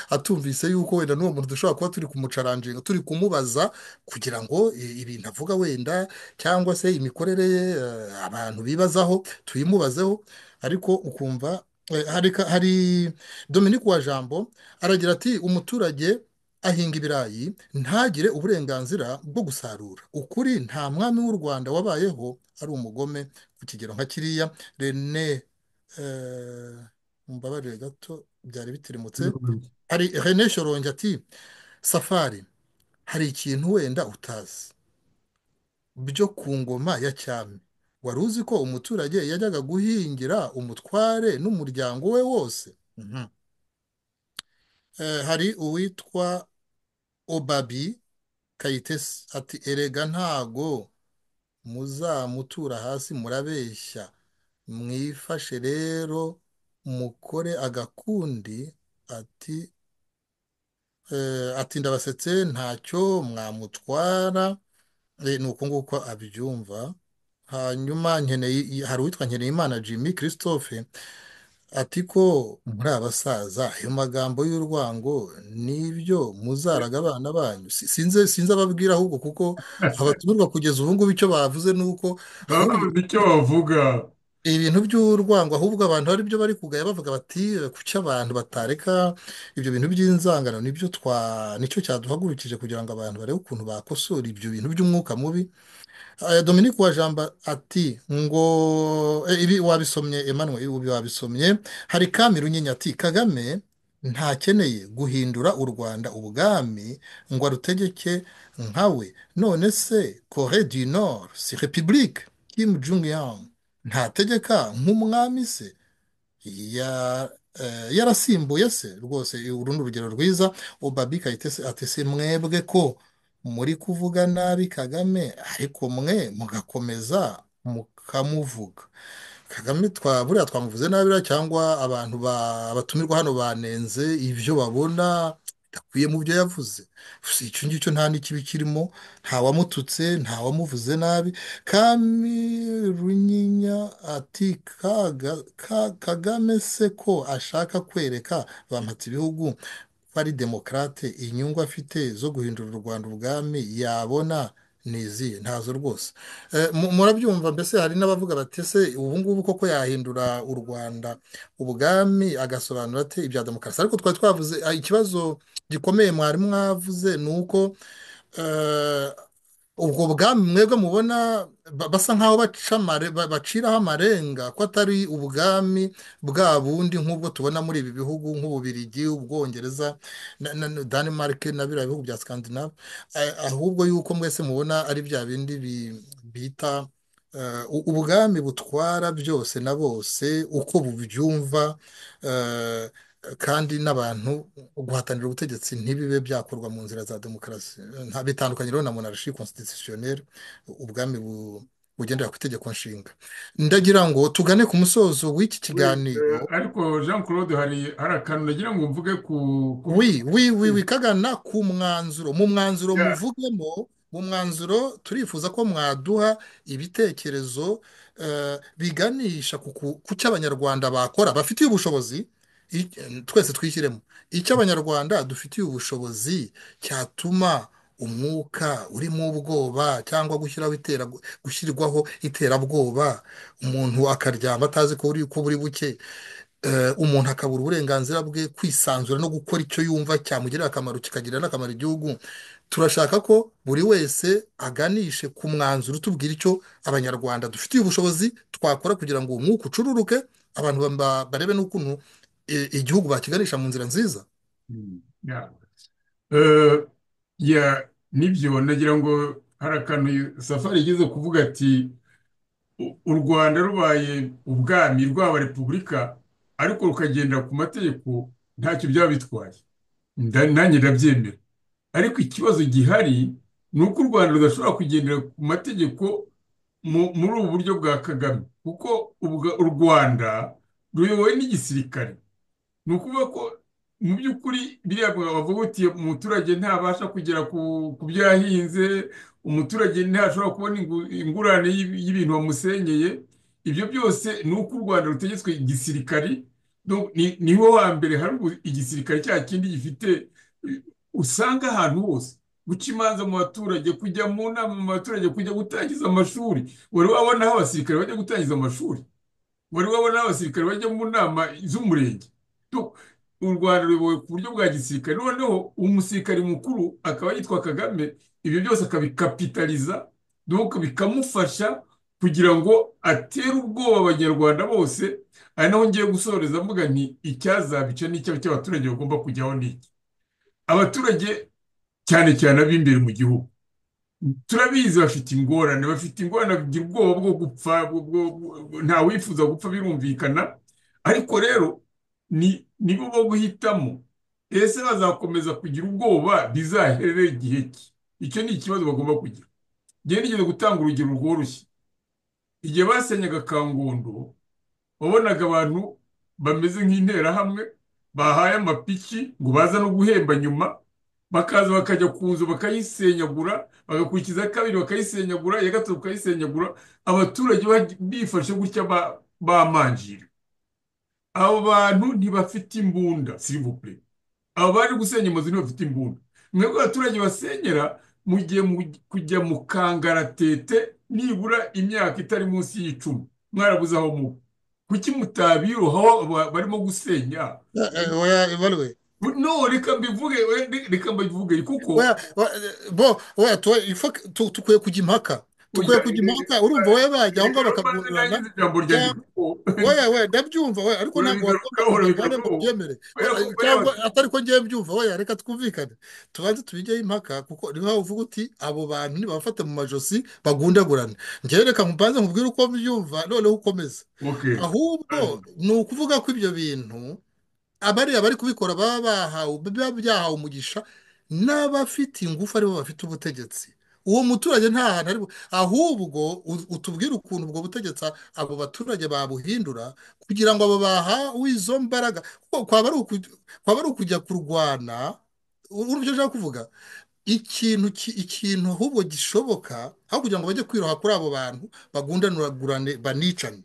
atumvise yuko wenda n'uwo muntu dushobora kuba turi kumucaranginga turi kumubaza kugira ngo i- ibintu avuga wenda cyangwa se imikorere ye eh, abantu bibazaho tuyimubazeho ariko ukumva eh, hari ka- hari Dominique wa Jambo aragira ati umuturage ahinga ibirayi ntagire uburenganzira bwo gusarura ukuri nta mwami w'u Rwanda wabayeho ari umugome ku kigero nka kiriya René eh, mumbabarire gato byari bitirimutse hari René Shorongi ati safari hari ikintu wenda utazi byo ku ngoma ya cyami wari uzi ko umuturage yajyaga guhingira umutware n'umuryango we wose Mhm. Eh, hari uwitwa Obabi Kayitesi ati erega ntago muzamutura hasi murabeshya mwifashe rero mukore agakundi ati eh, ati ndabasetse ntacyo mwamutwara Eh, ni uko nguko abyumva hanyuma nkeneye hari uwitwa Nkeneyimana Jimmy Christophe ati ko muri abasaza ayo magambo y'urwango n'ibyo muzaraga abana banyu Si- sinze sinze ababwira ahubwo kuko abatumirwa kugeza ubu ngubu icyo bavuze ni uko ahubwo babuze icyo bavuga ibintu by'urwango ahubwo abantu ari byo bari kugaya bavuga bati kuki abantu batareka ibyo bintu by'inzangano nibyo twa nicyo cyaduhagurukije kugira ngo abantu barebe ukuntu bakosora ibyo bintu by'umwuka mubi Eh, Dominique Uwajamba ati ngo eh, ibi wabisomye Emmanuel ibi wabisomye hari Kamiru Nyinya ati Kagame ntakeneye guhindura u Rwanda ubwami ngo arutegeke nkawe none se Corée du Nord si république Kim Jong Un ntategeka nk'umwami se ya- eh, yarasimbuye se rwose uru ni urugero rwiza obabi kayitesi ati se mwebwe ko muri kuvuga nabi kagame ariko mwe mugakomeza mukamuvuga kagame twa buriya twamuvuze nabi buriya cyangwa abantu ba- batumirwa hano banenze ibyo babona bidakwiye mu byo yavuze si icyo ngicyo nta n'ikibi kirimo ntawamututse ntawamuvuze nabi kami runyinya ati kaga, ka, kagame se ko ashaka kwereka bampatse ibihugu ko ari demokarate inyungu afite zo guhindura u Rwanda ubwami yabona niziye ntazo rwose Eh, mu- murabyumva mbese hari n'abavuga bati se ubu ngubu koko yahindura u Rwanda ubwami agasobanura ate ibya demokarasi ariko twari twavuze ah, ikibazo gikomeye mwari mwavuze ni uko eh, ubwo bwami mwebwe mubona ba- basa nk'aho baca amare- ba- baciraho amarenga ko atari ubwami bwa bundi nk'ubwo tubona muri ibi bihugu nk'Ububirigi, Ubwongereza, na- na- na- Denmark na biriya bihugu bya Scandinave, eh, ahubwo yuko mwese mubona ari bya bindi bi- bita eh, u- ubwami butwara byose na bose uko bubyumva eh, kandi n'abantu guhatanira ubutegetsi ntibibe byakorwa mu nzira za demokarasi nta bitandukanye rero na monarchi constitutionnelle ubwami bu- bugendera ku itegeko nshinga ndagira ngo tugane ku musozo w'iki kiganiro Eh, ariko jean claude hari hari akantu nagira ngo mvuge ku ku- wi wi wi wi kagana ku mwanzuro mu mwanzuro Yeah. muvugemo mu mwanzuro turifuza ko mwaduha ibitekerezo eh, biganisha ku ku- ku cyo abanyarwanda bakora bafitiye ubushobozi i- twese twishyiremo icyo abanyarwanda dufitiye ubushobozi cyatuma umwuka urimo ubwoba cyangwa gushyiraho itera gushyirwaho iterabwoba umuntu akaryama atazi ko buri ko buri buke eh, umuntu akabura uburenganzira bwe kwisanzura no gukora icyo yumva cyamugirira akamaro kikagirira n'akamaro igihugu turashaka ko buri wese aganishe ku mwanzuro utubwira icyo abanyarwanda dufitiye ubushobozi twakora kugira ngo uwo mwuka ucururuke abantu ba- barebe n'ukuntu eh, igihugu bakiganisha mu nzira nziza Mm, yeah. Eh, yeah, nibyo nagira ngo hari akantu safari igeze kuvuga ati "U- u rwanda rubaye ubwami rwaba repubulika ariko rukagendera ku mategeko ntacyo byaba bitwaye Nda- nanjye ndabyemera ariko ikibazo gihari ni uko u rwanda rudashobora kugendera ku mategeko mu- muri ubu buryo bwa kagame kuko ubwa- u rwanda ruyobowe n'igisirikare ni ukuvuga ko mu by'ukuri biriya bavuga uti umuturage ntabasha kugera ku ku byo yahinze umuturage ntashobora kubona ingu- ingurane y'i- y'ibintu wamusenyeye ibyo byose ni uko u rwanda rutegetswe igisirikari Donc, ni- niho wa mbere hari ubu- igisirikare cya kindi gifite eh, usanga ahantu hose guca imanza mu baturage kujya mu nama mu baturage kujya gutangiza amashuri wari wabona aho abasirikare bajya gutangiza amashuri wari wabona aho abasirikare bajya mu nama z'umurenge Tu- u rwanda ruyobowe ku buryo bwa gisirikare noneho umusirikare mukuru akaba yitwa kagame ibyo byose akabikapitaliza donc bikamufasha kugira ngo atere ubwoba abanyarwanda bose ari naho ngiye gusoreza mvuga nti icyazabica n'icyo cy'abaturage bagomba kujyaho ni iki abaturage cyane cyane ab'imbere mu gihugu turabizi bafite ingorane bafite ingorane bagira ubwoba bwo gupfa bwo- bwo- bwo- nta wifuza gupfa birumvikana ariko rero ni nibo bo guhitamo ese bazakomeza kugira ubwoba bizaherere igihe ki icyo ni ikibazo bagomba kugira ngewe nigeze gutanga urugero rworoshye igihe basenyaga kangondo wabonaga abantu bameze nk'interahamwe bahaye amapiki ngo baza no guhemba nyuma bakaza bakajya ku nzu bakayisenyagura bagakurikiza kabiri bakayisenyagura iya gatatu bakayisenyagura abaturage baj- bifashe gutya ba- bamanjira abo bantu ntibafite imbunda sirivupure aba bari gusenya amazu ntibafite imbunda mwebwe abaturage basenyera mugiye kujya mu kangaratete nibura imyaka itari munsi y'icumi mwarabuze aho muba kuki mutabirohaho aba- barimo gusenya Eh, eh, oya ibaruwe no reka mbivuge we- reka mbivuge kuko oya wa- eh, bo oya tuwe- ifa- tu- tukwiye kujya impaka tukwiye oya, kujya eh, eh, impaka urumva wowe bajya aho reka ngaho mbanze bakagundurana nangize ijambo ryanjye cyangwa kuko oya oya ndabyumva oya ariko ntabwo wagomba urabibwira kujya urahora bikora impande ngo ko ubyemere oya ko Oya, oya cyangwa atari ko ngiye mbyumva oya reka twumvikane tubanze tubijyeho impaka kuko niho waba uvuga uti abo bantu nibabafate mu majosi bagundagurane ngewe reka mbanze nkubwire uko mbyumva noneho ukomeza okay ahubwo ni ukuvuga ko ibyo bintu abariya bari kubikora baba bahawe biba byahawe umugisha n'abafite ingufu aribo bafite ubutegetsi uwo muturage nta hantu ari bu- ahubwo u- utubwire ukuntu ubwo butegetsi abo baturage babuhindura kugira ngo abo bahawe izo mbaraga kuko kwaba ari uku- kwaba ari ukujya kurwana urumva icyo nshaka kuvuga ikintu ki- ikintu ahubwo gishoboka aho kugira ngo bajye kwiroha kuri abo bantu bagundanuragurane banicane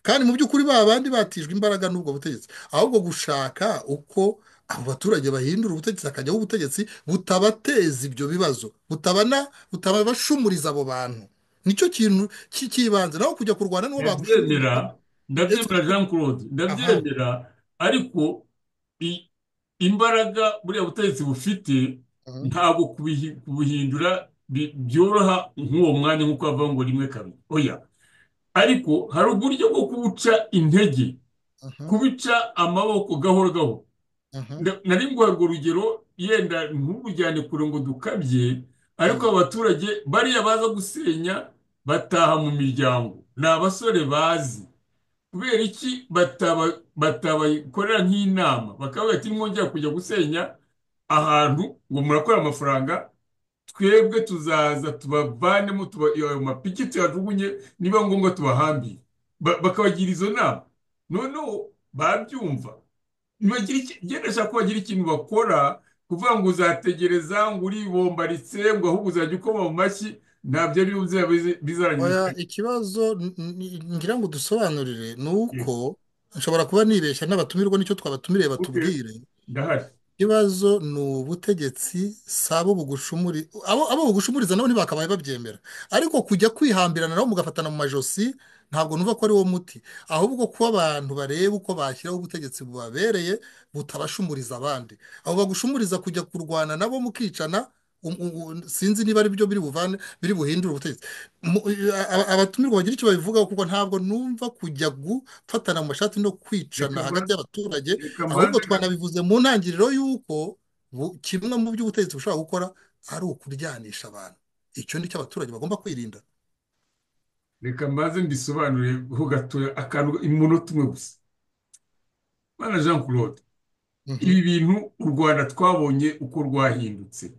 kandi mu by'ukuri ba bandi batijwe imbaraga n'ubwo butegetsi ahubwo gushaka uko abo baturage bahindura ubutegetsi hakajyaho ubutegetsi butabateza ibyo bibazo butabana butabashumuriza abo bantu nicyo kintu ki- cy'ibanze naho kujya kurwana n'uwo bagushumuriza ndabyemera ndabyemera jean claude aha ndabyemera ariko i- imbaraga buriya butegetsi bufite aha. ntabwo kubihi- kubuhindura bi- byoroha nk'uwo mwanya nk'uko bavuga ngo rimwe kabiri oya ariko hari uburyo bwo kubuca intege aha, kubica amaboko gahoro gahoro aha, Nda- nari nguha urwo rugero yenda nturujyane kure ngo dukabye ariko aha. abaturage bariya baza gusenya bataha mu miryango ni abasore bazi kubera iki bataba- batabakorera nk'inama bakavuga ati mwongera kujya gusenya ahantu ngo murakora amafaranga twebwe tuzaza tubavanemo tuba ayo mapiki tuyajugunye niba ngombwa tubahambire Ba- bakabagira izo nama noneho babyumva ntibagira iki- njye ndashaka ko bagira ikintu bakora kuvuga ngo uzategereza ngo uribombaritse ngo ahubwo uzajya ukoma mu mashyi ntabyo ari byo bizaba bizarangiza Oya, ikibazo n- n- ngira ngo dusobanurire ni uko nshobora kuba nibeshya n'abatumirwa n'icyo twabatumiriye batubwire ndahari ikibazo ni ubutegetsi si abo bugushumuri abo abo bugushumuriza nabo ntibakabaye babyemera ariko kujya kwihambirana nabo mugafatana mu majosi ntabwo numva ko ari wo muti ahubwo kuba abantu bareba uko bashyiraho ubutegetsi bubabereye butabashumuriza abandi abo bagushumuriza kujya kurwana nabo mukicana um- um- um, sinzi niba ari byo biri buvane biri buhindure ubutegetsi Mu- a- abatumirwa bagira icyo babivugaho kuko ntabwo numva kujya gufatana mu mashati no kwicana Reka hagati y'abaturage reka ahubwo mbanze twanabivuze mu ntangiriro y'uko bu- kimwe mu byo ubutegetsi bushobora gukora ari ukuryanisha abantu icyo ni cyo abaturage bagomba kwirinda reka mbanze mbisobanurire ho gatoya akantu imunota umwe gusa bana jean claude ibi bintu u rwanda twabonye uko rwahindutse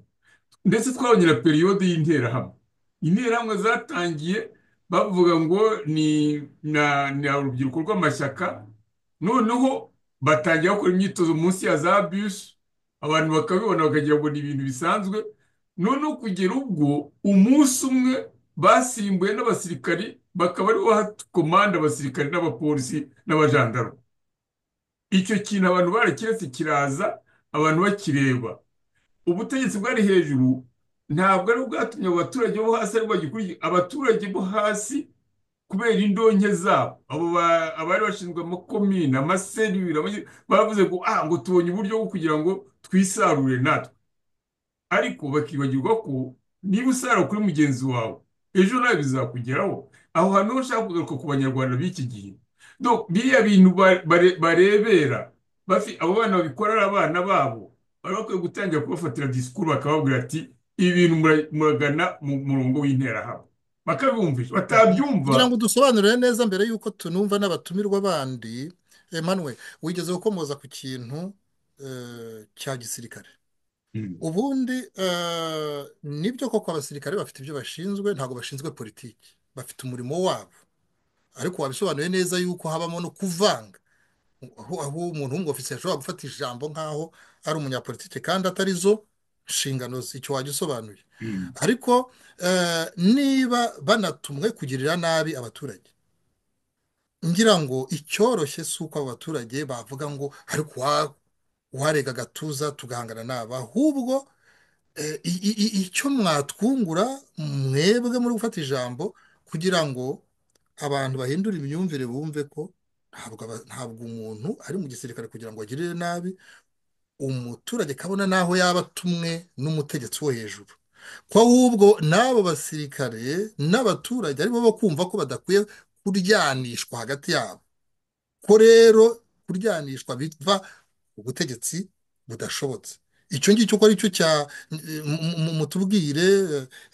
ndetse twabonye na periyode y'interahamwe interahamwe zatangiye bavuga ngo ni na- ni urubyiruko rw'amashyaka noneho batangira bakora imyitozo munsi ya za bisi abantu bakabibona bakagira ngo ni ibintu bisanzwe noneho kugera ubwo umunsi umwe basimbuye n'abasirikari bakaba aribo baha komanda abasirikari n'abapolisi n'abajandarume icyo kintu abantu barakiretse kiraza abantu bakireba ubutegetsi bwari hejuru ntabwo ari bwatumye abo baturage bo hasi ari bagikurikira abaturage bo hasi kubera indonke zabo abo ba- abari bashinzwe amakomine amaserivire abanye- bavuze ngo ah ngo tubonye uburyo bwo kugira ngo twisarure natwe ariko bakibagirwa ko niba usarura kuri mugenzi wawe ejo nawe bizakugeraho aho hantu ho ushaka kugaruka ku banyarwanda b'iki gihe Donc, biriya bintu ba- bare- barebera bafi- abo bana babikora ari abana babo bari bakwiye gutangira kubafatira disikuru bakababwira ati ibi bintu mura- muragana mu murongo w'interahamwe bakabumvisha batabyumva kugira ngo dusobanurire neza mbere y'uko tunumva n'abatumirwa bandi Emmanuel wigeze gukomoza ku kintu eh, cya gisirikare ubundi eh, nibyo koko abasirikare bafite ibyo bashinzwe ntabwo bashinzwe politiki bafite umurimo wabo ariko wabisobanuye neza yuko habamo no kuvanga aho aho umuntu w'umwofisi ashobora gufata ijambo nk'aho ari umunyapolitiki kandi atari zo nshingano ze icyo wajya usobanuye ariko eh, niba banatumwe kugirira nabi abaturage ngira ngo icyoroshye si uko abo baturage bavuga ngo ariko uwa- uwarega agatuza tugahangana n'aba ahubwo eh, i- i- i- icyo mwatwungura mwebwe muri gufata ijambo kugira ngo abantu bahindure imyumvire bumve ko ntabwo aba- ntabwo umuntu ari mu gisirikare kugira ngo agirire nabi umuturage kabona n'aho yaba atumwe n'umutegetsi wo hejuru ko ahubwo n'abo basirikare n'abaturage aribo bo kumva ko badakwiye kuryanishwa hagati yabo ko rero kuryanishwa biva ku butegetsi budashobotse icyo ngicyo uko ari cyo cya mu- mu- mu- mutubwire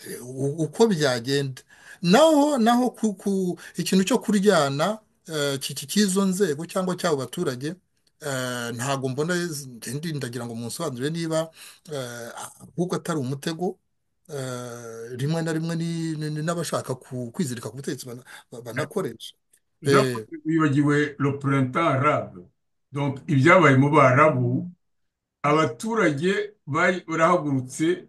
eh, u- uko byagenda naho naho ku- ku- ikintu cyo kuryana eh, ki- ki- cy'izo nzego cyangwa cy'abo baturage eh, ntabwo mbona ngenda ndagira ngo munsobanurire niba eh, ahubwo atari umutego eh, rimwe na rimwe ni- ni- ni n'abashaka ku- kwizirika ku butegetsi bana- banakoresha jean Eh, paul wibagiwe le printemps arabe donc ibyabaye mu barabu abaturage bari barahagurutse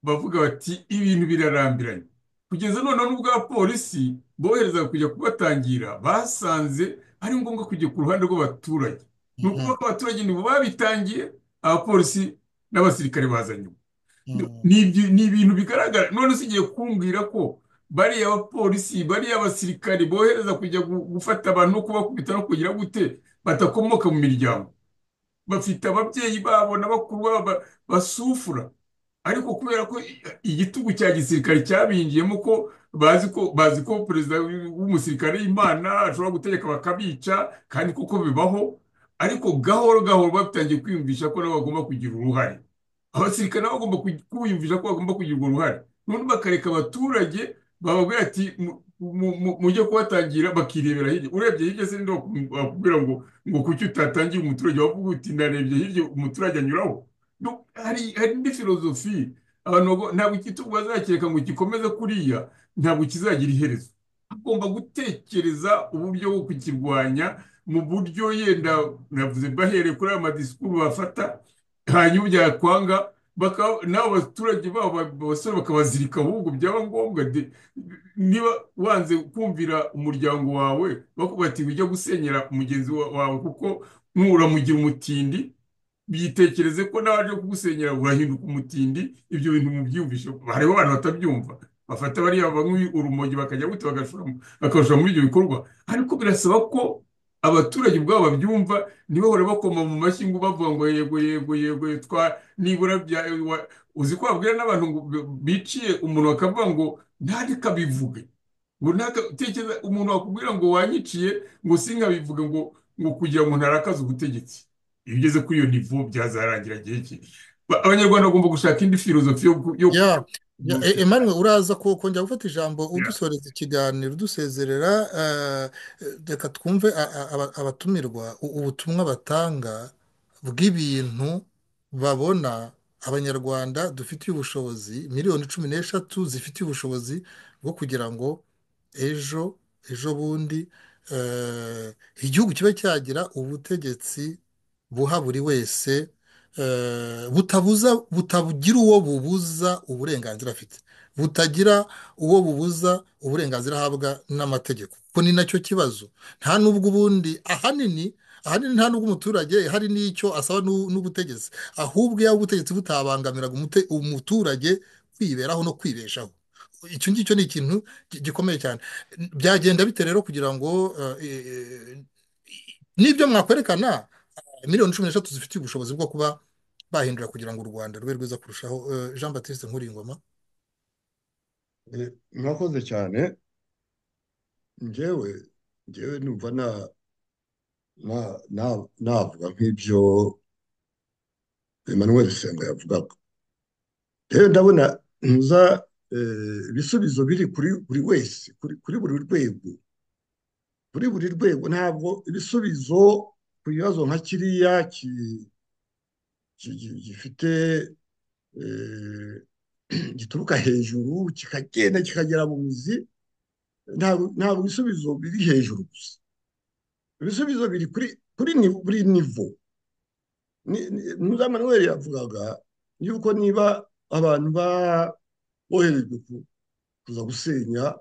bavuga bati ibintu birarambiranye kugeza noneho n'ubwo abapolisi bohereza kujya kubatangira basanze ari ngombwa kujya ku ruhande rw'abaturage ni ukuvuga ko abaturage nibo babitangiye abapolisi n'abasirikare bazanye ni ibyo- ni ibintu bigaragara none usigiye kumbwira ko bariya abapolisi bariya abasirikare bohereza kujya gu- gufata abantu no kubakubita no kugira gute batakomoka mu miryango bafite ababyeyi babo na bakuru babo ba- basufura ariko kubera ko i- igitugu cya gisirikare cyabinjiyemo ko bazi ko bazi ko perezida w'umusirikare y'imana ashobora gutegeka bakabica kandi kuko bibaho ariko gahoro gahoro batangiye kwiyumvisha ko nabo bagomba kugira uruhare abasirikare nabo bagomba kuj- kwiyumvisha ko bagomba kugira urwo ruhare noneho bakareka abaturage bababwira ati mujye kubatangira bakirebera hirya urebye hirya se ndo bakubwira ngo ngo kuki utatangiye umuturage wavuga uti ndarebye hirya umuturage anyuraho No, hari hari indi filozofi abantu bago- ntabwo igitugu bazakireka ngo gikomeze kuriya ntabwo kizagira iherezo hagomba gutekereza uburyo bwo kukirwanya mu buryo yenda navuze bahereye kuri aya madisikuru bafata hanyuma byakwanga bakaba n'abo baturage babo abasore bakabazirika ahubwo byaba ngombwa de- niba wanze kumvira umuryango wawe bakuba ati ujya gusenyera mugenzi wa- wawe kuko nuramugira umutindi byitekereze ko nawe aje kugusenyera urahinduka umutindi ibyo bintu mubyiyumvishe hariho abantu batabyumva bafata bariya banywi urumogi bakajya gute bagashora mu- bakabashora muri ibyo bikorwa ariko birasaba ko abaturage ubwabo babyumva ntibahore bakoma mu mashyi ngo bavuga ngo yego yego yego twa nibura bya wa- uzi ko babwira n'abantu ngo biciye umuntu bakavuga ngo ntari kabivuge ngo ntaka tekereza umuntu wakubwira ngo wanyiciye ngo sinkabivuge ngo ngo kugira ngo ntarakaze ubutegetsi iyo ugeze kuri iyo nivo byazarangira igihe ki Ba- abanyarwanda bagomba gushaka indi filozofi yo ku- yo ku- Ya, ya, e- Emmanuel uraza kuko njya gufata ijambo udusoreza ikiganiro udusezerera eh, eh, reka twumve a- a- aba- abatumirwa u- ubutumwa batanga bw'ibintu babona abanyarwanda dufitiye ubushobozi miliyoni cumi n'eshatu zifitiye ubushobozi bwo kugira ngo ejo ejo bundi eh, igihugu kibe cyagira ubutegetsi buha buri wese eh, butabuza butagira uwo bubuza uburenganzira afite butagira uwo bubuza uburenganzira ahabwa n'amategeko kuko ni nacyo kibazo nta n'ubwo ubundi ahanini ahanini nta n'ubwo umuturage hari n'icyo asaba n'u- n'ubutegetsi ahubwo iyo ubutegetsi butabangamiraga umute- umuturage kwiberaho no kwibeshaho icyo ngicyo ni ikintu gi- gikomeye cyane byagenda bite rero kugira ngo eh, eh, n'ibyo mwakwerekana miliyoni cumi n'eshatu zifitiye ubushobozi bwo kuba bahindura kugira ngo u Rwanda rube rwiza kurushaho Eh, Jean Baptiste Nkuringoma Eh, murakoze cyane njyewe njyewe numva na na na navuga nk'ibyo Emmanuel Senga yavugaga rero ndabona ntuza eh, ibisubizo biri kuri buri wese kuri kuri buri rwego kuri buri rwego ntabwo ibisubizo ku bibazo nka kiriya ki- ki- ki- gifite eh, gituruka hejuru kikagenda kikagera mu mizi ntabwo ntabwo ibisubizo biri hejuru gusa ibisubizo biri kuri kuri ni buri nivo Ni- ni- muza manuel yavugaga yuko niba abantu ba- boherejwe ku- kuza gusenya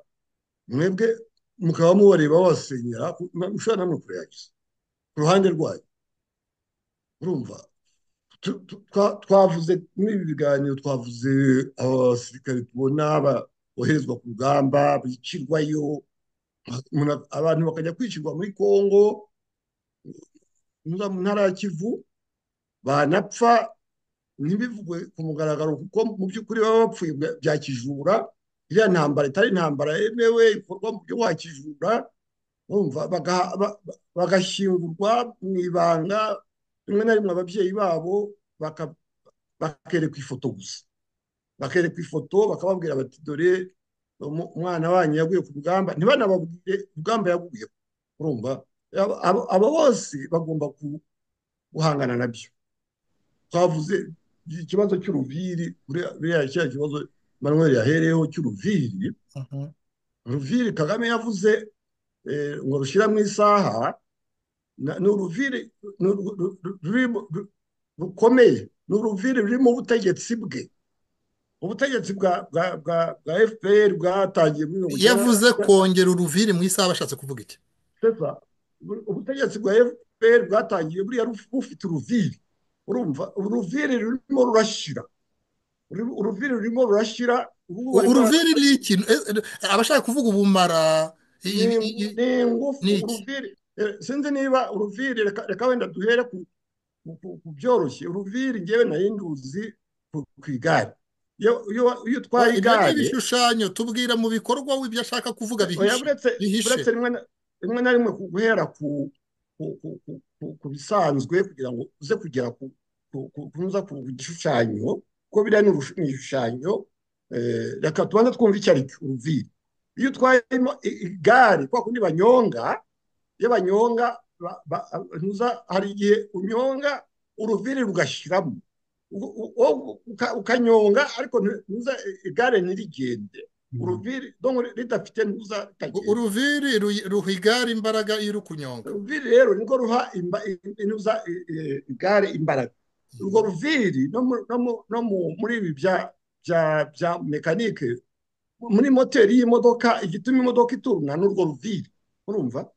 mwebwe mukaba mubareba babasenyera ku- na- mushobora namwe kureagiza ku ruhande rwanyu urumva tu- tu- twa- twavuze muri ibi biganiro twavuze abasirikare tubona ba- boherezwa ku rugamba bicirwayo umuntu- abantu bakajya kwicirwa muri kongo muza mu ntara ya kivu banapfa ntibivugwe ku mugaragaro kuko mu by'ukuri baba bapfuye bwa- bya kijura iriya ntambara itari intambara yemewe ikorwa mu buryo bwa kijura urumva baga- ba- ba- bagashyingurwa mu ibanga rimwe na rimwe ababyeyi babo baka- bakerekwa ifoto gusa bakerekwa ifoto bakababwira bati dore umu- umwana wanyu yaguye ku rugamba ntibanababwire urugamba yaguye urumva Aba- aba aba bose bagomba ku- guhangana nabyo twavuze ikibazo cy'uruviri buriya buriya cya kibazo manuel yahereyeho cy'uruviri uruviri kagame yavuze eh, ngo rushyira mu isaha na- ni uruviri ni uru- ru- ru- ruri- ru- rukomeye ni uruviri ruri mu butegetsi bwe ubutegetsi bwa bwa bwa bwa fpr bwatangiye muri mirongo icyenda yavuze kongera uruviri mu isaha bashatse kuvuga iki sesa ubutegetsi bwa fpr bwatangiye buriya ruf- bufite uruviri urumva uruviri rurimo rurashyira Uru- uruviri rurimo rurashyira ubu U- barimo uruviri ni iki Eh, eh, abashaka kuvuga ubumara i- ni i- i- ni ingufu ni iki uruviri eh, sinzi niba uruviri reka reka wenda duhere ku ku- ku- ku byoroshye uruviri njyewe nari nduzi ku ku igare iyo iyo- iyo Oya, utwaye ibyo ni igare ibishushanyo tubwira mu bikorwa we ibyo ashaka kuvuga oya bihishe buretse bihishe buretse rimwe na rimwe na rimwe ku- guhera ku ku ku- ku- ku- ku bisanzwe kugira ngo uze kugera ku ku- ku- ku nza ku gishushanyo kuko biriya ni urushu- ni ibishushanyo eh, reka tubanze twumve icyo ari cyo uruviri iyo utwaye igare kwa kundi banyonga iyo banyonga ntuza hari igihe unyonga uruviri rugashyiramo ukanyonga ariko ntuza igare ntirigende uruviri ridafite ntuza uruviri ruha igare imbaraga iyo uri kunyonga uruviri rero nirwo ruha ntuza igare imbaraga urwo ruviri no muri ibi bya mekanike muri moteri y'imodoka igituma imodoka ituruna ni urwo ruviri urumva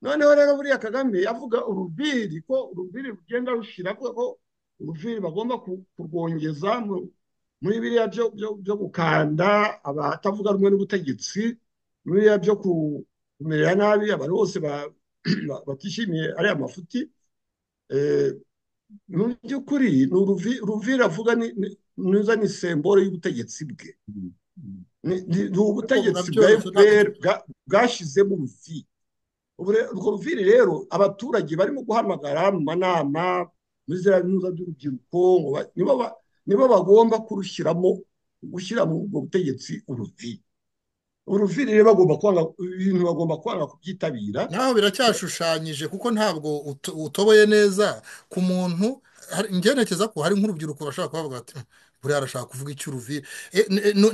noneho rero buriya kagame avuga uruviri ko uruviri rugenda rushira ko uruviri bagomba kurwongeza muri biriya byo gukanda abatavuga rumwe n'ubutegetsi muri biriya byo kumerera nabi abantu bose batishimiye ariya mafuti mu by'ukuri ni uruviri avuga neza ni semboro y'ubutegetsi bwe ni ubutegetsi bwa fpr bwashyizemo uruviri urwo ruviri rero abaturage barimo guhamagara mu manama muri ziriya ntuza by'urubyiruko nibo bagomba kurushyiramo gushyira mu ubwo butegetsi uruviri uruviri rero bagomba kwanga ibintu bagomba kwanga kubyitabira naho biracyashushanyije kuko ntabwo utoboye neza ku muntu ngenekeza ko hari nk'urubyiruko bashaka kubavuga bati buriya arashaka kuvuga icy'uruviri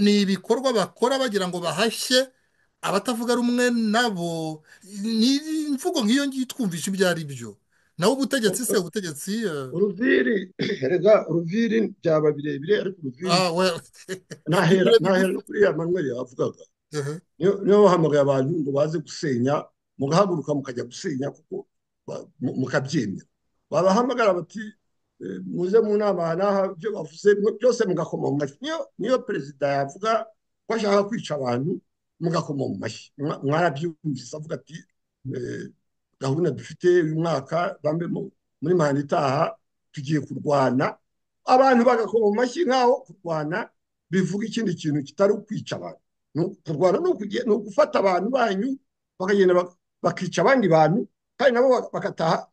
ni ibikorwa bakora bagira ngo bahashye abatavuga rumwe nabo ni imvugo nk'iyo ngiyo twumvisha ibyo ari byo nawe ubutegetsi se ubutegetsi uruviri rega uruviri byaba birebire ariko uruviri ntahera ntahera no kuri ya manuel yavugaga niyo bahamagaye abantu ngo baze gusenya mugahaguruka mukajya gusenya kuko mukabyemera babahamagara bati muze mu nama n'aha ibyo bavuze byose mugakoma mu mashyi niyo perezida yavuga ko ashaka kwica abantu mugakoma mu mashyi mwarabyumvise avuga ati gahunda dufite uyu mwaka muri manda itaha tugiye kurwana abantu bagakoma mu mashyi nk'aho kurwana bivuga ikindi kintu kitari ukwica abantu kurwana ni ugufata abantu banyu bakagenda bakica abandi bantu kandi nabo bagataha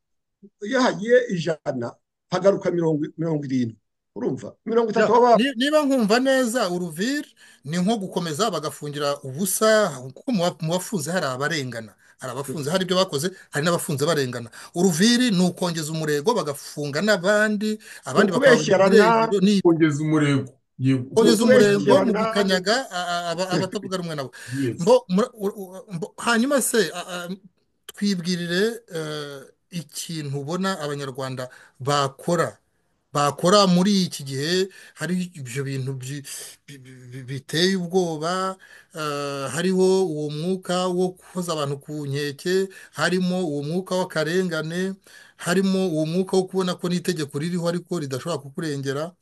iyo hagiye ijana hagaruka mirongo irindwi urumva mirongo itatu baba niba nkumva neza uruviri ni nko gukomeza bagafungira ubusa kuko mu bafunze hari abarengana hari abafunze hari ibyo bakoze hari n'abafunze barengana uruviri ni ukongeza umurego bagafunga n'abandi abandi bakabeshyirana kongeza umurego kongeza umurego mu gukanyaga abatavuga rumwe nabo hanyuma se twibwirire ikintu ubona abanyarwanda bakora bakora muri iki gihe hari ibyo bintu biteye ubwoba hariho uwo mwuka wo koza abantu ku nkeke harimo uwo mwuka w'akarengane harimo uwo mwuka wo kubona ko n'itegeko ririho ariko ridashobora kukurengera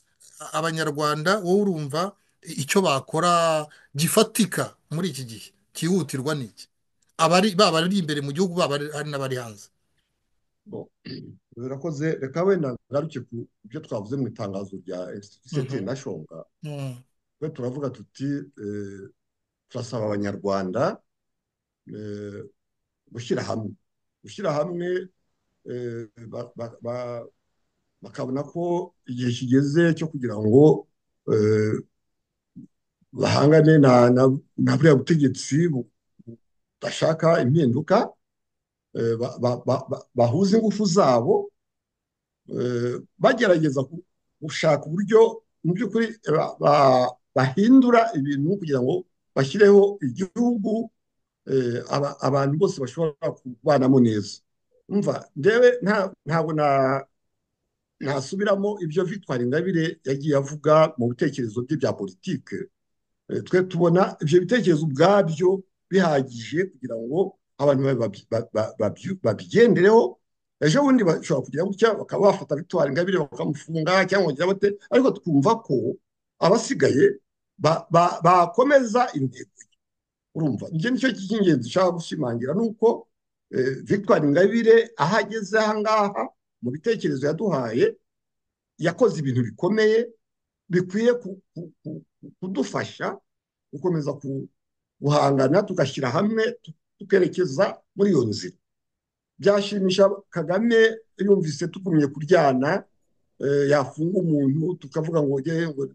abanyarwanda wowe urumva icyo bakora gifatika muri iki gihe cyihutirwa n'iki baba ari imbere mu gihugu baba hari n'abari hanze birakoze reka wenda ngaruke ku byo twavuze mu itangazo rya egisiti na shonga twe turavuga tuti turasaba abanyarwanda gushyira hamwe gushyira hamwe bakabona ko igihe kigeze cyo kugira ngo bahangane na buriya butegetsi budashaka impinduka bahuza ingufu zabo bagerageza gushaka uburyo mu by'ukuri bahindura ibintu kugira ngo bashyireho igihugu abantu bose bashobora kubanamo neza umva ndewe ntabwo nasubiramo ibyo Victoire Ingabire yagiye avuga mu bitekerezo bye bya politike twe tubona ibyo bitekerezo ubwabyo bihagije kugira ngo abantu babigendereho ejo bundi bashobora kugira gutya bakaba bafata bitwara ingabire bakamufunga cyangwa bagira bate ariko twumva ko abasigaye bakomeza intego ye urumva nicyo nicyo cy'ingenzi ushaka gushimangira ni uko victoire ingabire aho ageze aha ngaha mu bitekerezo yaduhaye yakoze ibintu bikomeye bikwiye kudufasha gukomeza guhangana tugashyira hamwe tukerekeza muri iyo nzira byashimisha kagame yumvise tugumye kuryana yafunga umuntu tukavuga ngo ngo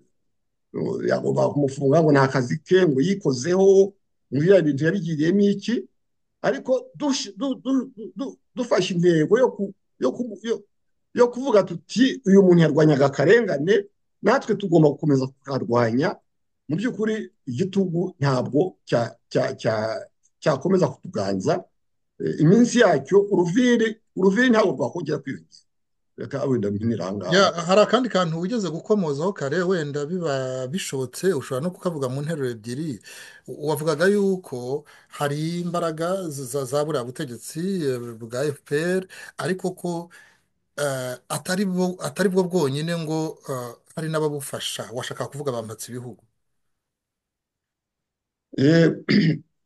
yagomba kumufunga ngo ni akazi ke ngo yikozeho biriya bintu yabigiriyemo iki ariko dushi- du- du- du- dufashe intego yo ku- yo ku- yo- yo kuvuga tuti uyu muntu yarwanyaga akarengane natwe tugomba gukomeza kukarwanya mu by'ukuri igitugu ntabwo cya- cya- cya- cyakomeza kutuganza Eh, iminsi yacyo uruviri uruviri ntabwo rwakongera kwiyongera reka wenda mpinira aha ngaha Ya, hari akandi kantu wigeze gukomozaho kare wenda biba bishobotse ushobora no kukavuga mu nteruro ebyiri wavugaga yuko hari imbaraga za za buriya butegetsi eh, bwa FPR ariko ko eh, atari bwo atari bwo bwonyine ngo eh, hari n'ababufasha washaka kuvuga bambatse ibihugu Eh,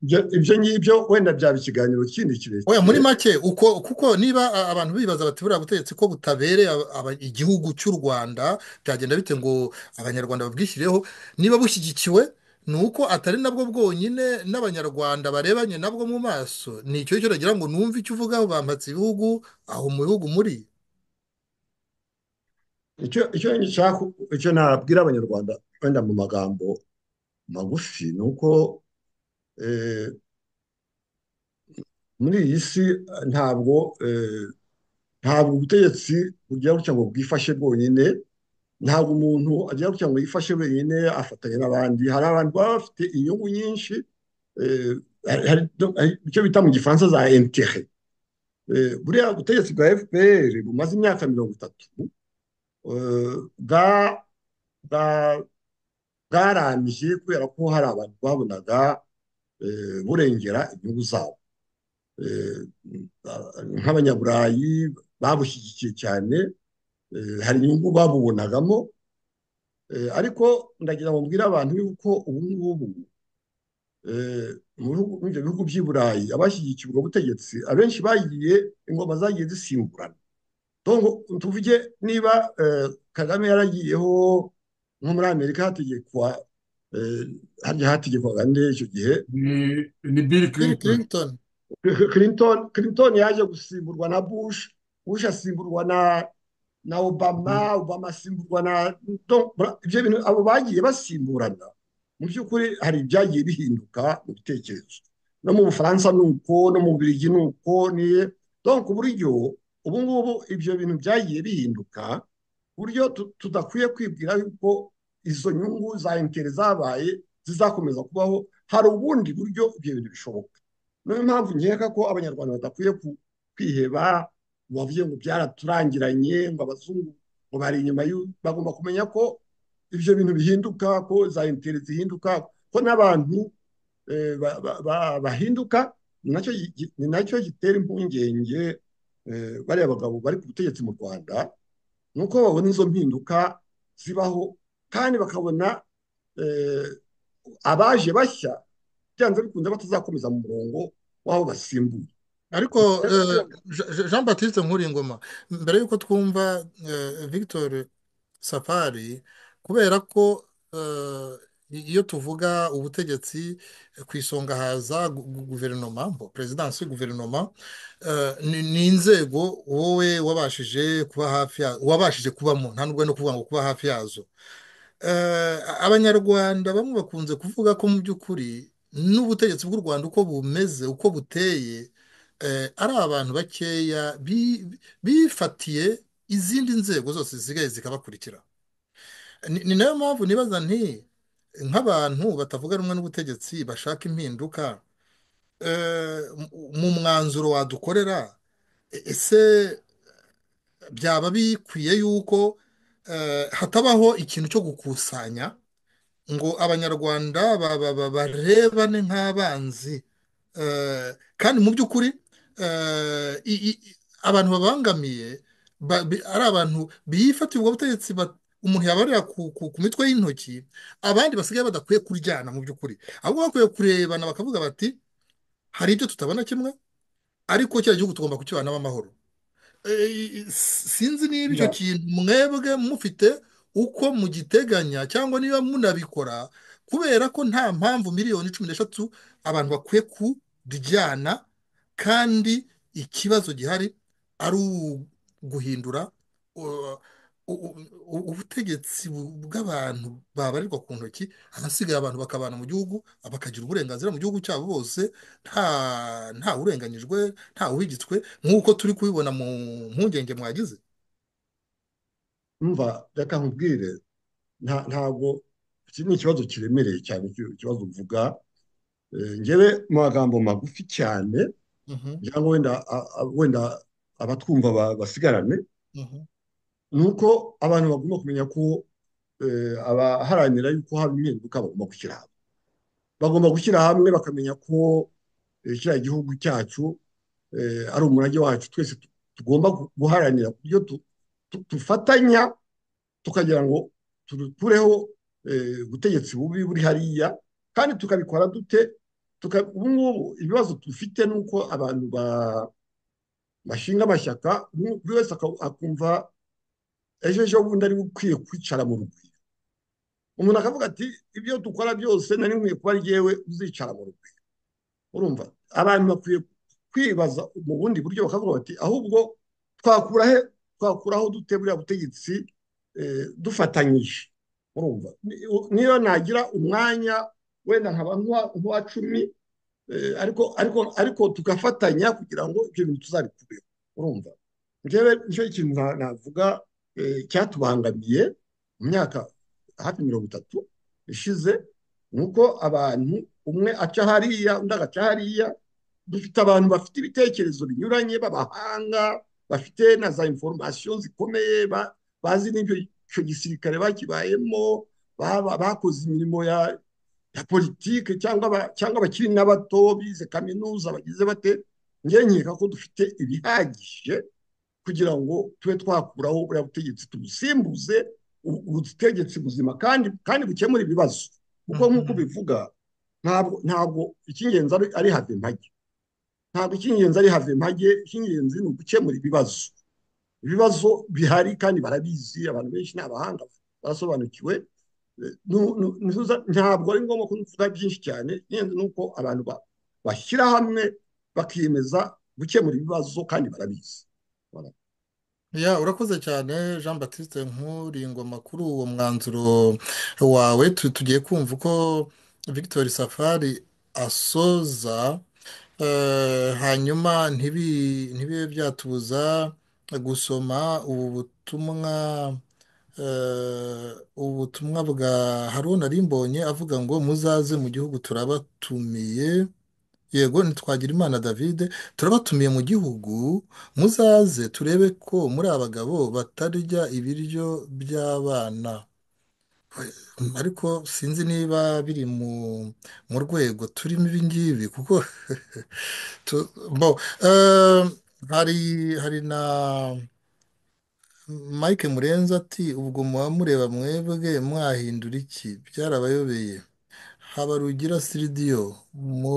ibyo- ibyo ngibyo wenda byaba ikiganiro kindi oya muri kirekire make uko kuko niba a- abantu bibaza bati buriya butegetsi ko butabereye aba- aba- igihugu cy'u Rwanda byagenda bite ngo abanyarwanda babwishyireho niba bushyigikiwe ni uko atari nabwo bwonyine n'abanyarwanda barebanye nabwo mu maso ni icyo cyo nagira ngo numve icyo uvuga bambatse ibihugu aho mu bihugu muri icyo icyo nshaka icyo nabwira abanyarwanda wenda mu magambo magufi ni uko eh, muri iyi si eh, ntabwo eh, ntabwo ubutegetsi bugira gutya ngo bwifashe bwonyine ntabwo umuntu agira gutya ngo yifashe wenyine afatanya n'abandi hari abantu baba bafite inyungu nyinshi eh, hari- hari hari icyo bita mu gifaransa za intere buriya butegetsi bwa fpr bumaze imyaka mirongo itatu eh, bwa- bwa- bwarambye kubera ko hari abantu babonaga eh, burengera inyungu zabo Eh, nk'abanyaburayi babushyigikiye cyane eh, hari inyungu babubonagamo Eh, ariko ndagira ngo mbwire abantu yuko ubu ngubu eh, mu bihugu muri ibyo bihugu by'i Burayi abashyigikiye ubwo butegetsi abenshi bagiye ingoma zagiye zisimburana donc tuvuge niba eh, Kagame yaragiyeho nko muri Amerika hategekwa eh, harya hategekwaga nde icyo gihe ni ni Bill Clinton Clinton Clinton Clinton yaje gusimburwa na Bush Bush asimburwa na na Obama Obama asimburwa na donc bra- ibyo bintu abo bagiye basimburana mu by'ukuri hari ibyagiye bihinduka mu bitekerezo no mu Bufaransa ni uko no mu Bubiligi ni uko ni donc ku buryo ubu ngubu ibyo bintu byagiye bihinduka ku buryo tu- tudakwiye kwibwira yuko izo nyungu za intere zabaye zizakomeza kubaho hari ubundi buryo ibyo bintu bishoboka niyo mpamvu nkeka ko abanyarwanda badakwiye ku- kwiheba ngo bavuge ngo byaraturangiranye ngo abazungu ngo bari inyuma y'u- bagomba kumenya ko ibyo bintu bihinduka ko za interi zihinduka ko n'abantu eh, ba- ba- ba- bahinduka ni nacyo gi- ni nacyo gitera impungenge eh, bariya bagabo bari ku butegetsi mu rwanda ni uko babona izo mpinduka zibaho kandi bakabona eh, abaje bashya byanze bikunze batazakomeza mu murongo w'aho basimbuye ariko eh, Je- Je- Jean Baptiste Nkuringoma mbere y'uko twumva eh, Victor Safari kubera ko eh, iyo tuvuga ubutegetsi eh, ku isonga haza gu- gu- guverinoma mbo perezidansi guverinoma eh, ni ni inzego wowe wabashije kuba hafi ya wabashije kubamo nta nubwo no kuvuga ngo kuba hafi yazo Eh, abanyarwanda bamwe bakunze kuvuga ko mu by'ukuri n'ubutegetsi bw'u Rwanda uko bumeze uko buteye eh, ari abantu bakeya bi- bifatiye izindi nzego zose zisigaye zikabakurikira ni ni nayo mpamvu nibaza nti nk'abantu batavuga rumwe n'ubutegetsi bashaka impinduka eh, mu- mu mwanzuro wadukorera e- ese byaba bikwiye yuko eh, hatabaho ikintu cyo gukusanya ngo abanyarwanda ba- ba- ba- barebane nk'abanzi Eh, kandi mu by'ukuri eh, i- i- abantu babangamiye ba- bi- ari abantu bifatiye ubwo butegetsi ba- umuntu yabarira ku ku- ku mitwe y'intoki abandi basigaye badakwiye kuryana mu by'ukuri ahubwo bakwiye kurebana bakavuga bati hari ibyo tutabona kimwe ariko kiriya gihugu tugomba kukibanamo amahoro Eh, s- sinzi niba icyo Ya, kintu mwebwe mufite uko mugiteganya cyangwa niba munabikora kubera ko nta mpamvu miliyoni cumi n'eshatu abantu bakwiye kuryana kandi ikibazo gihari ari uguhindura u- u- ubutegetsi bu- bw'abantu babarirwa ku ntoki ahasigaye abantu bakabana mu gihugu bakagira uburenganzira mu gihugu cyabo bose nta nta urenganyijwe nta uhigitswe nk'uko turi kubibona mu mpungenge mwagize umva reka nkubwire nta ntabwo iki ni ikibazo kiremereye cyane iki- ikibazo uvuga Eh, njyewe mu magambo magufi cyane Mhm, kugira ngo wenda a- a- wenda abatwumva ba- basigarane mhm. ni uko abantu bagomba kumenya ko eh, abaharanira yuko haba impinduka bagomba gushyira hamwe bagomba gushyira hamwe bakamenya ko eh, kiriya gihugu cyacu eh, ari umurage wacu twese tu- tugomba gu- guharanira ku buryo tu- tu- dufatanya tukagira ngo turukureho eh, ubutegetsi bubi buri hariya kandi tukabikora dute tuka- ubu ngubu ibibazo dufite ni uko abantu ba- bashinga amashyaka umwe- buri wese aka- akumva ejo ejo bundi ari we ukwiye kwicara mu rugwiro umuntu akavuga ati ibyo dukora byose nari nkwiye kuba ari jyewe uzicara mu rugwiro urumva abantu bakwiye kwibaza mu bundi buryo bakavuga bati ahubwo twakura he twakuraho dute buriya butegetsi eh, dufatanyije urumva Ni- u- niyo nagira umwanya wenda nkaba nk'uwa- nk'uwa cumi eh, ariko ariko ariko tugafatanya kugira ngo ibyo bintu tuzabikureho urumva njyewe nicyo kintu na- navuga eh, cyatubangamiye mu myaka hafi mirongo itatu ishize ni uko abantu umwe aca hariya undi agaca hariya dufite abantu bafite ibitekerezo binyuranye b'abahanga bafite na za inforomasiyo zikomeye ba- bazi n'ibyo icyo gisirikare bakibayemo baba- bakoze imirimo ya ya politike cyangwa ba- cyangwa abakiri n'abato bize kaminuza bagize bate njye nkeka ko dufite ibihagije kugira ngo tube twakuraho buriya butegetsi tubusimbuze u- ubutegetsi buzima kandi kandi bukemura ibibazo kuko nk'uko ubivuga ntabwo ntabwo icy'ingenzi ari- ari have impage ntabwo icy'ingenzi ari have impage icy'ingenzi ni ugukemura ibibazo ibibazo bihari kandi barabizi abantu benshi ni abahanga barasobanukiwe Eh, nu- nu- ntuza- ntabwo ari ngombwa ko tuvuga byinshi cyane icy'ingenzi ni uko abantu ba- bashyira hamwe bakiyemeza gukemura ibibazo kandi barabizi Voilà. ya urakoze cyane jean batiste nkuringoma kuri uwo mwanzuro wawe Tu- tugiye kumva uko victor safari asoza Eh, hanyuma ntibi ntibibe byatubuza gusoma ubu butumwa eh, ubu butumwa bwa haruna rimbonye avuga ngo muzaze mu gihugu turabatumiye yego ntitwagira imana david turabatumiye mu gihugu muzaze turebe ko muri abagabo batarya ibiryo by'abana ariko sinzi niba biri mu mu rwego turimo ibi ngibi kuko tu- bo eh, hari hari na Mike Murenzi ati ubwo muba mureba mwebwe mwahindura iki byarabayobeye Habarugira Siridiyo mu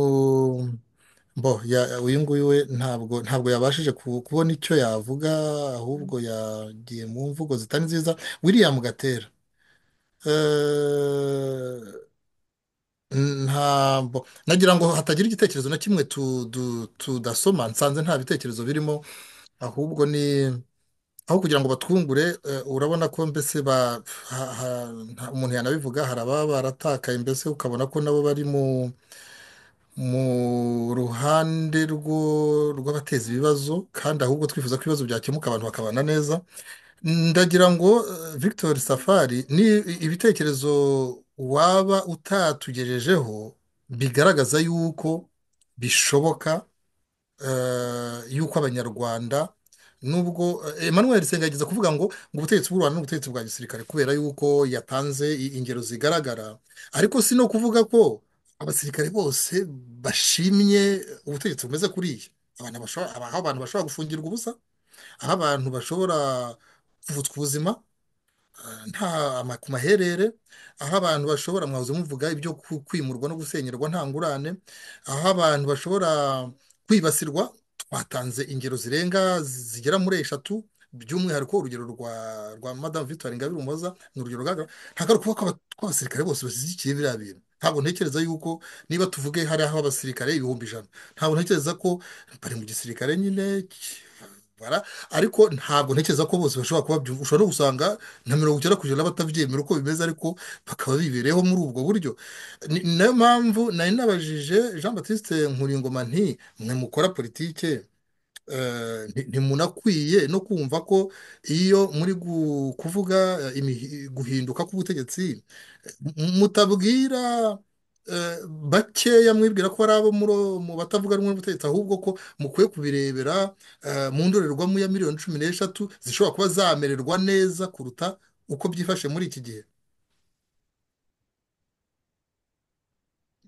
bo ya uyu nguyu we ntabwo ntabwo yabashije ku- kubona icyo yavuga ahubwo yagiye mu mvugo zitari nziza William Gatera eh, ntabwo nagira ngo hatagira igitekerezo na kimwe tu- du- tudasoma nsanze nta bitekerezo birimo ahubwo ni aho kugira ngo batwungure eh, urabona ko mbese ba ha- ha- nta- umuntu yanabivuga hari ababa baratakaye mbese ukabona ko nabo bari mu mu ruhande rwo- rw'abateza ibibazo kandi ahubwo twifuza ko ibibazo byakemuka abantu bakabana neza ndagira ngo eh, Victor Safari ni ibitekerezo waba utatugejejeho bigaragaza yuko bishoboka eh, yuko abanyarwanda nubwo eh, Emmanuel Senga yageza kuvuga ngo ngo ubutegetsi bw'u Rwanda n'ubutegetsi bwa gisirikare kubera yuko yatanze i- ingero zigaragara ariko si no kuvuga ko abasirikare bose bashimye ubutegetsi bumeze kuriya abantu bashobora aho abantu bashobora gufungirwa ubusa aho abantu bashobora kuvutswa ubuzima eh, nta ama- ku maherere aho abantu bashobora mwahoze muvuga ibyo ku- kwimurwa no gusenyerwa nta ngurane aho abantu bashobora kwibasirwa twatanze ingero zirenga zigera muri eshatu by'umwihariko urugero rwa rwa madamu victoire ingabire umuhoza ni urugero rugaragara ntabwo ari ukuvuga ko aba- ko abasirikare bose bashyigikiye biriya bintu ntabwo ntekereza yuko niba tuvuge hari aho abasirikare ibihumbi ijana ntabwo ntekereza ko bari mu gisirikare nyine bara ariko ntabwo ntekereza ko bose bashobora kuba byumva ushobora no gusanga na mirongo icyenda ku ijana batabyemera uko bimeze ariko bakaba bibereyeho muri ubwo buryo Ni- niyo mpamvu nari nabajije jean batiste nkuringoma nti mwe mukora politike eh, nti- ntimunakwiye no kumva ko iyo muri gu- kuvuga eh, imihi- guhinduka k'ubutegetsi eh, m- mutabwira eh, bakeya mwibwira ko ari abo muro- mu batavuga rumwe n'ubutegetsi ahubwo ko mukwiye kubirebera eh, mu ndorerwamo ya miliyoni cumi n'eshatu zishobora kuba zamererwa neza kuruta uko byifashe muri iki gihe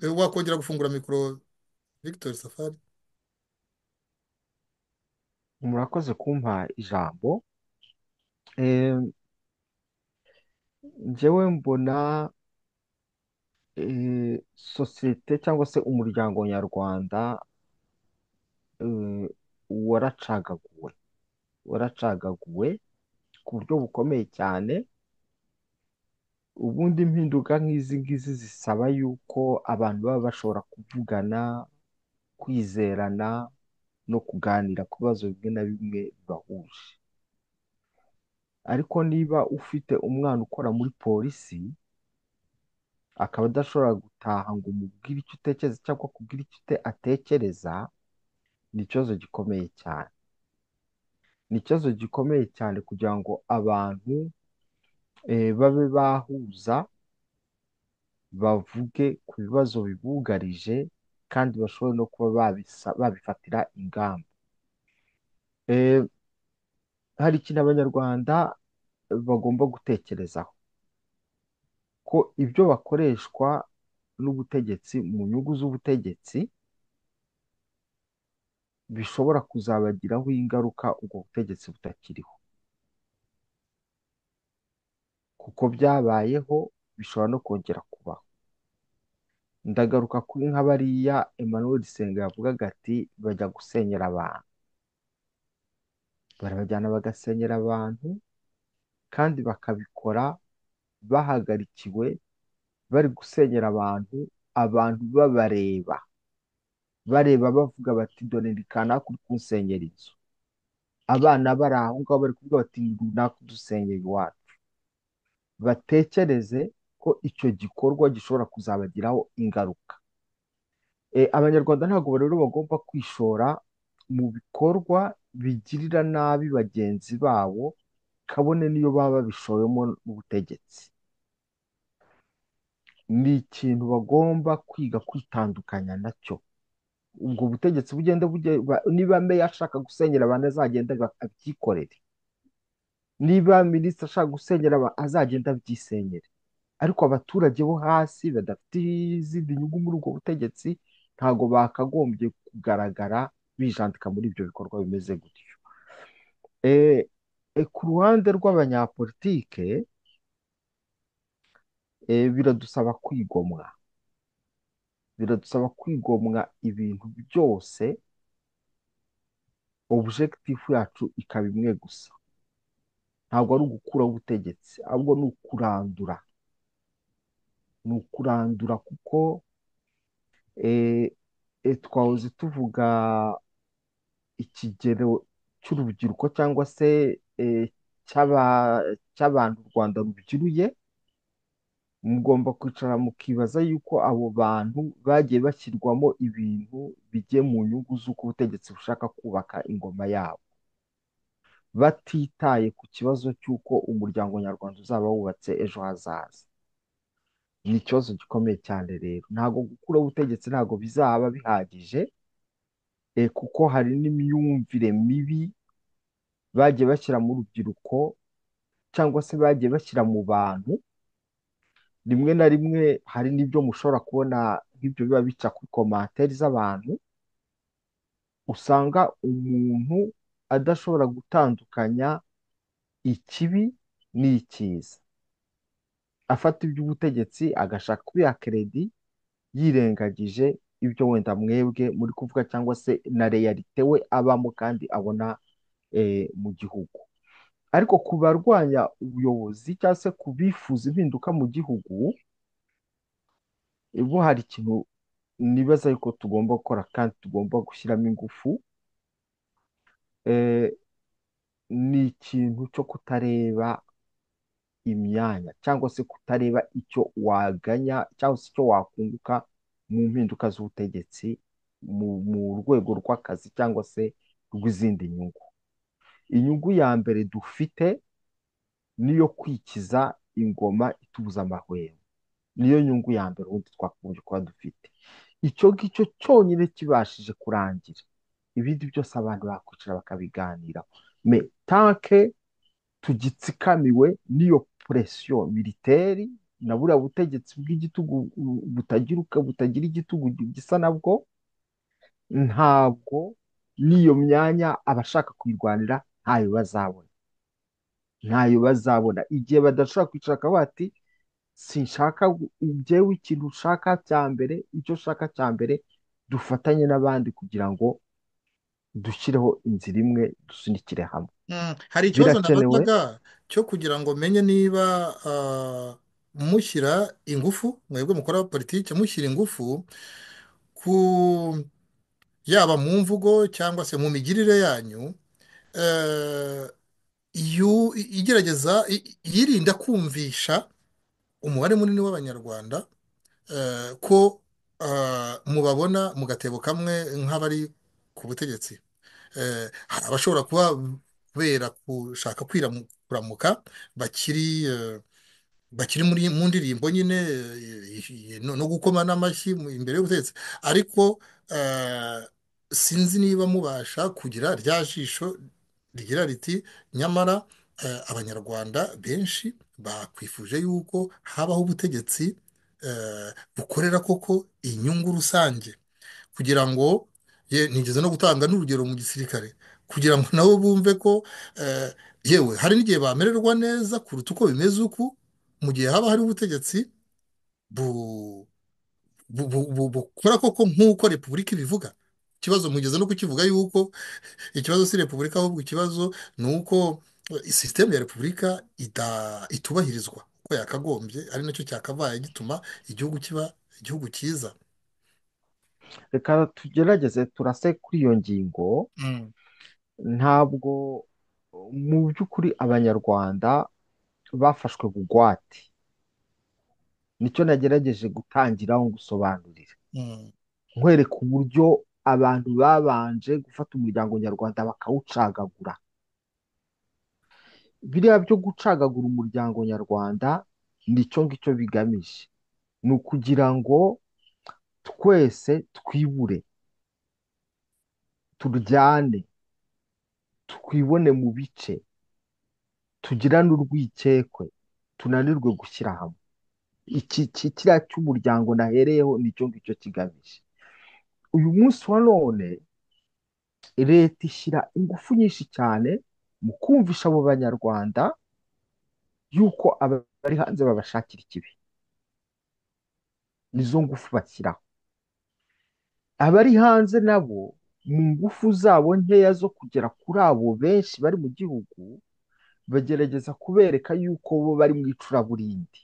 Eh, wakongera gufungura mikoro Victor Safari murakoze kumpa ijambo Eh, njyewe mbona eh, sosiyete cyangwa se umuryango nyarwanda eh, waracagaguwe waracagaguwe ku buryo bukomeye cyane ubundi impinduka nk'izi ngizi zisaba yuko abantu baba bashobora kuvugana kwizerana no kuganira ku bibazo bimwe na bimwe bibahuje ariko niba ufite umwana ukora muri polisi akaba adashobora gutaha ngo umubwire icyo utekereza cyangwa akubwire icyo ute- atekereza ni ikibazo gikomeye cyane ni ikibazo gikomeye cyane kugira ngo abantu eh, babe bahuza bavuge ku bibazo bibugarije kandi bashobore no kuba babisa- babifatira ingamba Eh, hari ikintu abanyarwanda bagomba gutekerezaho ko ibyo bakoreshwa n'ubutegetsi mu nyungu z'ubutegetsi bishobora kuzabagiraho ingaruka ubwo butegetsi butakiriho kuko byabayeho bishobora no kongera kubaho ndagaruka kuri nka bariya Emmanuel Senga yavugaga ati bajya gusenyera abantu barabajyana bagasenyera abantu kandi bakabikora bahagarikiwe bari gusenyera abantu abantu babareba bareba bavuga bati dore ndi kanaka uri kunsenyera inzu abana bari aho ngaho bari kuvuga bati ni runaka udusenyera iwacu batekereze ko icyo gikorwa gishobora kuzabagiraho ingaruka Eh, abanyarwanda ntabwo rero bagomba kwishora mu bikorwa bigirira nabi bagenzi babo kabone n'iyo baba babishowemo n'ubutegetsi ni ikintu bagomba kwiga kwitandukanya nacyo ubwo butegetsi bugende buge ba- niba meya ashaka gusenyera abantu azagenda aba- abyikorere niba minisitiri ashaka gusenyera abantu azagenda abyisenyere ariko abaturage bo hasi badafite izindi nyungu muri ubwo butegetsi ntabwo bakagombye kugaragara bijandika muri ibyo bikorwa bimeze gutyo Eh, eh, ku ruhande rw'abanyapolitike eh, biradusaba kwigomwa biradusaba kwigomwa ibintu byose objekitifu yacu ikaba imwe gusa ntabwo ari ugukuraho ubutegetsi ahubwo ni ukurandura ni ukurandura kuko eh, eh, twahoze tuvuga ikigero cy'urubyiruko cyangwa se eh, cy'aba- cy'abantu u Rwanda rubyiruye mugomba kwicara mukibaza yuko abo bantu bagiye bashyirwamo ibintu bigiye mu nyungu z'uko ubutegetsi bushaka kubaka ingoma yabo batitaye ku kibazo cy'uko umuryango nyarwanda uzaba wubatse ejo hazaza ni ikibazo gikomeye cyane rero ntabwo gukuraho ubutegetsi ntabwo bizaba bihagije eh, kuko hari n'imyumvire mibi bagiye bashyira mu rubyiruko cyangwa se bagiye bashyira mu bantu rimwe na rimwe hari n'ibyo mushobora kubona nk'ibyo biba bica kuri komantere z'abantu usanga umuntu adashobora gutandukanya ikibi n'icyiza afata iby'ubutegetsi agashaka kubiha keredi yirengagije ibyo wenda mwebwe muri kuvuga cyangwa se na reyalite we abamo kandi abona eh, mu gihugu ariko ku barwanya ubuyobozi cyangwa se ku bifuza impinduka mu gihugu bo hari ikintu nibaza yuko tugomba gukora kandi tugomba gushyiramo ingufu eh, ni ikintu cyo kutareba imyanya cyangwa se kutareba icyo waganya cyangwa se icyo wakunguka mu mpinduka z'ubutegetsi mu mu rwego rw'akazi cyangwa se rw'izindi nyungu inyungu ya mbere dufite niyo kwikiza ingoma itubuza amahwemo niyo nyungu ya mbere ubundi twakagombye kuba dufite icyo ngicyo cyonyine kibashije kurangira ibindi byose abantu bakwicara bakabiganiraho me tanke tugitsikamiwe n'iyo puresiyo militeri na buriya butegetsi bw'igitugu butagira butagira igitugu gisa nabwo ntabwo n'iyo myanya abashaka kuyirwanira ntayo bazabona ntayo bazabona igihe badashobora kwicara akavuga ati sinshaka njyewe ikintu ushaka cya mbere icyo ushaka cya mbere dufatanye n'abandi kugira ngo dushyireho inzira imwe dusunikire hamwe Mm, hari ikibazo birakenewe nabazaga cyo kugira ngo menye niba ah, mushyira ingufu mwebwe mukora politiki mushyira ingufu ku yaba mu mvugo cyangwa se mu migirire yanyu eh, yu- igerageza i- yirinda kumvisha umubare munini w'abanyarwanda eh, ko ah, mubabona mu gatebo kamwe nk'abari ku butegetsi Eh, hari abashobora kuba kubera gushaka kwiramu- kuramuka bakiri eh, bakiri muri mu ndirimbo nyine eh, eh, no no gukoma n'amashyi mu- imbere y'ubutegetsi ariko eh, sinzi niba mubasha kugira rya jisho rigira riti nyamara eh, abanyarwanda benshi bakwifuje yuko habaho ubutegetsi eh, bukorera koko inyungu rusange kugira ngo ye nigeze no gutanga n'urugero mu gisirikare kugira ngo nabo bumve ko eh, yewe hari n'igihe bamererwa neza kuruta uko bimeze uku mu gihe haba hari ubutegetsi bu, bu, bu, bu, bukora koko nk'uko repubulika ibivuga ikibazo mugeze no kukivuga yuko ikibazo si repubulika ahubwo ikibazo ni uko eh, sisitemu ya repubulika ita- itubahirizwa uko yakagombye ari nacyo cyakabaye gituma igihugu kiba igihugu cyiza reka tugerageze turase kuri iyo ngingo Mm. ntabwo mu by'ukuri abanyarwanda bafashwe bugwate nicyo nagerageje gutangiraho gusobanurira Mm. nkwereka uburyo abantu babanje gufata umuryango nyarwanda bakawucagagura biriya byo gucagagura umuryango nyarwanda nicyo ngicyo bigamije ni ukugira ngo twese twibure turyane twibone mu bice tugirane urwikekwe tunanirwe gushyira hamwe iki ki- kiriya cy'umuryango nahereyeho nicyo ngicyo kigamije uyu munsi wa none leta ishyira ingufu nyinshi cyane mu kumvisha abo banyarwanda yuko aba- bari hanze babashakira ikibi nizo ngufu bashyiraho abari hanze nabo mu ngufu zabo nkeya zo kugera kuri abo benshi bari mu gihugu bagerageza kubereka yuko bo bari mu icuraburindi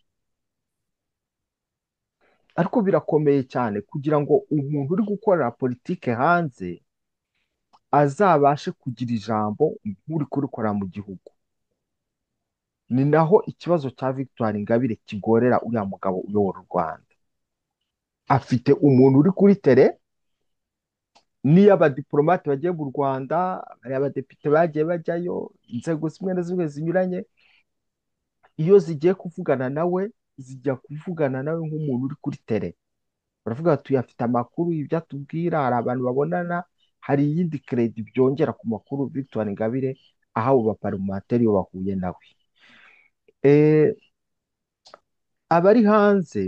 ariko birakomeye cyane kugira ngo umuntu uri gukorera politike hanze azabashe kugira ijambo nk'uri kurikora mu gihugu ni naho ikibazo cya Victoire Ingabire kigorera uriya mugabo uyobora u Rwanda afite umuntu uri kuri tere n'iyo abadiporomate bagiye mu Rwanda hari abadepite bagiye bajyayo inzego zimwe na zimwe zinyuranye iyo zigiye kuvugana nawe zijya kuvugana nawe nk'umuntu uri kuri tere baravuga bati uyu afite amakuru ibyo atubwira hari abantu babonana hari iyindi keredi byongera ku makuru Victoire Ingabire ahawe abaparimateri iyo bahuye nawe Eh, abari hanze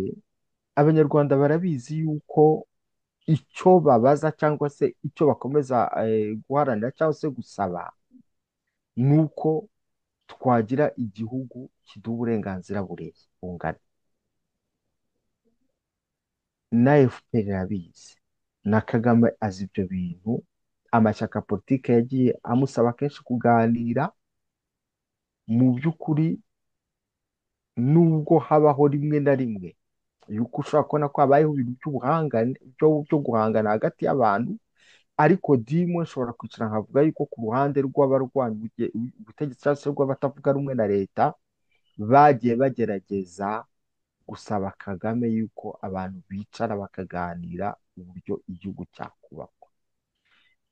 abanyarwanda barabizi yuko icyo babaza cyangwa se icyo bakomeza eh, guharanira cyangwa se gusaba ni uko twagira igihugu kiduha uburenganzira bureye bungana na FPR irabizi na Kagame azi ibyo bintu amashyaka politike yagiye amusaba kenshi kuganira mu by'ukuri nubwo habaho rimwe na rimwe yuko ushobora kubona ko habayeho ibintu by'ubuhangane byo byo guhangana hagati y'abantu ariko dimo nshobora kwicara nkavuga yuko ku ruhande rw'abarwanya ubuje- ubutegetsi cyangwa se rw'abatavuga rumwe na leta bagiye bagerageza gusaba Kagame yuko abantu bicara bakaganira uburyo igihugu cyakubakwa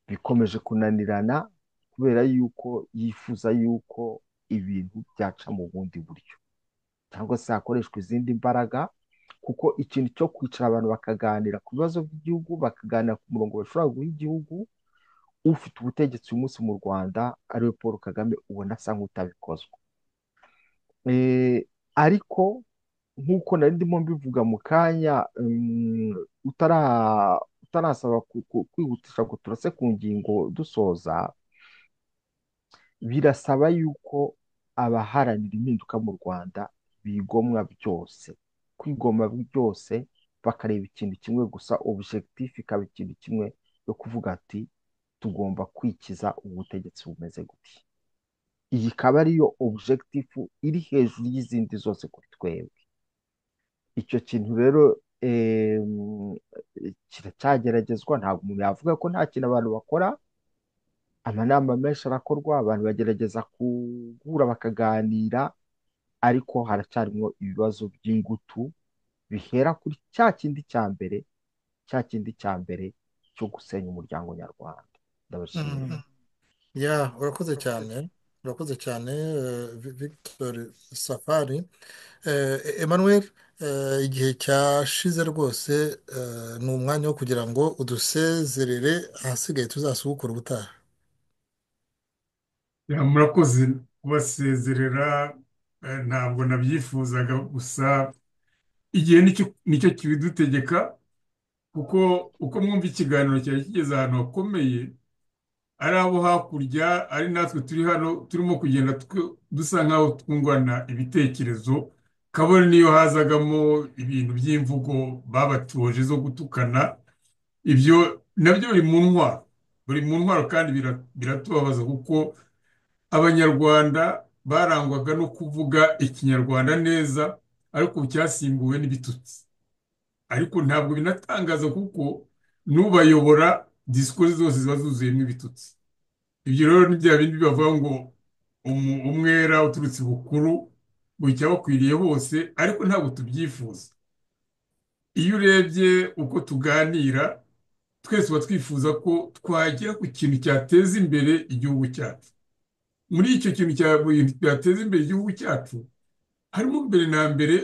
bikomeje kunanirana kubera yuko yifuza yuko ibintu byaca mu bundi buryo cyangwa se hakoreshwa izindi mbaraga kuko ikintu cyo kwicara abantu bakaganira ku bibazo by'igihugu bakaganira ku murongo bashobora guha igihugu ufite ubutegetsi uyu munsi mu Rwanda ariwe Paul Kagame ubona asa nk'utabikozwa Eh, ariko nk'uko nari ndimo mbivuga mu kanya mm, utara- utarasaba ku- ku- kwihutisha ngo turase ku ngingo dusoza birasaba yuko abaharanira impinduka mu Rwanda bigomwa byose kwigomwa byose bakareba ikintu kimwe gusa objectif ikaba ikintu kimwe yo kuvuga ati tugomba kwikiza ubutegetsi bumeze gutya iyi ikaba ariyo objectif iri hejuru y'izindi zose kuri twebwe icyo kintu rero em, kiracyageragezwa ntabwo umuntu yavuga ko nta kintu abantu bakora amanama menshi arakorwa abantu bagerageza guhura bakaganira ariko haracyarimo ibibazo by'ingutu bihera kuri cya kindi cya mbere cya kindi cya mbere cyo gusenya umuryango nyarwanda ndabashimira ya urakoze cyane urakoze cyane eh, Vi- Victor Safari Eh, Emmanuel eh, igihe cyashize rwose eh, ni umwanya wo kugira ngo udusezerere ahasigaye tuzasubukura ubutaha Ya, murakoze kubasezerera eh, ntabwo nabyifuzaga gusa igihe nicyo nicyo kibidutegeka kuko uko mwumva ikiganiro cyari kigeze ahantu hakomeye ari abo hakurya ari natwe turi hano turimo kugenda tw- dusa nk'aho twungurana ibitekerezo kabone niyo hazagamo ibintu by'imvugo babatoje zo gutukana ibyo nabyo biri mu ntwaro buri mu ntwaro kandi bira- biratubabaza kuko abanyarwanda barangwaga no kuvuga ikinyarwanda neza ariko ubu cyasimbuwe n'ibitutsi ariko ntabwo binatangaza kuko n'ubayobora disikuru zose ziba zuzuyemo ibitutsi ibyo rero ni bya bindi bavuga ngo umu- umwera uturutse bukuru bucya bakwiriye hose ariko ntabwo tubyifuza iyo urebye uko tuganira twese uba twifuza ko twagera ku kintu cyateza imbere igihugu cyacu muri icyo kintu cya- mu bintu byateza imbere igihugu cyacu harimo mbere na mbere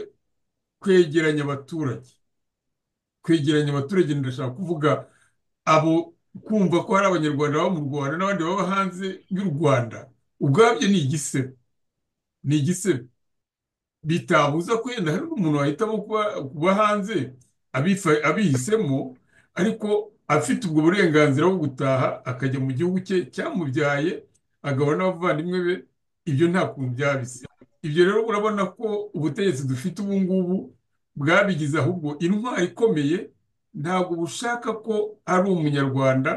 kwegeranya abaturage kwegeranya abaturage ndashaka kuvuga abo kumva ko hari abanyarwanda baba mu rwanda n'abandi baba hanze y'u rwanda ubwabyo ni igisebe ni igisebe bitabuza ko yenda hari umuntu wahitamo kuba kuba hanze abifa- abihisemo ariko afite ubwo burenganzira bwo gutaha akajya mu gihugu cye cyamubyaye agahura n'abavandimwe be ibyo nta kuntu byabise ibyo rero urabona ko ubutegetsi dufite ubu ngubu bwabigize ahubwo intwari ikomeye ntabwo bushaka ko ari umunyarwanda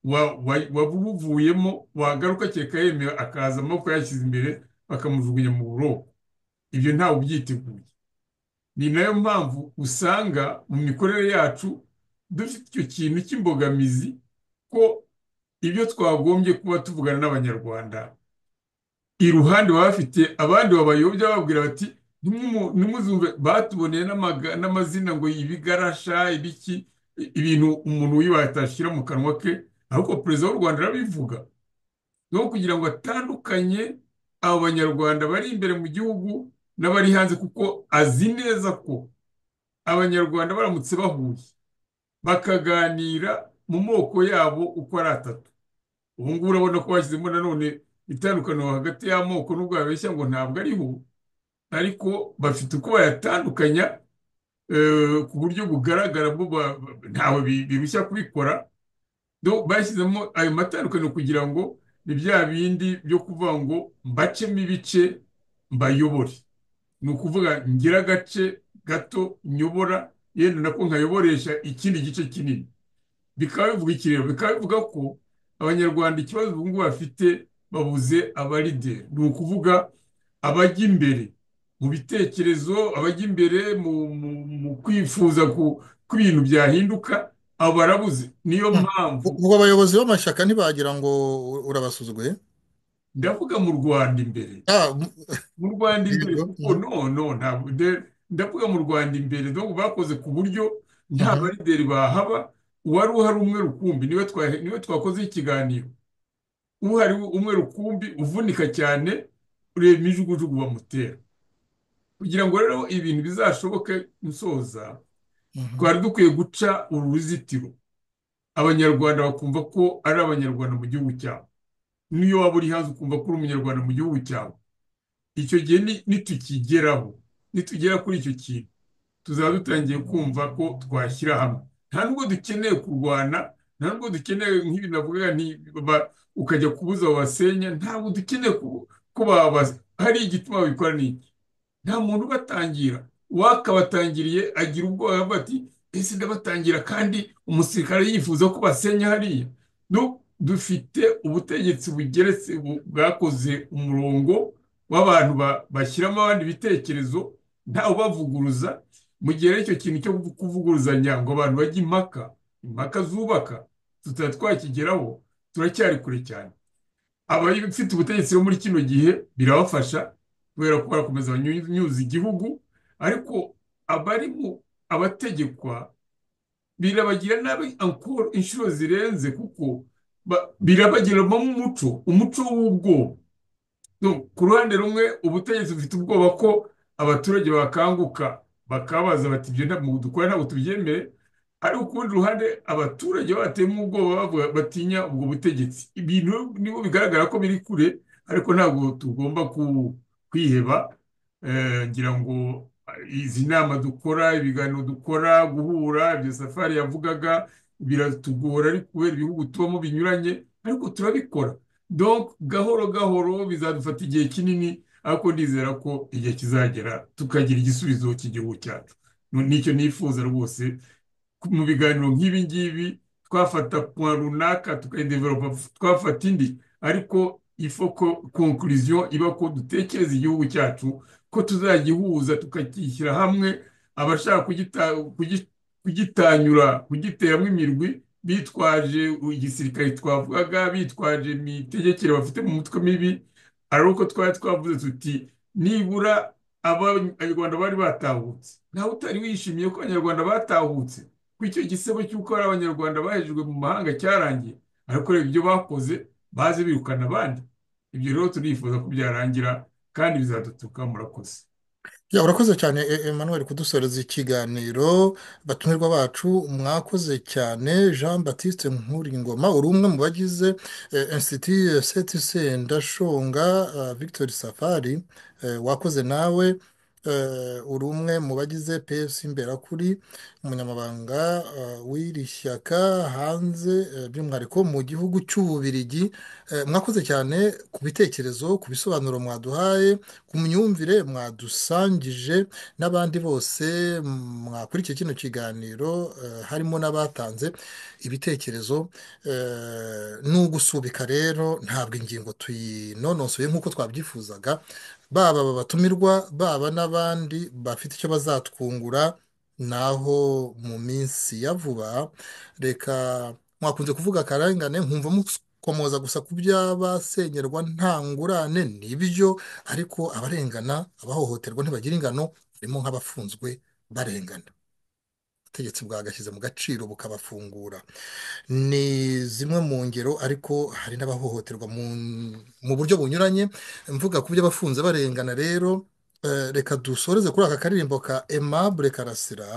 wa- wa- wabuvuyemo wagaruka kereka yemewe akaza amaboko yashyize imbere bakamujugunya mu buroko ibyo ntawe ubyiteguye ni nayo mpamvu usanga mu mikorere yacu dufite icyo kintu cy'imbogamizi ko ibyo twagombye kuba tuvugana n'abanyarwanda iruhande baba bafite abandi babayobya bababwira bati "Ntimwimu- ntimuzumve batuboneye n'amaga- n'amazina ngo ibigarasha ibiki ibintu umuntu wibaye atashyira mu kanwa ke ariko perezida w'u rwanda arabivuga ni uwo kugira ngo atandukanye abo banyarwanda bari imbere mu gihugu n'abari hanze kuko azi neza ko abanyarwanda baramutse bahuye bakaganira mu moko yabo uko ari atatu ubu ngubu urabona ko bashyizemo nanone itandukaniro hagati y'amoko n'ubwo babeshya ngo ntabwo ariho ariko bafite uko bayatandukanya eh, ku buryo bugaragara bo ba- ba- ntawe bi- birushya kubikora do bashyizemo ayo matandukaniro kugira ngo ni bya bindi byo kuvuga ngo mbacemo ibice mbayobore ni ukuvuga ngira agace gato nyobora yenda nako nkayoboresha ikindi gice kinini bikaba bivuga iki rero bikaba bivuga ko abanyarwanda ikibazo ubu ngubu bafite babuze abarideri ni ukuvuga abajya imbere mu bitekerezo abajya imbere mu, mu, mu kwifuza ku ko ibintu byahinduka abo barabuze niyo mpamvu ubwo abayobozi b'amashyaka ntibagira ngo urabasuzuguye ndavuga mu rwanda imbere mu rwanda imbere kuko no no ntabwo de- ndavuga mu rwanda imbere donc bakoze ku buryo nta barideri bahaba uwari uhari umwe rukumbi niwe twa- niwe twakoze ikiganiro uhari umwe rukumbi uvunika cyane ureba imijugujugu bamutera kugira ngo rero ibintu bizashoboke nsoza twari dukwiye guca uru ruzitiro abanyarwanda bakumva ko ari abanyarwanda mu gihugu cyabo n'iyo waba uri hanze ukumva ko uri umunyarwanda mu gihugu cyawe icyo gihe ni- nitukigeraho nitugera kuri icyo kintu tuzaba dutangiye kumva ko twashyira hamwe nta nubwo dukeneye kurwana nta nubwo dukeneye nk'ibi navuga nti ba- ukajya kubuza wabasenya ntabwo dukeneye ku- ko babaza hari igituma babikora ni iki nta muntu ubatangira uwakabatangiriye agira ubwoba avuga ati ese ndabatangira kandi umusirikare yifuza ko basenya hariya Du- dufite ubutegetsi bugeretse bu- bwakoze umurongo w'abantu ba- bashyiramo abandi bitekerezo nta ubavuguruza mu gihe rero icyo kintu cyo kuvuguruzanya ngo abantu bajye impaka impaka zubaka tutaba twakigeraho turacyari kure cyane abafite ubutegetsi bo muri kino gihe birabafasha kubera ko barakomeza banyunyuza igihugu ariko abari mu abategekwa birabagira nabi ankoro inshuro zirenze kuko ba- birabagiramo umuco umuco w'ubwoba No, ku ruhande rumwe ubutegetsi bufite ubwoba ko abaturage bakanguka bakabaza bati ibyo ntabwo dukora ntabwo tubyemere ariko ku rundi ruhande abaturage bateyemo ubwoba bavuga batinya ubwo butegetsi ibintu nibo bigaragara ko biri kure ariko ntabwo tugomba ku- kwiheba Eh, ngira ngo izi nama dukora ibiganiro dukora guhura ibyo safari yavugaga biratugora ariko kubera ibihugu tubamo binyuranye ariko turabikora donc gahoro gahoro bizadufata igihe kinini ariko ndizera ko igihe kizagera tukagira igisubizo cy'igihugu cyacu Nu- nicyo nifuza rwose ku- mu biganiro nk'ibi ngibi twafata point runaka tukayidevelopa twafata indi ariko ifo ko conclusion iba ko dutekereza igihugu cyacu ko tuzagihuza tukakishyira hamwe abashaka kugita- kugi- kugitanyura kugiteramo imirwi bitwaje igisirikare twavugaga bitwaje imitegekere bafite mu mutwe mibi ari uko twari twavuze tuti nibura abanyarwanda bari batahutse ntawe utari wishimiye ko abanyarwanda batahutse ko icyo gisebo cy'uko hari abanyarwanda bahejejwe mu mahanga cyarangiye ariko reba ibyo bakoze baze birukana abandi ibyo rero turifuza ko byarangira kandi bizadutuka murakoze Ya, urakoze cyane E- Emmanuel kudusoreza ikiganiro batumirwa bacu mwakoze cyane Jean Baptiste Nkuringoma uri umwe mu bagize eh, Institut CTC Ndashonga eh, Victor Safari eh, wakoze nawe eh, uri umwe mu bagize PS Imberakuri umunyamabanga eh, w'iri shyaka hanze eh, by'umwihariko mu gihugu cy'Ububirigi Eh, mwakoze cyane ku bitekerezo ku bisobanuro mwaduhaye ku myumvire mwadusangije n'abandi bose mwakurikiye kino kiganiro eh, harimo n'abatanze ibitekerezo eh, ni ugusubika rero ntabwo ingingo tuyinonosoye nk'uko twabyifuzaga baba aba batumirwa baba n'abandi bafite icyo bazatwungura naho mu minsi ya vuba reka mwakunze kuvuga akarengane nkumva mukomoza gusa ku by'abasenyerwa nta ngurane nibyo ariko abarengana abahohoterwa ntibagira ingano harimo nk'abafunzwe barengana ubutegetsi bwagashyize mu gaciro bukabafungura ni zimwe mu ngero ariko hari n'abahohoterwa mu mu buryo bunyuranye mvuga ku by'abafunze barengana rero eh, reka dusoreze kuri aka karirimbo ka Aimable Karasira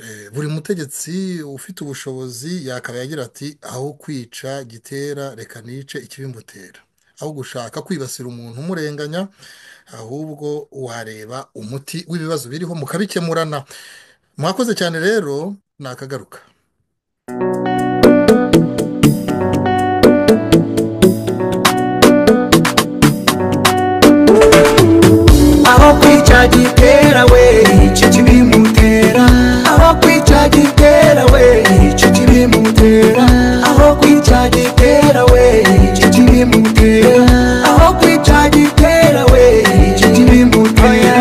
Eh, buri mutegetsi ufite ubushobozi yakabaye agira ati aho kwica gitera reka nice ikibimbutera aho gushaka kwibasira umuntu umurenganya ahubwo wareba umuti w'ibibazo biriho mukabikemurana mwakoze cyane rero nakagaruka aho kwica gitera we icyo kibimutera aho kwica gitera we icyo kibimutera aho kwica gitera we icyo kibimutera aho kwica gitera we icyo kibimutera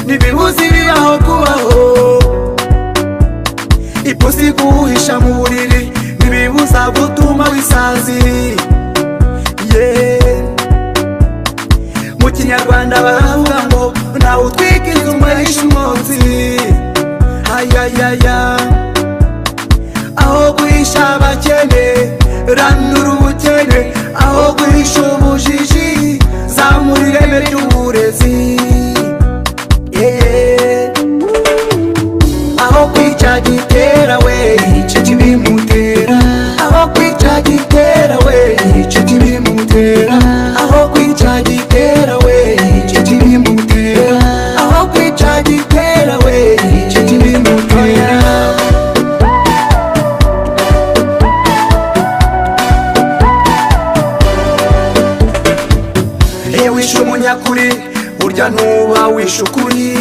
ntibibuze ibibaho kubaho ipusi kuhisha mu buriri ntibibuza gutuma wisanziriye Yeah. mu kinyarwanda baravuga ngo ntawe utwika inzu ngo yahishe umwotsi ayayaya aho guhisha abakene ranura ubukene aho guhisha ubujiji zamura ireme ry'uburezi Yeah. aho kwica gitera we icyo kibimutera aho kwica gitera we icyo kibimutera aho kwica gitera we icyo kibimutera aho kwica gitera we icyo kibimutera iyo wishe umunyakuri burya ntuba wishe ukuri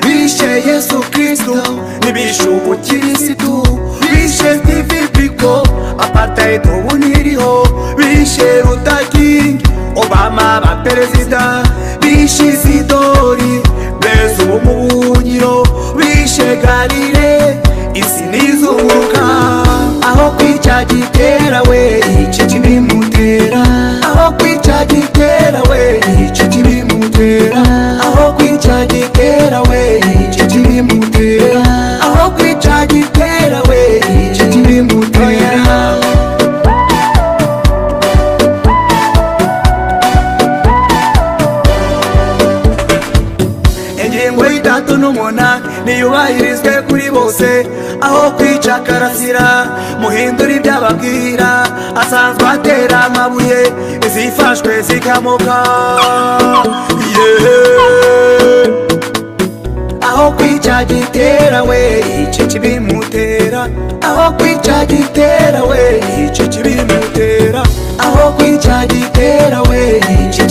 bishe yesu kristo ntibishe ubukirisitu bishe steve biko apartheid ubu ntiriho bishe rutakingi obama ba perezida bishe isidori beza ubu mu buhungiro bishe galile isi nizunguruka aho kwica gitera we icyo kibimutera aho kwica gitera we icyo kibimutera aho kwica gitera we icyo kibimutera aho kwica gitera we icyo kibimutera ingingo y'itatu n'umunani niyubahirizwe kuri bose aho kwica karasira muhindura ibyo ababwira asanzwe atera amabuye izifashwe zikamoka Yeah. aho kwica gitera we icyo kibimutera aho kwica gitera we icyo kibimutera aho kwica gitera we icyo